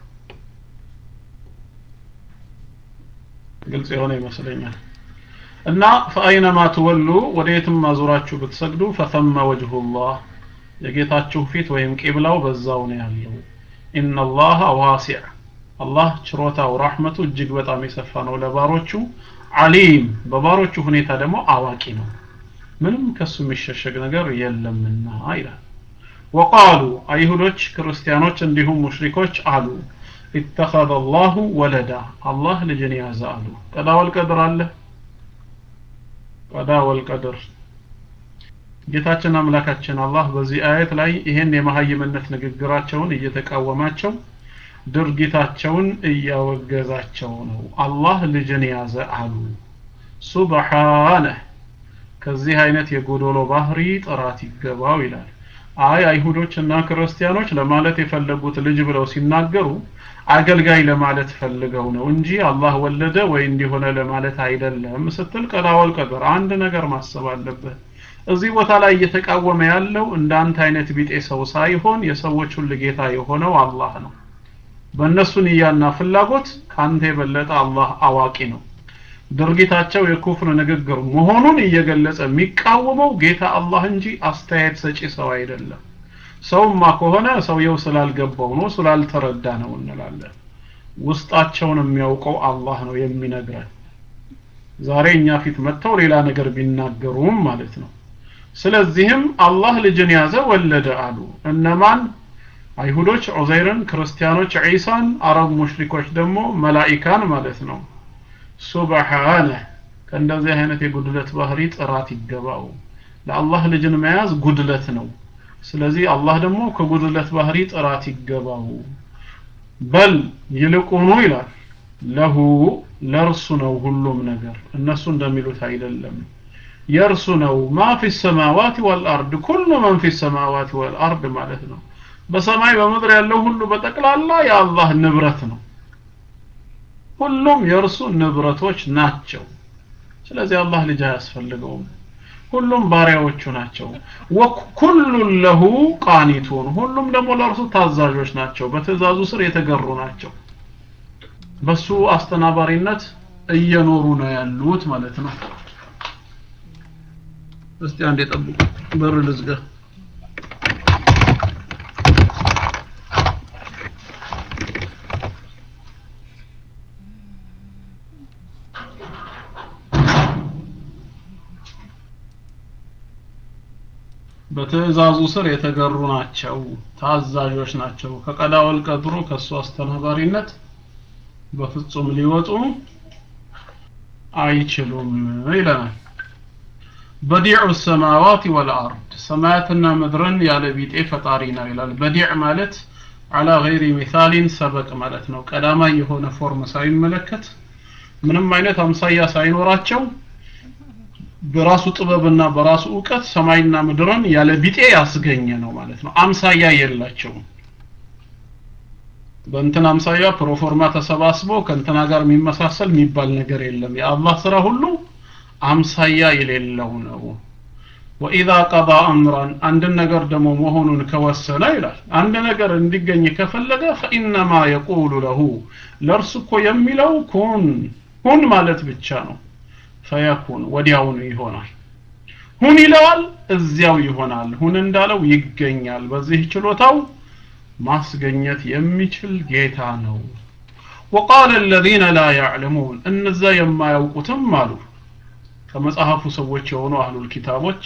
ግልጽ የሆነ ይመስለኛል እና ፈአይነማ ትወሉ ወደ የትም አዙራችሁ ብትሰግዱ ፈተመ ወጅሁላህ የጌታችሁ ፊት ወይም ቂብላው በዛው ነው ያለው ኢነላህ ዋሲዕ አላህ ችሮታው ራህመቱ እጅግ በጣም የሰፋ ነው ለባሮቹ አሊም በባሮቹ ሁኔታ ደግሞ አዋቂ ነው ምንም ከሱ የሚሸሸግ ነገር የለምና ይላል ወቃሉ አይሁዶች ክርስቲያኖች እንዲሁም ሙሽሪኮች አሉ ኢተኸذ አላሁ ወለዳ አላህ ልጅን ያዘ አሉ ቀዳ ወልቀድር አለ ቀዳ ወልቀድር ጌታችን አምላካችን አላህ በዚህ አየት ላይ ይህን የመሀይምነት ንግግራቸውን እየተቃወማቸው ድርጊታቸውን እያወገዛቸው ነው አላህ ልጅን ያዘ አሉ ሱብሓነህ ከዚህ አይነት የጎዶሎ ባህሪ ጥራት ይገባው ይላል አይ አይሁዶች እና ክርስቲያኖች ለማለት የፈለጉት ልጅ ብለው ሲናገሩ አገልጋይ ለማለት ፈልገው ነው እንጂ አላህ ወለደ ወይ እንዲሆነ ለማለት አይደለም ስትል ቀዳወል ቀድር አንድ ነገር ማሰብ አለብህ እዚህ ቦታ ላይ እየተቃወመ ያለው እንዳንተ አይነት ቢጤ ሰው ሳይሆን የሰዎች ሁሉ ጌታ የሆነው አላህ ነው በእነሱ ንያና ፍላጎት ካንተ የበለጠ አላህ አዋቂ ነው ድርጊታቸው የኩፍር ንግግር መሆኑን እየገለጸ የሚቃወመው ጌታ አላህ እንጂ አስተያየት ሰጪ ሰው አይደለም ሰውማ ከሆነ ሰውየው ስላልገባው ነው ስላልተረዳ ነው እንላለን ውስጣቸውን የሚያውቀው አላህ ነው የሚነግረን ዛሬ እኛ ፊት መጥተው ሌላ ነገር ቢናገሩም ማለት ነው ስለዚህም አላህ ልጅን ያዘ ወለደ አሉ እነማን አይሁዶች ዑዘይርን ክርስቲያኖች ዒሳን አረብ ሙሽሪኮች ደግሞ መላኢካን ማለት ነው ሱብሓነ ከእንደዚህ አይነት የጉድለት ባህሪ ጥራት ይገባው ለአላህ ልጅን መያዝ ጉድለት ነው ስለዚህ አላህ ደግሞ ከጉድለት ባህሪ ጥራት ይገባው በል ይልቁኑ ይላል ለሁ ለእርሱ ነው ሁሉም ነገር እነሱ እንደሚሉት አይደለም የእርሱ ነው ማ ፊ ሰማዋት ወልአርድ ኩሉ መን ፊ ሰማዋት ወልአርድ ማለት ነው በሰማይ በምድር ያለው ሁሉ በጠቅላላ የአላህ ንብረት ነው ሁሉም የእርሱ ንብረቶች ናቸው ስለዚህ አላህ ልጅ አያስፈልገውም ሁሉም ባሪያዎቹ ናቸው ወኩሉን ለሁ ቃኒቱን ሁሉም ደግሞ ለእርሱ ታዛዦች ናቸው በትእዛዙ ስር የተገሩ ናቸው በሱ አስተናባሪነት እየኖሩ ነው ያሉት ማለት ነው እስቲ አንዴ ጠብቁ በር ልዝጋ በትእዛዙ ስር የተገሩ ናቸው ታዛዦች ናቸው ከቀዳወል ቀድሮ ከሱ አስተናባሪነት በፍጹም ሊወጡ አይችሉም ይለናል በዲዑ ሰማዋት ወልአርድ ሰማያትና ምድርን ያለ ቢጤ ፈጣሪ ነው ይላል በዲዕ ማለት አላ ገይሪ ሚሳሊን ሰበቅ ማለት ነው ቀዳማይ የሆነ ፎርም ሳይመለከት ምንም አይነት አምሳያ ሳይኖራቸው በራሱ ጥበብና በራሱ እውቀት ሰማይና ምድርን ያለ ቢጤ ያስገኘ ነው ማለት ነው አምሳያ የላቸውም በእንትን አምሳያ ፕሮፎርማ ተሰባስቦ ከእንትና ጋር የሚመሳሰል የሚባል ነገር የለም የአላህ ስራ ሁሉ አምሳያ የሌለው ነው ወኢዛ ቀዳ አምራን አንድን ነገር ደግሞ መሆኑን ከወሰነ ይላል አንድ ነገር እንዲገኝ ከፈለገ ፈኢነማ የቁሉ ለሁ ለእርሱ እኮ የሚለው ኩን ሁን ማለት ብቻ ነው ፈየኩን ወዲያውኑ ይሆናል ሁን ይለዋል እዚያው ይሆናል ሁን እንዳለው ይገኛል በዚህ ችሎታው ማስገኘት የሚችል ጌታ ነው وقال الذين لا يعلمون እነዛ የማያውቁትም አሉ ከመጽሐፉ ሰዎች የሆኑ አህሉል ኪታቦች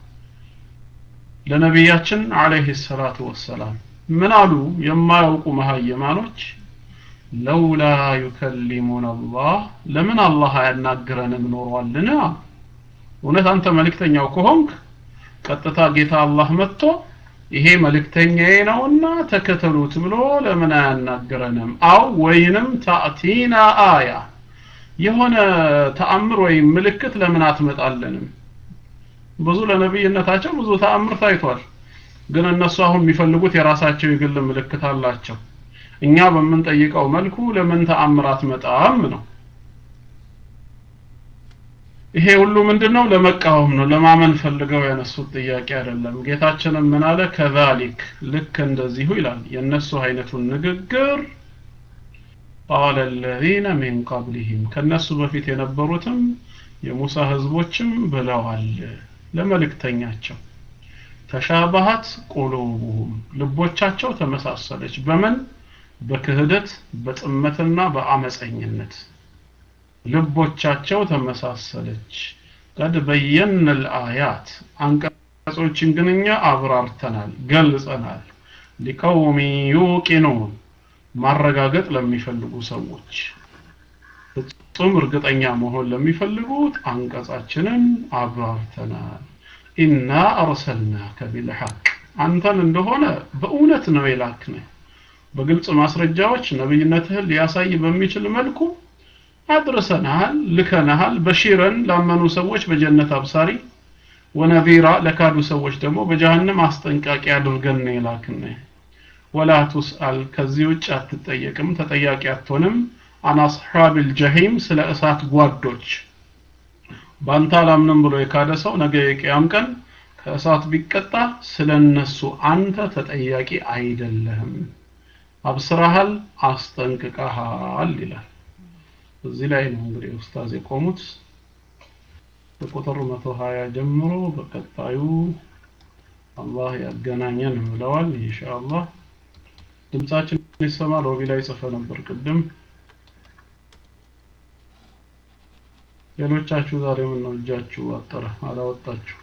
ለነቢያችን አለይሂ ሰላቱ ወሰላም ምን አሉ የማያውቁ መሀይማኖች ለውላ ዩከሊሙን አላህ ለምን አላህ አያናግረንም ኖሯልን እውነት አንተ መልእክተኛው ከሆንክ ቀጥታ ጌታ አላህ መጥቶ ይሄ መልእክተኛዬ ነውና ተከተሉት ብሎ ለምን አያናግረንም አው ወይንም ታእቲና አያ የሆነ ተአምር ወይም ምልክት ለምን አትመጣለንም ብዙ ለነብይነታቸው ብዙ ተአምር ታይቷል። ግን እነሱ አሁን የሚፈልጉት የራሳቸው የግል ምልክት አላቸው። እኛ በምንጠይቀው መልኩ ለምን ተአምር አትመጣም ነው። ይሄ ሁሉ ምንድነው? ለመቃወም ነው። ለማመን ፈልገው ያነሱት ጥያቄ አይደለም። ጌታችንም ምን አለ? ከዛሊክ ልክ እንደዚሁ ይላል። የእነሱ አይነቱን ንግግር ቃለ አለዚነ ሚን ቀብሊሂም ከነሱ በፊት የነበሩትም የሙሳ ህዝቦችም ብለዋል ለመልእክተኛቸው ተሻባሃት ቁሉቡሁም ልቦቻቸው ተመሳሰለች በምን በክህደት በጥመትና በአመፀኝነት ልቦቻቸው ተመሳሰለች ቀድ በየን ልአያት አንቀጾችን ግን እኛ አብራርተናል ገልጸናል ሊቀውሚ ዩቂኑን ማረጋገጥ ለሚፈልጉ ሰዎች ፍጹም እርግጠኛ መሆን ለሚፈልጉት አንቀጻችንን አብራርተናል ኢና አርሰልናከ ቢልሐቅ አንተን እንደሆነ በእውነት ነው የላክንህ በግልጽ ማስረጃዎች ነብይነትህን ሊያሳይ በሚችል መልኩ አድርሰናል ልከናሃል በሺረን ላመኑ ሰዎች በጀነት አብሳሪ ወነዚራ ለካዱ ሰዎች ደግሞ በጀሃነም አስጠንቃቂ አድርገን ነው የላክንህ ወላ ቱስአል ከዚህ ውጭ አትጠየቅም ተጠያቂ አትሆንም አን አስሓቢል ጀሂም ስለ እሳት ጓዶች ባንተ አላምንም ብሎ የካደ ሰው ነገ የቅያም ቀን ከእሳት ቢቀጣ ስለ እነሱ አንተ ተጠያቂ አይደለህም አብስረሃል አስጠንቅቀሃል ይላል እዚህ ላይ ነው እንግዲህ ኡስታዝ የቆሙት ከቁጥር 120 ጀምሮ በቀጣዩ አላህ ያገናኘን ብለዋል ኢንሻአላህ ድምጻችን ይሰማ ሎቢ ላይ ጽፈ ነበር ቅድም ሌሎቻችሁ ዛሬ ምን ነው እጃችሁ አጠረ አላወጣችሁ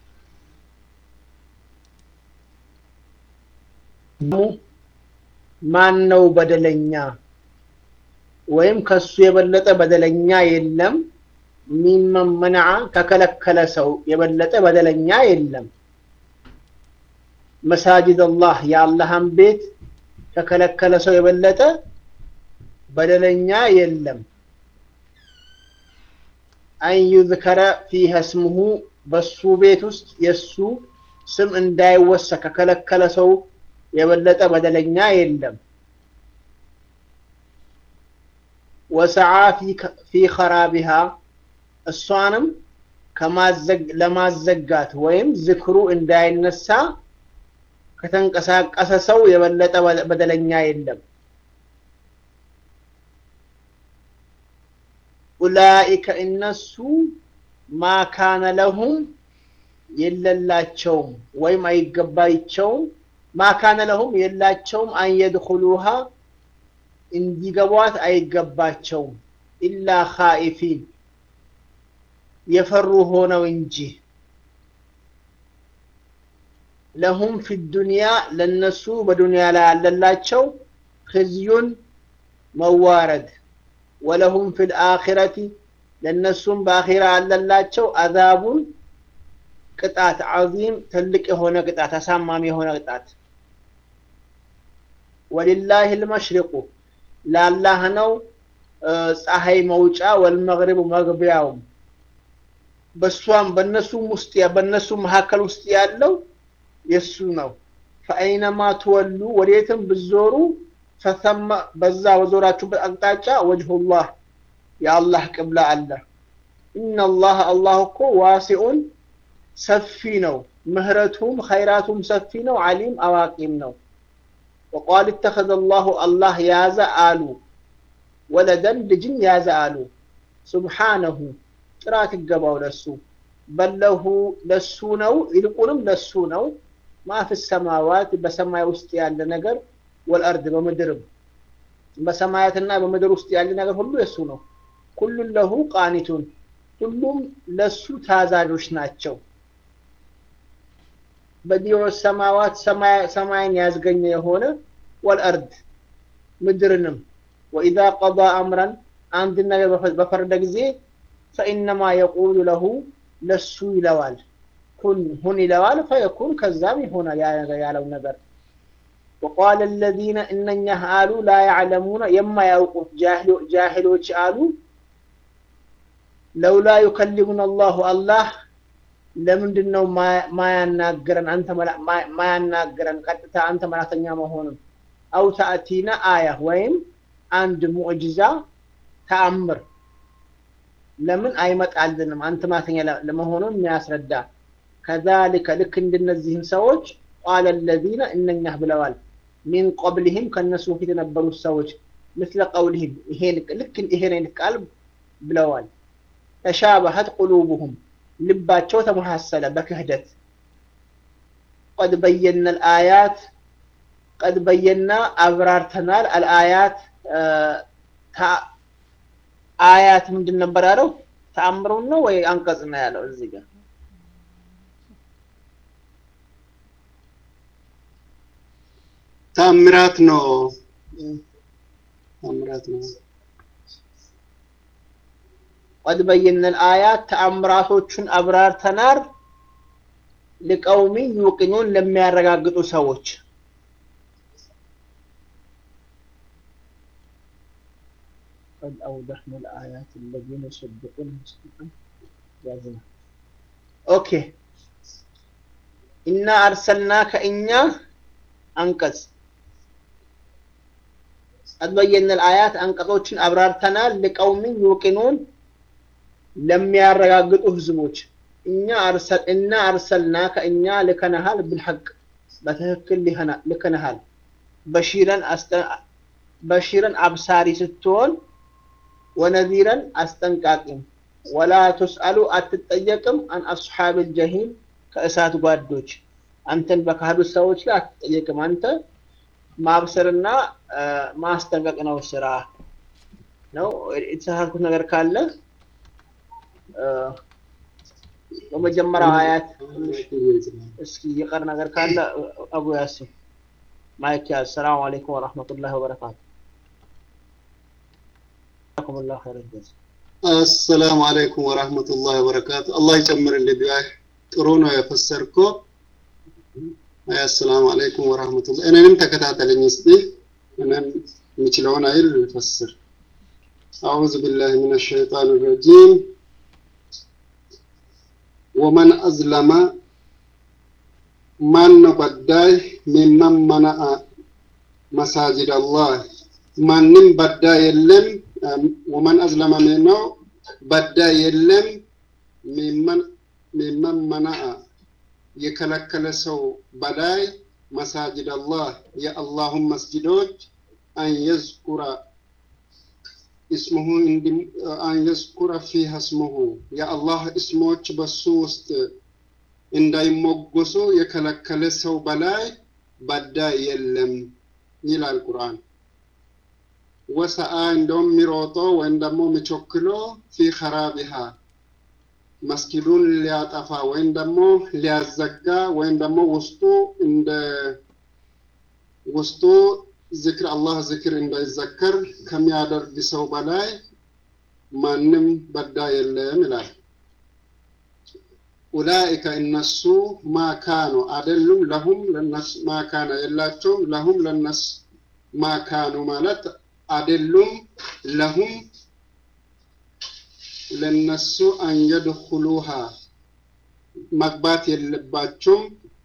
ማን ነው በደለኛ ወይም ከሱ የበለጠ በደለኛ የለም ሚመን መነዓ ከከለከለ ሰው የበለጠ በደለኛ የለም መሳጅድ አላህ የአላህን ቤት ከከለከለ ሰው የበለጠ በደለኛ የለም አን ዩዝከረ ፊሃ እስሙሁ በሱ ቤት ውስጥ የሱ ስም እንዳይወሳ ከከለከለ ሰው የበለጠ በደለኛ የለም ወሰዓ ፊ ኸራቢሃ እሷንም ለማዘጋት ወይም ዝክሩ እንዳይነሳ ከተንቀሳቀሰ ሰው የበለጠ በደለኛ የለም ኡላኢከ እነሱ ማ ካነ ለሁም የለላቸውም ወይም አይገባቸውም ማ ካነ ለሁም የላቸውም አን የድኹሉሃ እንዲገቧት አይገባቸውም ኢላ ኻኢፊን የፈሩ ሆነው እንጂ ለሁም ፊ ዱንያ ለነሱ በዱንያ ላይ ያለላቸው ክዝዩን መዋረድ ወለሁም ፊ ልአኺረቲ ለእነሱም በአኺራ ያለላቸው አዛቡን ቅጣት ዓዚም ትልቅ የሆነ ቅጣት አሳማሚ የሆነ ቅጣት ወሊላህ ልመሽሪቁ ለአላህ ነው ፀሐይ መውጫ ወልመግሪቡ መግቢያውም በሷም በነሱም ውስጥ በነሱ መካከል ውስጥ ያለው የሱ ነው ፈአይነማ ትወሉ ወዴትም ብዞሩ ፈተመ በዛ በዞራችሁበት አቅጣጫ ወጅሁላህ የአላህ ቅብላ አለ ኢነላህ አላህ እኮ ዋሲኡን ሰፊ ነው ምህረቱም ኸይራቱም ሰፊ ነው አሊም አዋቂም ነው ወቃል እተኸዘ አላሁ አላህ ያዘ አሉ ወለደን ልጅን ያዘ አሉ ሱብሓነሁ ጥራት ይገባው ለሱ በለሁ ለሱ ነው ይልቁንም ለሱ ነው ማፊ ሰማዋት በሰማይ ውስጥ ያለ ነገር ወልአርድ በምድርም በሰማያትና በምድር ውስጥ ያለ ነገር ሁሉ የሱ ነው ኩሉን ለሁ ቃኒቱን ሁሉም ለሱ ታዛዦች ናቸው በዲዮ ሰማዋት ሰማይን ያዝገኘ የሆነ ወልአርድ ምድርንም ወኢዛ ቀዳ አምረን አንድ ነገር በፈረደ ጊዜ ፈኢነማ የቁሉ ለሁ ለሱ ይለዋል ኩን ሁን ይለዋል ፈየኩን ከዛም ይሆናል ያለው ነገር وقال الذين إننا آلو لا يعلمون يما يوقف جاهل جاهلوች አሉ لولا يكلمنا الله الله ለምንድን ነው ማ- ማያናገረን አንተ መላ- ማ- ማያናገረን ቀጥታ አንተ መላተኛ መሆኑን አው ተአቲና አያ ወይም አንድ ሙዕጅዛ ተአምር ለምን አይመጣልንም አንተ ማተኛ ለ- ለመሆኑን የሚያስረዳ ከዛሊከ ልክ እንደነዚህም ሰዎች ቃለ ለዚነ እነኛህ ብለዋል ሚን ቀብልህም ከእነሱ በፊት የነበሩት ሰዎች ምስለ ቀውልህም ይሄን ልክ ይሄን አይነት ቃል ብለዋል ተሻበሀት ቁሉቡሁም ልባቸው ተመሳሰለ በክህደት ቀድ በየነ ልአያት ቀድ በየና አብራርተናል አልአያት ታ- አያት ምንድን ነበር ያለው ተአምሩን ነው ወይ አንቀጽ ነው ያለው እዚህ ጋር ታምራት ነው ታምራት ነው ቀድ በየነ ልአያት ተአምራቶቹን አብራርተናል ልቀውሚ ዩቅኑን ለሚያረጋግጡ ሰዎች قد أوضحنا الآيات الذين يصدقون مصدقا جازنا أوكي إنا أرسلناك إنا أنقذ قد بينا الآيات أنقذوችን አብራርተናል لقوم يوقنون ለሚያረጋግጡ ህዝቦች እኛ አርሰል እና አርሰልናከ እኛ ልከነሃል ብልሐቅ በትክክል ሊከና- ልከነሃል በሺረን አስጠ- በሺረን አብሳሪ ስትሆን ወነዚረን አስጠንቃቂም ወላ ቱስአሉ አትጠየቅም አን አስሓብ ልጀሂም ከእሳት ጓዶች አንተን በካዱት ሰዎች ላይ አትጠየቅም አንተ ማብሰርና አ፣ ማስጠንቀቅ ነው ስራ ነው የተሳሳትኩት ነገር ካለ አ፣ በመጀመሪያው አያት ትንሽ እስኪ የቀር ነገር ካለ አቡ ያሲን ማይክ ያዝ ሰላም አለይኩም ወረሕመቱላሂ ወበረካቱ ጀዛኩሙላሁ ኸይረን ጀዛ አሰላሙ አለይኩም ወራህመቱላሂ ወበረካቱ። አላህ ይጨምርልህ ቢያህ ጥሩ ነው የፈሰርከው። አይ አሰላሙ አለይኩም ወራህመቱላሂ እኔንም ተከታተለኝ እስቲ እኔም የምችለውን አይል ልፈስር። አዑዙ ቢላሂ ሚነ ሸይጣን ረጂም ወመን አዝለመ ማን ነው በዳይ ሚመን መነአ መሳጅድ አላህ ማንም በዳ የለም ወመን አዝለመ ነው በዳ የለም ሚመን ሚመን መነአ የከለከለ ሰው በላይ መሳጅድ አላህ የአላሁን መስጅዶች አን የዝኩረ እስሙሁ እንዲ- አን የዝኩረ ፊሃ እስሙሁ የአላህ እስሞች በሱ ውስጥ እንዳይሞገሱ የከለከለ ሰው በላይ በዳ የለም ይላል ቁርአን። ወሰአ እንደውም የሚሮጦ ወይም ደግሞ የሚቾክሎ ፊ ኸራቢሃ መስጊዱን ሊያጠፋ ወይም ደግሞ ሊያዘጋ ወይም ደግሞ ውስጡ እንደ ውስጡ ዝክር አላህ ዝክር እንዳይዘከር ከሚያደርግ ሰው በላይ ማንም በዳ የለም ይላል። ኡላኢከ እነሱ ማካኑ አይደሉም ለሁም ለነሱ ማካነ የላቸውም ለሁም ለነሱ ማካኑ ማለት አይደሉም ለሁም ለነሱ አንየድኹሉሃ መግባት የለባቸውም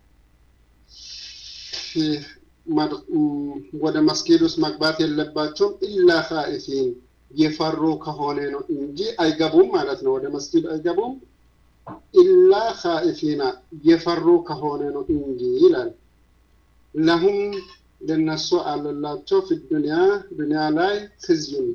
ፊ- መድ- ም- ወደ መስጊድ ውስጥ መግባት የለባቸውም ኢላ ኻኢፊን የፈሩ ከሆነ ነው እንጂ አይገቡም ማለት ነው። ወደ መስጊድ አይገቡም ኢላ ኻኢፊና የፈሩ ከሆነ ነው እንጂ ይላል። ለሁም ለነሱ አለላቸው ፊ ዱንያ ዱንያ ላይ ክዝዩን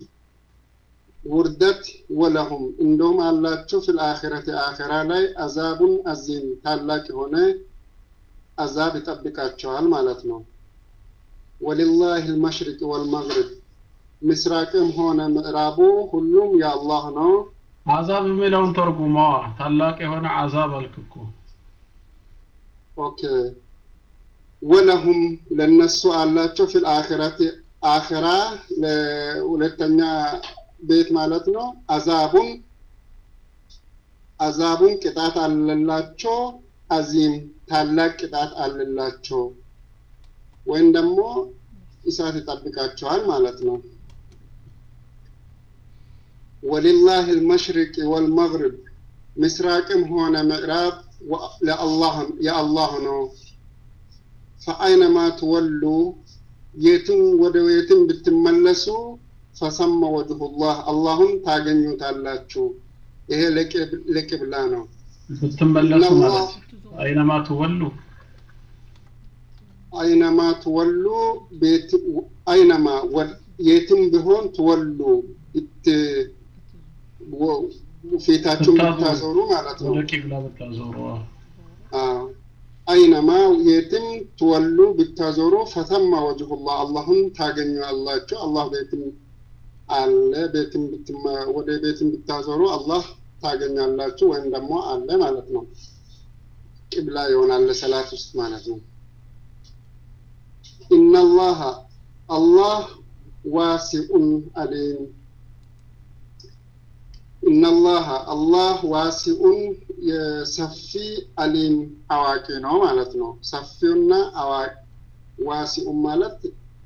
ውርደት ወለሁም እንደውም አላቸው ፊል አኺረት አኺራ ላይ አዛቡን አዚም ታላቅ የሆነ አዛብ ይጠብቃቸዋል ማለት ነው። ወሊላህ አልመሽሪቅ ወልመግሪብ ምስራቅም ሆነ ምዕራቡ ሁሉም የአላህ ነው። አዛብ የሚለውን ተርጉመዋ ታላቅ የሆነ አዛብ አልክ እኮ ኦኬ ወለሁም ለነሱ አላቸው ፊል አኺረት አኺራ ለሁለተኛ ቤት ማለት ነው። አዛቡን አዛቡን ቅጣት አለላቸው። አዚም ታላቅ ቅጣት አለላቸው ወይም ደግሞ እሳት ይጠብቃቸዋል ማለት ነው። ወሊላህ አልመሽሪቅ ወልመግሪብ ምስራቅም ሆነ ምዕራብ ለአላህ የአላህ ነው። ፈአይነማ ትወሉ የትም ወደ የትም ብትመለሱ ፈሰመ ወጅሁላህ አላሁን ታገኙታላችሁ። ይሄ ለቅብላ ነው። ብትመለሱ ማለት አይነማ ትወሉ አይነማ ትወሉ ቤት አይነማ የትም ቢሆን ትወሉ ፊታችሁን ብታዞሩ ማለት ነው። ወደ ቂብላ ብታዞሩ አይነማ የትም ትወሉ ብታዞሩ ፈተማ ወጅሁላህ አላሁን ታገኙአላችሁ። አላህ ቤትም አለ። ቤትም ወደ ቤትም ብታዞሩ አላህ ታገኛላችሁ ወይም ደግሞ አለ ማለት ነው። ቂብላ ይሆናል ለሰላት ውስጥ ማለት ነው። ኢነላህ አላህ ዋሲኡን አሊም ኢነላህ አላህ ዋሲኡን የሰፊ አሊም አዋቂ ነው ማለት ነው። ሰፊውና አዋቂ ዋሲኡን ማለት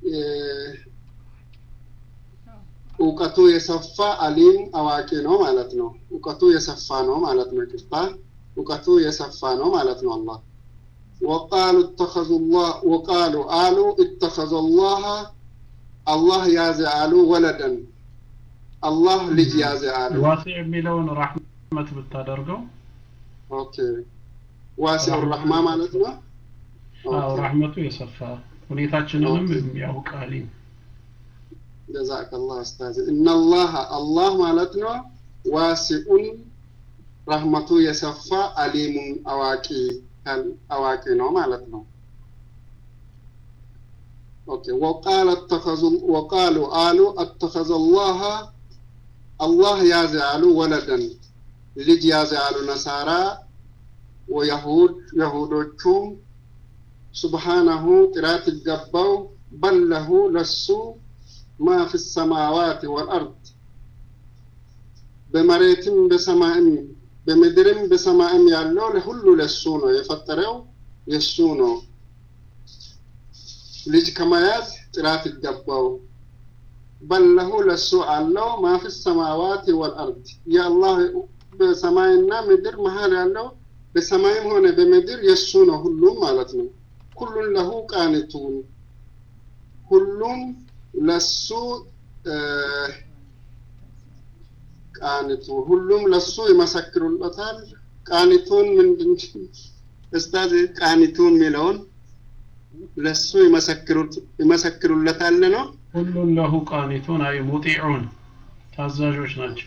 እውቀቱ የሰፋ አሊም አዋቂ ነው ማለት ነው። እውቀቱ የሰፋ ነው ማለት ነው። ይቅርታ እውቀቱ የሰፋ ነው ማለት ነው። አላህ ወቃሉ እተኸዙ ላህ ወቃሉ አሉ እተኸዘ ላህ አላህ ያዘ አሉ ወለደን አላህ ልጅ ያዘ አሉ። ዋሲዕ የሚለውን ራሕመት ብታደርገው ኦኬ ዋሲዑ ረሕማ ማለት ነው። አዎ ራሕመቱ የሰፋ ሁኔታችንንም የሚያውቅ አሊም ጀዛከላህ ኡስታዝ ኢነላህ አላህ ማለት ነው ዋሲኡን ረህመቱ የሰፋ አሊሙን አዋቂ አዋቂ ነው ማለት ነው ኦኬ ወቃለ ተኸዙ ወቃሉ አሉ አተኸዘ አላህ አላህ ያዘ አሉ ወለደን ልጅ ያዘ አሉ ነሳራ ወየሁድ የሁዶቹም ሱብሓነሁ ጥራት ይገባው በለሁ ለሱ ማ ፊ ሰማዋት ወልአርድ በመሬትም በሰማይም በምድርም በሰማይም ያለው ለሁሉ ለሱ ነው የፈጠረው የሱ ነው ልጅ ከመያዝ ጥራት ይገባው በለሁ ለሱ አለው ማ ፊ ሰማዋት ወልአርድ የአላህ በሰማይና ምድር መሀል ያለው በሰማይም ሆነ በምድር የሱ ነው ሁሉም ማለት ነው ኩሉን ለሁ ቃኒቱን ሁሉም ለሱ ቃኒቱ ሁሉም ለሱ ይመሰክሩለታል። ቃኒቱን ምንድን እስታዝ ቃኒቱን የሚለውን ለሱ ይመሰክሩለታል ነው። ሁሉን ለሁ ቃኒቱን አይ ሙጢዑን ታዛዦች ናቸው።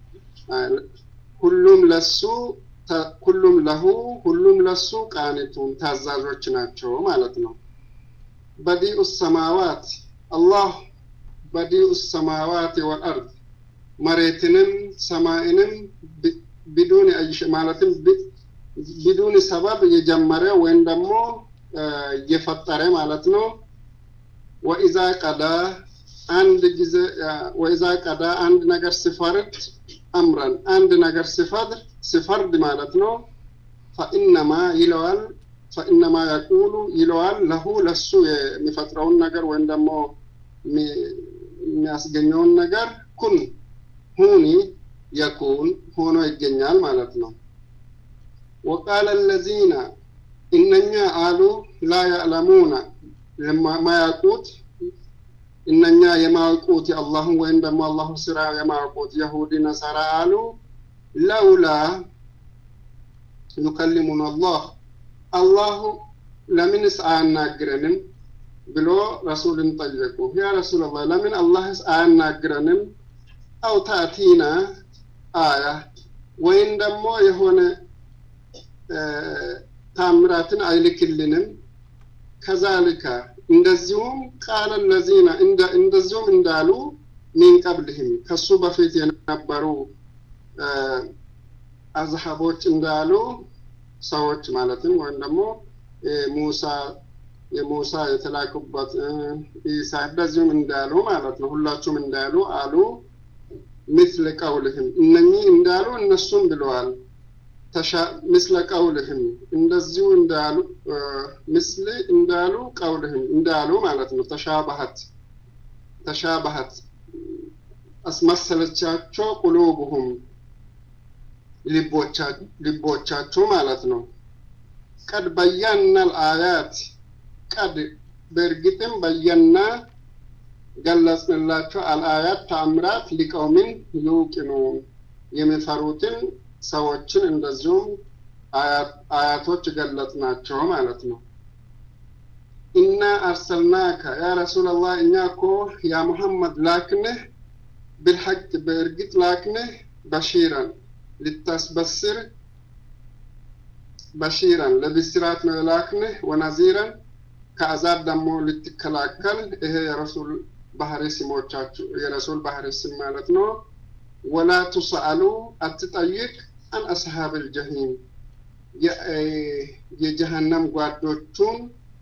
ሁሉም ለሱ ሁሉም ለሁ ሁሉም ለሱ ቃኒቱን ታዛዦች ናቸው ማለት ነው። በዲኡ ሰማዋት አላህ በዲኡ ሰማዋት ወልአርድ መሬትንም ሰማይንም ቢዱን ማለትም ቢዱን ሰበብ የጀመረ ወይም ደግሞ የፈጠረ ማለት ነው። ወኢዛ ቀዳ አንድ ጊዜ ወኢዛ ቀዳ አንድ ነገር ሲፈርድ አምረን አንድ ነገር ሲፈርድ ሲፈርድ ማለት ነው። ፈኢነማ ይለዋል ፈኢነማ የቁሉ ይለዋል ለሁ ለሱ የሚፈጥረውን ነገር ወይም ደግሞ የሚያስገኘውን ነገር ኩን ሁኒ የኩን ሆኖ ይገኛል ማለት ነው። ወቃለ ለዚነ እነኛ አሉ ላ ያዕለሙነ የማያውቁት እነኛ የማያውቁት የአላህን ወይም ደግሞ አላሁ ስራ የማያውቁት የሁዲ ነሰራ አሉ ለውላ ዩከሊሙን አላህ አላሁ ለምንስ አያናግረንም ብሎ ረሱልን ጠየቁ። ያ ረሱላላህ ለምን አላህስ አያናግረንም? አው ታእቲና አያ ወይም ደግሞ የሆነ ታምራትን አይልክልንም? ከዛልከ እንደዚሁም ቃለ ለዚነ እንደዚሁም እንዳሉ ሚን ቀብልህም ከሱ በፊት የነበሩ አዝሀቦች እንዳሉ ሰዎች ማለትም ወይም ደግሞ ሙሳ የሙሳ የተላኩበት ኢሳ እንደዚሁም እንዳሉ ማለት ነው። ሁላችሁም እንዳሉ አሉ ምስለ ቀውልህም እነኚህ እንዳሉ እነሱም ብለዋል። ምስለ ቀውልህም እንደዚሁ እንዳሉ ምስል እንዳሉ ቀውልህም እንዳሉ ማለት ነው። ተሻባሀት ተሻባሀት አስመሰለቻቸው ቁሉብሁም ልቦቻችሁ ማለት ነው። ቀድ በያና አልአያት ቀድ በእርግጥም በየና ገለጽንላቸው አልአያት ተአምራት ሊቀውምን ዩቂኑን የሚፈሩትን ሰዎችን እንደዚሁም አያቶች ገለጽናቸው ማለት ነው። ኢና አርሰልናከ ያ ረሱላላህ እኛ እኮ ያ ሙሐመድ ላክንህ ብልሐቅ በእርግጥ ላክንህ በሺረን ልታስበስር በሺረን ለብስራት ነው የላክንህ ወነዚረን ከአዛብ ደግሞ ልትከላከል ይሄ የረሱል ባህሪ ስሞቻችሁ የረሱል ባህሪ ስም ማለት ነው። ወላ ቱሰአሉ አትጠይቅ አን አስሃብ ልጀሂም የጀሃነም ጓዶቹን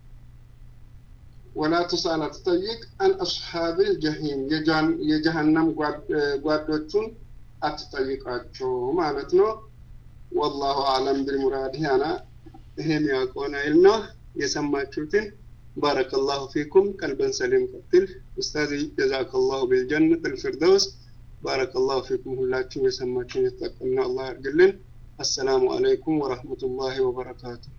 ወላ ቱስአል አትጠይቅ አን አስሓብ ልጀሂም የጀሃነም ጓዶቹን አትጠይቃቸው ማለት ነው። ወላሁ አለም ቢልሙራድ አና ይሄ የሚያውቀውን አይል ነው የሰማችሁትን ባረከላሁ ፊኩም ቀልበን ሰሊም ቀጥል ኡስታዝ ጀዛከላሁ ቢልጀነት ልፊርደውስ ባረከላሁ ፊኩም ሁላችሁም የሰማችሁን የተጠቀምነው አላህ ያድርግልን። አሰላሙ አለይኩም ወረህመቱላሂ ወበረካቱሁ።